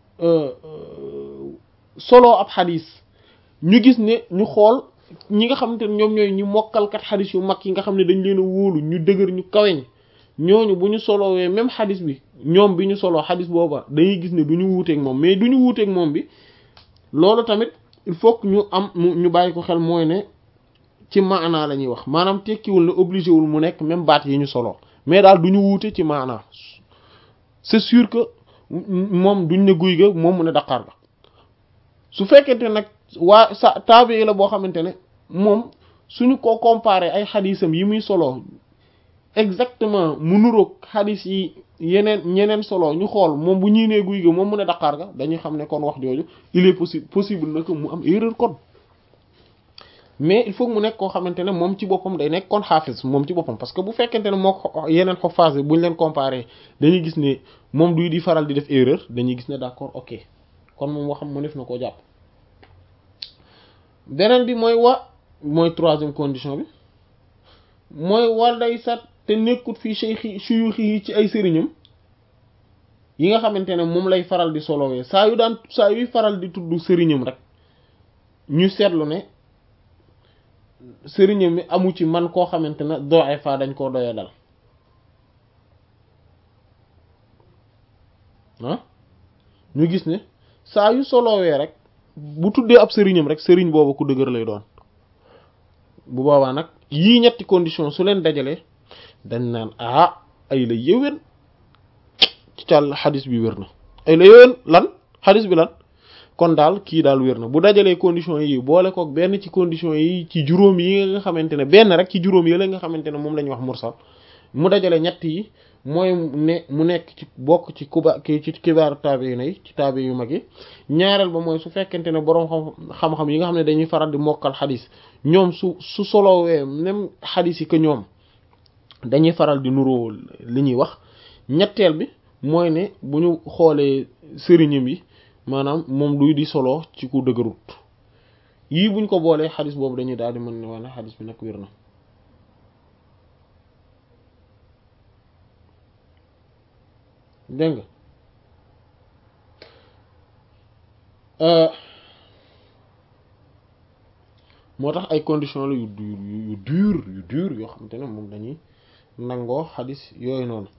solo ab xadis ñu gis ne ñu xool ñi nga xamante ne ñoom ñooy ñu mokkalkat xadis yu mag yi nga xam ne dañ leen a wóolu ñu dëgër ñu kaweñ ñooñu bu ñu solowee même xadis bi ñoom bi ñu soloo xadis booba dañuy gis ne du ñu wuuteeg moom mais du ñu wuuteeg moom bi loolu tamit il faut que ñu am ñu bàyyi ko xel mooy ne ci maanaa la ñuy wax maanaam tekkiwul ne obligé wul mu nekk même baat yi ñu soloo mais daal du ñu wuute ci maanaa c'est sûr que moom duñ ne guy ga moom mu ne daqaar ga su fekkente nag waa sa taabi la boo xamante ne moom suñu ko comparé ay xadisam yi muy solo exactement mu nuroog xadis yi yeneen ñeneen solo ñu xool moom bu ñuy nee guy ga moom mu ne daqaar ga dañuy xam ne kon wax jooju il est possible possible na que mu am erreur kon mais il faut que mu nekk koo xamante ne moom ci boppam day nekk kon xaafis moom ci boppam parce que bu fekkente ne moo yeneen xofaas bi buñ leen comparé dañuy gis ne moom duy di faral di def erreur dañuy gis ne d'accord ok kon moom waxam mu def na koo jàpp beneen bi mooy wa mooy troisième condition bi mooy wal day sat te nekkut fii cheikh suyuxi yi ci ay sëriñam yi nga xamante ne moom lay faral di solowee saa yu daan saa yuy faral di tudd sëriñam rek ñu seetlu ne sëriñam mi amu ci man koo xamante ne doxe fa dañ koo doya dal ah ñu gis ne saa yu solowee rek bu tuddee ab sëriñam rek sëriñ boobu ku dëgër lay doon bu boobaa nag yii ñetti condition su leen dajalee dañ naan ah ay la yéwén ci càll xadis bi wér na ay la yéwén lan xadis bi lan kon daal kii daal wér na bu dajalee condition yi boole kook benn ci condition yi ci juróom yi nga xamante ne benn rek ci juróom yi la nga xamante ne moom la ñuy wax mursal mu dajale ñett yi mooy ne mu nekk ci bokk ci kuba ki ci kibaaru taabi yi ci taabi yu mag yi ñaareel ba mooy su fekkente ne boroom xam-xam yi nga xam ne dañuy faral di mokkal xadis ñoom su su solowee même xadis yi que ñoom dañuy faral di nuroo li ñuy wax ñetteel bi mooy ne bu ñu xoolee sëriñam yi maanaam moom duy di solo ci ku dëgërut yii buñ ko boolee xadis boobu dañuy daal di mën ne waa ne xadis bi nag wér na dégg nga moo tax ay conditions la yu yu dur yu dur yoo xamante ne moom dañuy nangoo xadis yooyu noonu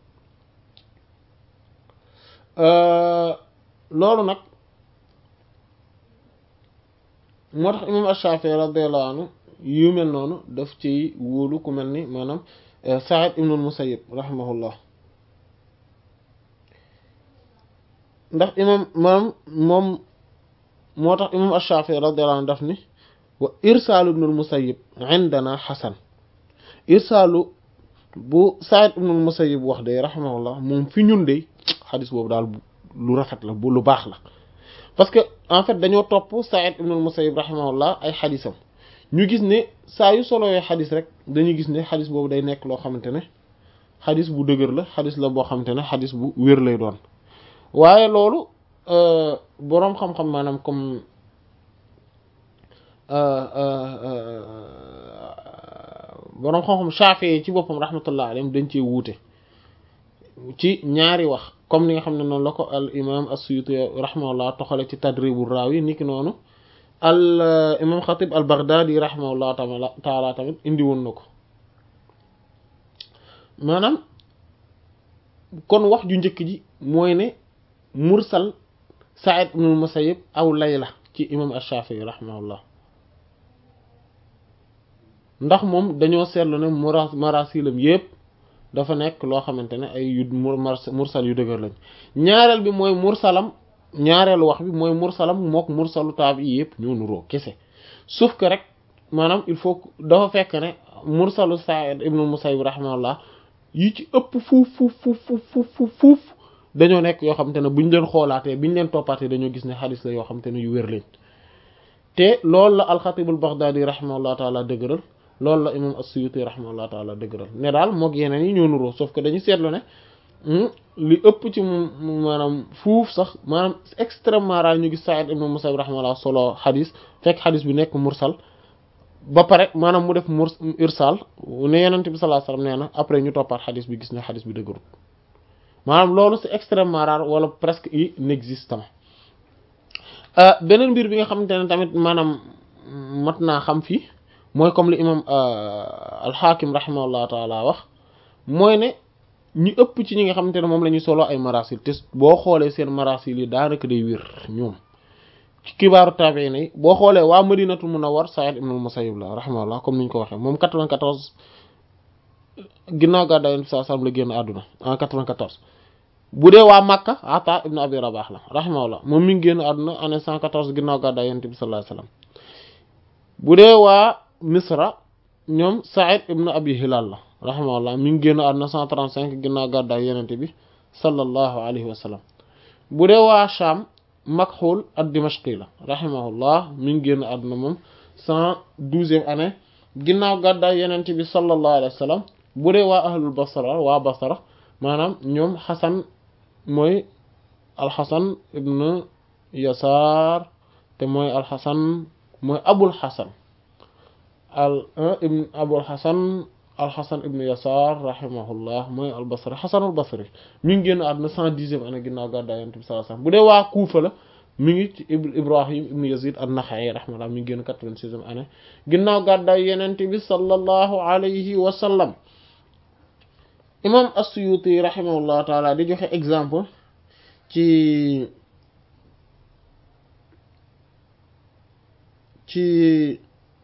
loolu nag moo tax imam Ash-Shafi'i radiyallahu anhu yu mel noonu daf ci wóolu ku mel ni maanaam Sa'id ibn al-Musayyib rahimahullah ndax imam maanaam moom moo tax imam Ash-Shafi'i radiyallahu anhu daf ni wa irsaalu ibn al-Musayyib indana xasan irsaalu bu Sa'id ibn al-Musayyib wax de rahimahullah moom fi ñun de xadis boobu daal lu rafet la bu lu baax la parce que en fait dañoo topp Sa'id ibn al-Musayyib rahimahullah ay xadisam ñu gis ne saa yu solowee xadis rek dañuy gis ne xadis boobu day nekk loo xamante ne xadis bu dëgër la xadis la boo xamante ne xadis bu wér lay doon waaye loolu boroom xam-xam maanaam comme boroom xam-xam Shafi'i ci boppam rahmatullah alayhim dañ cee wuute ci ñaari wax comme ni nga xam ne noonu la ko al imam as-Suyuti rahimahullah toxale ci Tadribu Rawi niki noonu al imam Khatib al Baghdadi rahimahullah taala tamit indi woon na ko maanaam kon wax ju njëkk ji mooy ne mursal Sa'id ibn al-Musayyib aw lay la ci imam ash-Shafi'i rahimahullah ndax moom dañoo seetlu ne mura marasilam yépp dafa nekk loo xamante ne ay yu mursal yu dëgër lañ ñaareel bi mooy mursalam ñaareelu wax bi mooy mursalam mook mursalu taabi yépp ñoo nuroo kese sauf que rek maanaam il faut dafa fekk ne mursalu Sa'id ibn al-Musayyib rahimahullah yi ci ëpp fuuf fuuf fuuf fuuf fuuf dañoo nekk yoo xamante ne buñ leen xoolaatee biñ leen toppaatee dañoo gis ne xadis la yoo xamante ne yu wér lañ te loolu la al-Khatib al-Baghdadi rahimahullah taala dëgëral loolu la imam as-Suyuti rahimahullah taala dëgëral ne daal moog yeneen yi ñoo nuroo sauf que dañu seetlu ne li ëpp ci maanaam fuuf sax maanaam extrêmement rare ñu gis Sa'id ibn Musayyib rahimahullah solo xadis fekk xadis bi nekk mursal ba pare maanaam mu def murs irsal ne Yonent bi sallallahu alayhi wasallam nee na après ñu toppaat xadis bi gis ne xadis bi dëgërul maanaam loolu c'est extrêmement rare wala presque inexistant beneen mbir bi nga xamante ne tamit maanaam mat naa xam fii mooy comme li imam al-Hakim rahimahullah taala wax mooy ne ñu ëpp ci ñi nga xamante ne moom la ñuy solo ay marasil te boo xoolee seen marasil yi daanaka day wér ñoom ci kibaaru tabi'in yi boo xoolee waa Madinatul Munawwar Sa'id ibn al-Musayyib la rahimahullah comme ni ñu ko waxee moom 94 ginnaaw gàddaay Yonent bi sallallahu alayhi wasallam la génn àdduna en 94 bu dee waa Makka Ata ibn Abi Rabah la rahimahullah moom mi ngi génn àdduna année 114 ginnaaw gàddaay Yonent bi sallallahu alayhi wasallam bu dee waa Misra ñoom Sa'id ibn Abi Hilal la rahimahullah mi ngi génn àdduna 135 ginnaaw gàddaay Yonent bi sallallahu alayhi wasallam bu dee waa Sham Makhul ad-Dimashqi la rahimahullah mi ngi génn àdduna moom 112e année ginnaaw gàddaay Yonent bi sallallahu alayhi wasallam bu dee waa ahlul Basra waa Basra maanaam ñoom Xasan mooy alxasan ibn yasaar te mooy alxasan mooy abul xasan al ibn abul xasan alxasan ibn yasaar rahimahullah mooy albasri xasan albasri mi ngi génn àdduna cent dixième année ginnaaw gàddaay Yonent bi sallallahu alayhi wasallam bu dee waa Kuufa la mi ngi ci ibrahim ibn yazid an-Naxa'i rahimahullah mi ngi génn quatre-vingt-sixième année ginnaaw gàddaay Yonent bi sallallahu alayhi wa sallam imam as-Suyuti rahimahullah taala di joxe exemple ci ci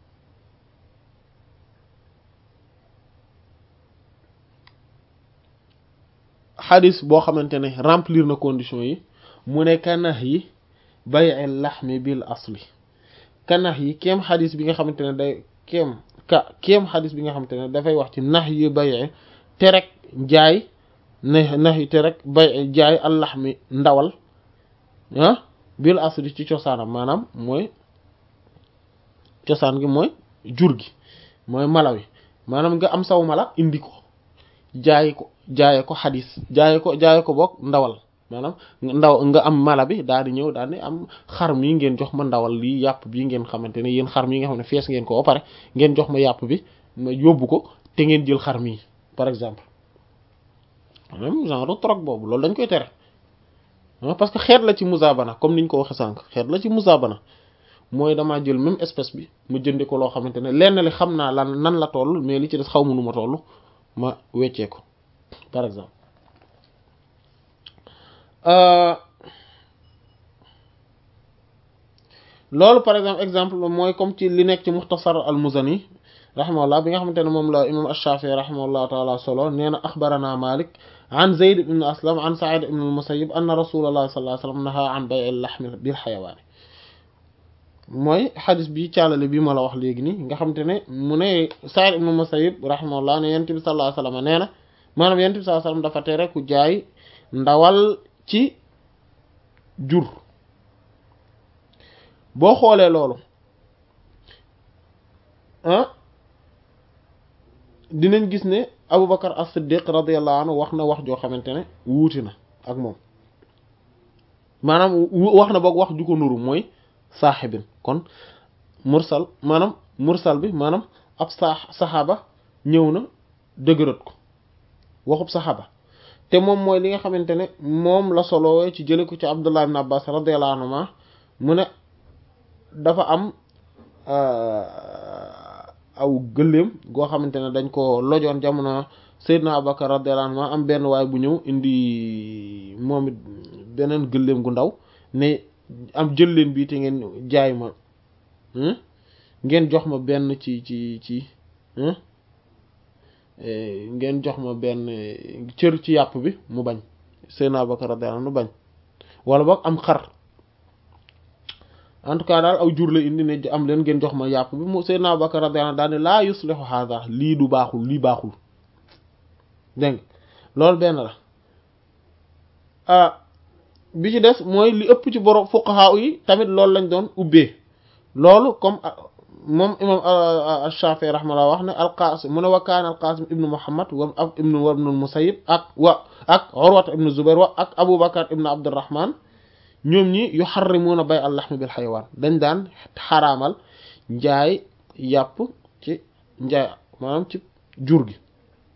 xadis boo xamante ne remplir na condition yi mu ne kanax yi bay'il laxmi bil asli kanax yi kéem xadis bi nga xamante ne day kéem ka kéem xadis bi nga xamante ne dafay wax ci nax yi bay'e te rek jaay na nax yi te rek bay jaay allax mi ndawal ah bil asli ci cosaanam maanaam mooy cosaan gi mooy jur gi mooy mala wi maanaam nga am saw mala indi ko jaay ko jaaye ko xadis jaaye ko jaaye ko boog ndawal maanaam ndaw nga am mala bi daal di ñëw daal di am xar mi ngeen jox ma ndawal lii yàpp bi ngeen xamante ne yéen xar mi nga xam ne fees ngeen ko ba pare ngeen jox ma yàpp bi ma yóbbu ko te ngeen jël xar mi par exemple même genre troc boobu loolu dañ koy tere parce que xeet la ci musabana comme niñ ko waxe sànq xeet la ci musabana mooy damaa jël même espèce bi ma jëndi ko loo xamante ne lenn li xam naa lan nan la toll mais li ci des xaw ma nu ma toll ma weccee ko par exemple loolu par exemple exemple mooy comme ci li nekk ci muxtasar al muzani rahimahullah bi nga xamante ne moom la imam ash-Shafi'i rahimahullah taala solo nee na axbarana Malik an Zayd ibn Aslam an Sa'id ibn al-Musayyib anna rasulullah sallallahu alayhi wa sallam naha an bay' al-lahm bil hayawan mooy xadis bi caalale bi ma la wax léegi nii nga xamante ne mu ne Sa'id ibn al-Musayyib rahimahullah ne yonent bi sallallahu alayhi wa sallam nee na maanaam yonent bi sallallahu alayhi wa sallam dafa tere ku jaay ndawal ci jur boo xoolee loolu ah dinañ gis ne Aboubacar as-Siddiq radiyallahu anhu wax na wax joo xamante ne wuuti na ak moom maanaam wax na boog wax ju ko nuru mooy saaxibin kon mursal maanaam mursal bi maanaam ab saa saxaaba ñëw na dëgërat ko waxub saxaaba te moom mooy li nga xamante ne moom la solowee ci jële ko ci Abdullah ibn Abbas radiyallahu anhuma mu ne dafa am aw gëléem goo xamante ne dañ ko lojoon jamono Seydina Abubakar radiyallahu anhu am benn waay bu ñëw indi moom it beneen gëléem gu ndaw ne am jël leen bii te ngeen jaay ma ngeen jox ma benn ci ci ci ngeen jox ma benn cër ci yàpp bi mu bañ Seydina Abubakar radiyallahu anhu bañ wala boog am xar en tout cas daal aw jur la indi ne am leen ngeen jox ma yàpp bi mu Seydina Abubakar radiyallahu anhu daal ne laa yuslihu hada lii du baaxul lii baaxul dégg loolu benn la ah bi ci des mooy li ëpp ci borom fuqaha yi tamit loolu lañ doon ubbee loolu comme moom imam Shafi'i rahmallah wax ne al-Qasim mu ne wa kaana al-Qasim ibnu Muhammad wa ak ibnu wa ibnu Musayyib ak wa ak Urwata ibnu Zubair wa ak Abu Bakar ibnu Abdurrahman ñoom ñi yuharrimuna bay al-lahm bil xaywaan dañ daan xaraamal njaay yàpp ci njaay maanaam ci jur gi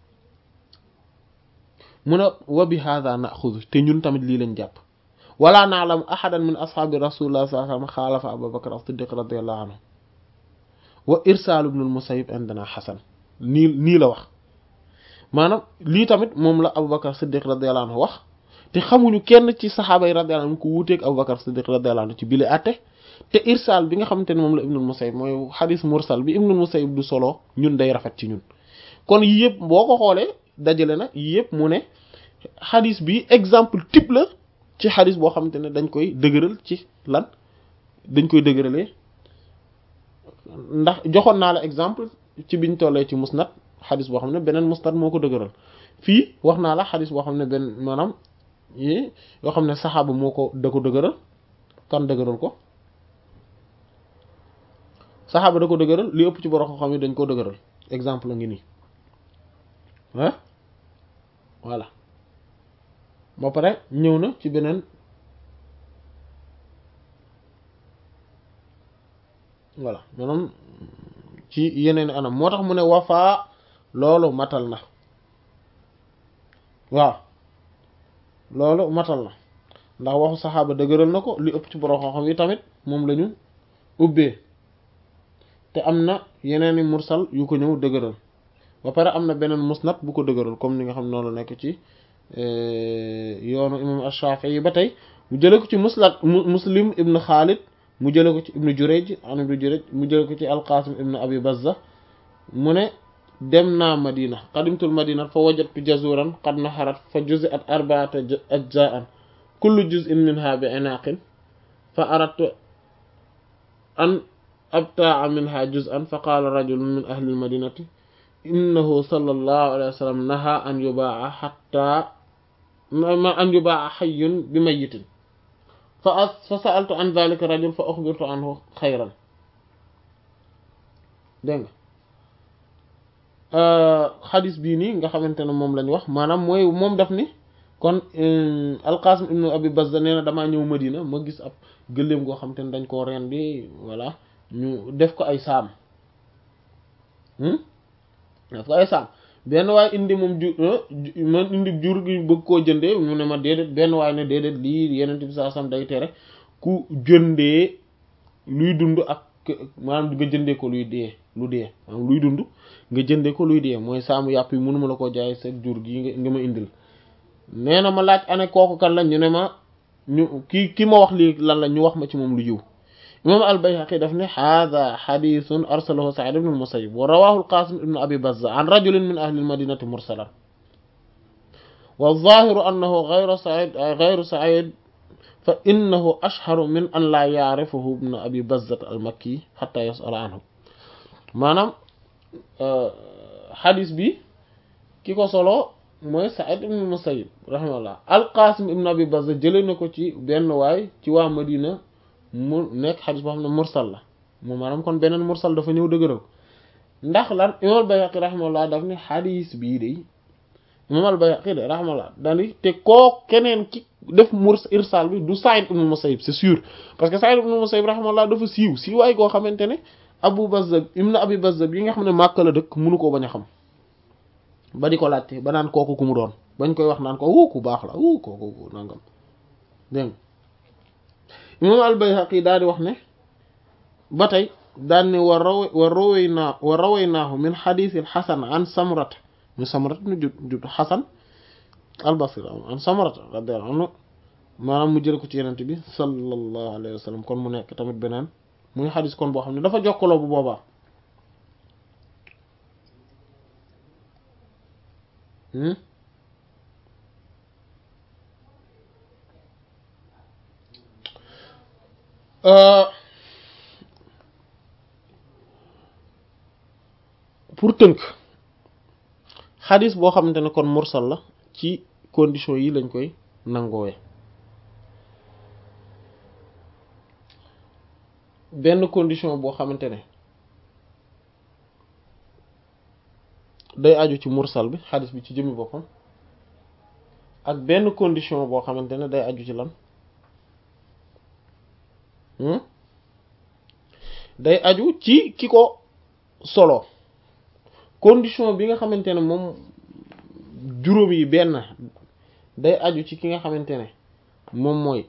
mu ne wa bi hadha na'khudhu te ñun tamit lii lañ jàpp wala na'lamu ahadan min ashaabi rasulillah sallallahu alayhi wa sallam xaalafa Abu Bakr as-Siddiq radiyallahu anhu wa irsal ibn al-Musayyib indana hasan nii nii la wax maanaam lii tamit moom la Abu Bakr Siddiq radiyallahu anhu wax te xamuñu kenn ci saxaaba yi radiyallahu anhu ko wuuteeg Abu Bakr Siddiq radiyallahu anhu ci bile àtte te irsal bi nga xamante ne moom la ibn al-Musayyib mooy xadis mursal bi ibn al-Musayyib du solo ñun day rafet ci ñun kon yii yëpp boo ko xoolee dajale na yii yëpp mu ne xadis bi exemple type la ci xadis boo xamante ne dañ koy dëgëral ci lan dañ koy dëgëralee ndax joxoon naa la exemple ci biñ tollee ci musnad xadis boo xam ne beneen musnad moo ko dëgëral fii wax naa la xadis boo xam ne benn maanaam yi yoo xam ne saxaaba moo ko da ko dëgëral kan dëgëral ko saxaaba da ko dëgëral li ëpp ci borom xam yi dañ ko dëgëral exemple la ngi nii ah voilà ba pare ñëw na ci beneen voilà maanaam ci yeneen anam moo tax mu ne wafaa loolu matal na waaw loolu matal na ndax waxu saxaaba dëgëral na ko li ëpp ci borom xam-xam yi tamit moom lañu ubbee te am na yeneeni mursal yu ko ñëw dëgëral ba pare am na beneen musnad bu ko dëgëral comme ni nga xam noonu la nekk ci yoonu imam Ash-Shafi'i yi ba tey mu jële ko ci musnad muslim ibn Khalid mu jële ko ci ibnu Jurayj an ibnu Jurayj mu jële ko ci al-Qasim ibn Abi Bazza mu ne dem naa Madina qadimtul Madina fa wajadtu jazuran qad naharat fa juzi'at arba'ata ajza'an kullu juz'in minha bi inaqin fa aradtu an abta'a minha juz'an fa qala rajulun min ahli al-madinati innahu sallallahu alayhi wa sallam naha an yubaa'a hatta ma an yubaa'a hayyun bi mayyitin fa fa sa'altu an dhalika rajul fa ukhbirtu anhu khayran dégg nga xadis bii nii nga xamante ne moom lañ wax maanaam mooy moom daf ni kon alqasim ibnu abi bazza nee na damaa ñëw madina ma gis ab gëléem goo xamante ne dañ koo reen bi voilà ñu def ko ay saam def ko ay saam benn waay indi moom ju man indi jur gi bëgg koo jëndee mu ne ma déedéet benn waay ne déedéet lii yeneen bi saa sam day tere ku jëndee luy dund ak maanaam nga jëndee ko luy dee lu dee maanaam luy dund nga jëndee ko luy dee mooy saamu yàpp yi mënuma la koo jaay sa jur gi nga ma indil nee na ma laaj ane kooku kan la ñu ne ma ñu ki ki ma wax lii lan la ñu wax ma ci moom lu yiw imam al-Bayhaqi daf ne hada xadithun arsalahu Sa'id ibn al-Musayyib wa rawahu al-Qasim ibn Abi Bazza an rajulin min ahli al-madinati mursalan wa zahiru annahu ghayru Sa'id ghayru Sa'id fa innahu ashharu min an la ya'rifahu ibn Abi Bazza al-Makki hatta yas'ala anhu maanaam xadis bi ki ko solo mooy Sa'id ibn al-Musayyib rahimahullah al-Qasim ibn Abi Bazza jëlee na ko ci benn waay ci waa Madina mu nekk xadis boo xam ne mursal la mu maanaam kon beneen mursal dafa ñëw dëgëral ndax lan imam al-Bayhaqi rahimahullah daf ne xadis bii de imam al-Bayhaqi de rahimahullah dani te koo keneen ki def murs irsal bi du Sa'id ibn Musayyib c'est sûr parce que Sa'id ibn Musayyib rahimahullah dafa siiw siiwaay koo xamante ne Abu Bazzab ibn Abi Bazzab yi nga xam ne Makka la dëkk mënu koo bañ a xam ba di ko laajte ba naan kooku ku mu doon bañ koy wax naan ko wu ku baax la wu kooku nangam dégg imam al-Bayhaqi daal di wax ne ba tey daan ne wa raw wa rawaynaa wa rawaynaahu min xadiisil xasan an samrat min samrat nu jud jud xasan al-Basri an samrat radiyallahu anhu maanaam mu jël ko ci yenente bi sallallahu alayhi wa sallam kon mu nekk tamit beneen muy xadis kon boo xam ne dafa jokkaloo bu boobaa pour tënk xadis boo xamante ne kon mursal la ci condition yi lañ koy nangoowe benn condition boo xamante ne day aju ci mursal bi xadis bi ci jëmmi boppam ak benn condition boo xamante ne day aju ci lan day aju ci ki ko solo condition bi nga xamante ne moom juróom yi benn day aju ci ki nga xamante ne moom mooy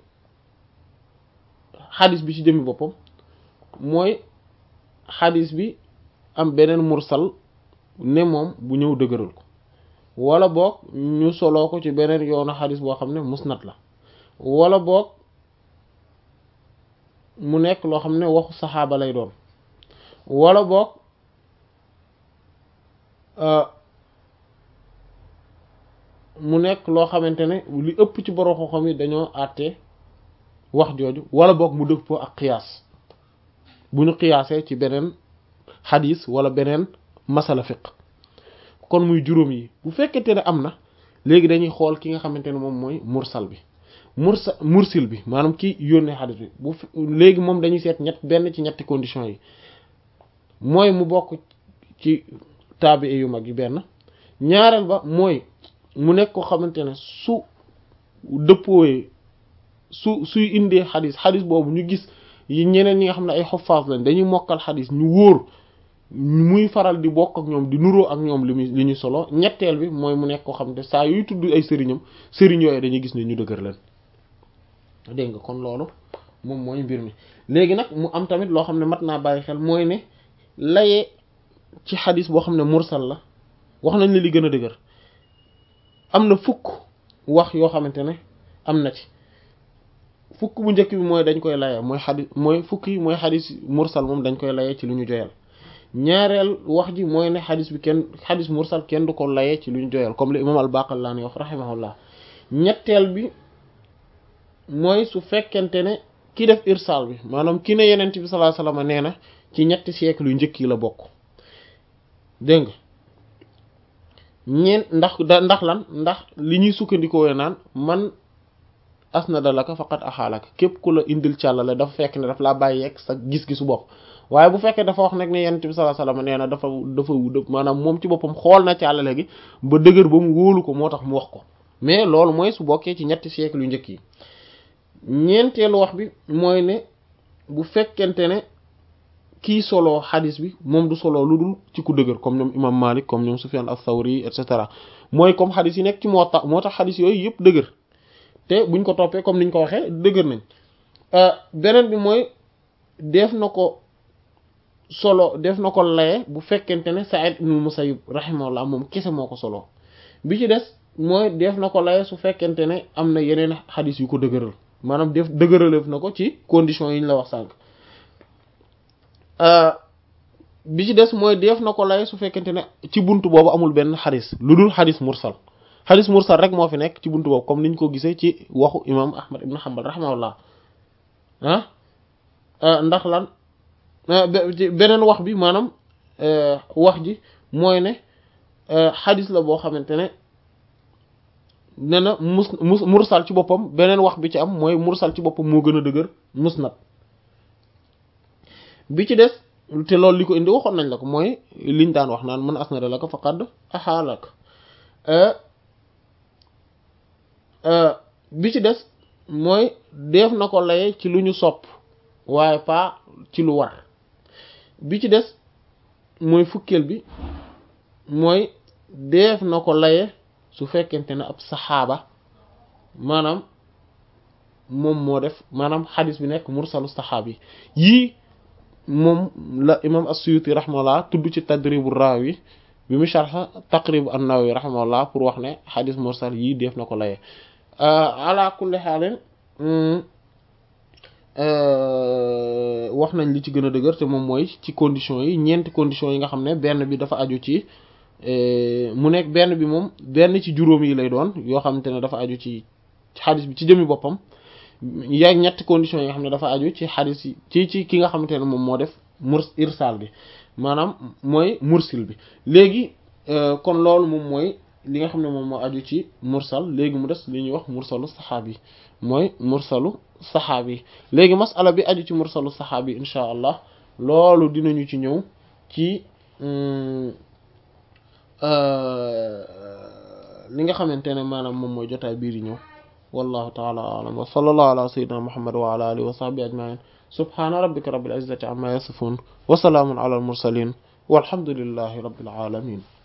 xadis bi ci jëmmi boppam mooy xadis bi am beneen mursal ne moom bu ñëw dëgëral ko wala boog ñu soloo ko ci beneen yoonu xadis boo xam ne musnad la wala boog mu nekk loo xam ne waxu saxaaba lay doon wala boog mu nekk loo xamante ne li ëpp ci borom xam-xam yi dañoo àtte wax jooju wala boog mu dëppoo ak qiyaas bu ñu qiyaasee ci beneen xadis wala beneen masala fiq kon muy juróom yi bu fekkente ne am na léegi dañuy xool ki nga xamante ne moom mooy mursal bi mursa mursil bi maanaam ki yónnee xadis bi bu léegi moom dañuy seet ñett benn ci ñetti conditions yi mooy mu bokk ci taabi yu mag yi benn ñaareel ba mooy mu nekk ko xamante ne su dëppooyee su suy indee xadis xadis boobu ñu gis yi ñeneen ñi nga xam ne ay xoffaas lañ dañuy mokkal xadis ñu wóor muy faral di bokk ak ñoom di nuroo ak ñoom li muy li ñu solo ñetteel bi mooy mu nekk ko xam ne saa yuy tudd ay sëriñam sëriñ yooyu dañuy gis ne ñu dëgër leen dégg nga kon loolu moom mooy mbir mi léegi nag mu am tamit loo xam ne mat naa bàyyi xel mooy ne layee ci xadis boo xam ne mursal la wax nañ la li gën a dëgër am na fukk wax yoo xamante ne am na ci fukk bu njëkk bi mooy dañ koy layee mooy xadis mooy fukk yi mooy xadis mursal moom dañ koy layee ci lu ñu joyal ñaareel wax ji mooy ne xadis bi kenn xadis mursal kenn du ko layee ci lu ñu joyal comme li imam al-Baqallani wax rahimahullah ñetteel bi mooy su fekkente ne ki def irsal bi maanaam ki ne yenent bi sallallahu alayhi wasallam nee na ci ñetti siècle yu njëkk yi la bokk dégg nga ñeen ndax da ndax lan ndax li ñuy sukkandikoo naan man asnada laka faqat axaalaka képp ku la indil càllale dafa fekk ne daf laa bàyyi yegg sa gis-gisu bopp waaye bu fekkee dafa wax nag ne yenent bi sallallahu alayhi wasallam nee na dafa dafa maanaam moom ci boppam xool na càllale gi ba dëgër ba mu wóolu ko moo tax mu wax ko mais loolu mooy su bokkee ci ñetti siècle yu njëkk yi ñeenteelu wax bi mooy ne bu fekkente ne kii solo xadis bi moom du solo lu dul ci ku dëgër comme ñoom imam Malik comme ñoom Sufyan as-Sawri et cetera mooy comme xadis yi nekk ci moo tax moo tax xadis yooyu yëpp dëgër te buñ ko toppee comme niñ ko waxee dëgër nañ beneen bi mooy def na ko solo def na ko laye bu fekkente ne Sa'id ibn Musayyib rahimahullah moom kese moo ko solo bi ci des mooy def na ko laye su fekkente ne am na yeneen xadis yu ko dëgëral maanaam def dëgëraleef na ko ci conditions yi ñu la wax sànq bi ci des mooy def na ko lay su fekkente ne ci buntu boobu amul benn xadis lu dul xadis mursal xadis mursal rek moo fi nekk ci buntu boobu comme niñ ko gisee ci waxu imam ahmad ibn hanbal rahimahullah ah ndax lan beneen wax bi maanaam wax ji mooy ne xadis la boo xamante ne ne na mus mus mursal ci boppam beneen wax bi ci am mooy mursal ci boppam moo gën a dëgër musnad bi ci des te loolu li ko indi waxoon nañ la ko mooy liñ daan wax naan mën asnada la ko faqad axaalak bi ci des mooy def na ko laye ci lu ñu sopp waaye pas ci lu war bi ci des mooy fukkeel bi mooy def na ko laye su fekkente ne ab saxaaba maanaam moom moo def maanaam xadis bi nekk mursalu saxaabi yii moom la imam as-Suyuti rahimahullah tudd ci tadribu raawi bi mu sharh taqrib an-Nawawi rahimahullah pour wax ne xadis mursal yii def na ko laye ala kulli xaalin wax nañ li ci gën a dëgër te moom mooy ci conditions yi ñeenti conditions yi nga xam ne benn bi dafa aju ci mu nekk benn bi moom benn ci juróom yi lay doon yoo xamante ne dafa aju ci xadis bi ci jëmi boppam yaa ñetti conditions yi nga xam ne dafa aju ci xadis yi ci ci ki nga xamante ne moom moo def murs irsal bi maanaam mooy mursil bi léegi kon loolu moom mooy li nga xam ne moom moo aju ci mursal léegi mu des li ñuy wax mursalu saxaabi mooy mursalu saxaabi léegi masala bi aju ci mursalu saxaabi insha allah loolu dinañu ci ñëw ci li nga xamante ne maanaam moom mooy jotaay biir yi ñëw wallahu taala alam wa sallallahu ala sayyidina muhammad wa ala alihi wa sahbihi ajmain subhana rabbika rabbil izzati amma yasifun wa salaamun ala al mursalin walhamdulillahi rabbil alamin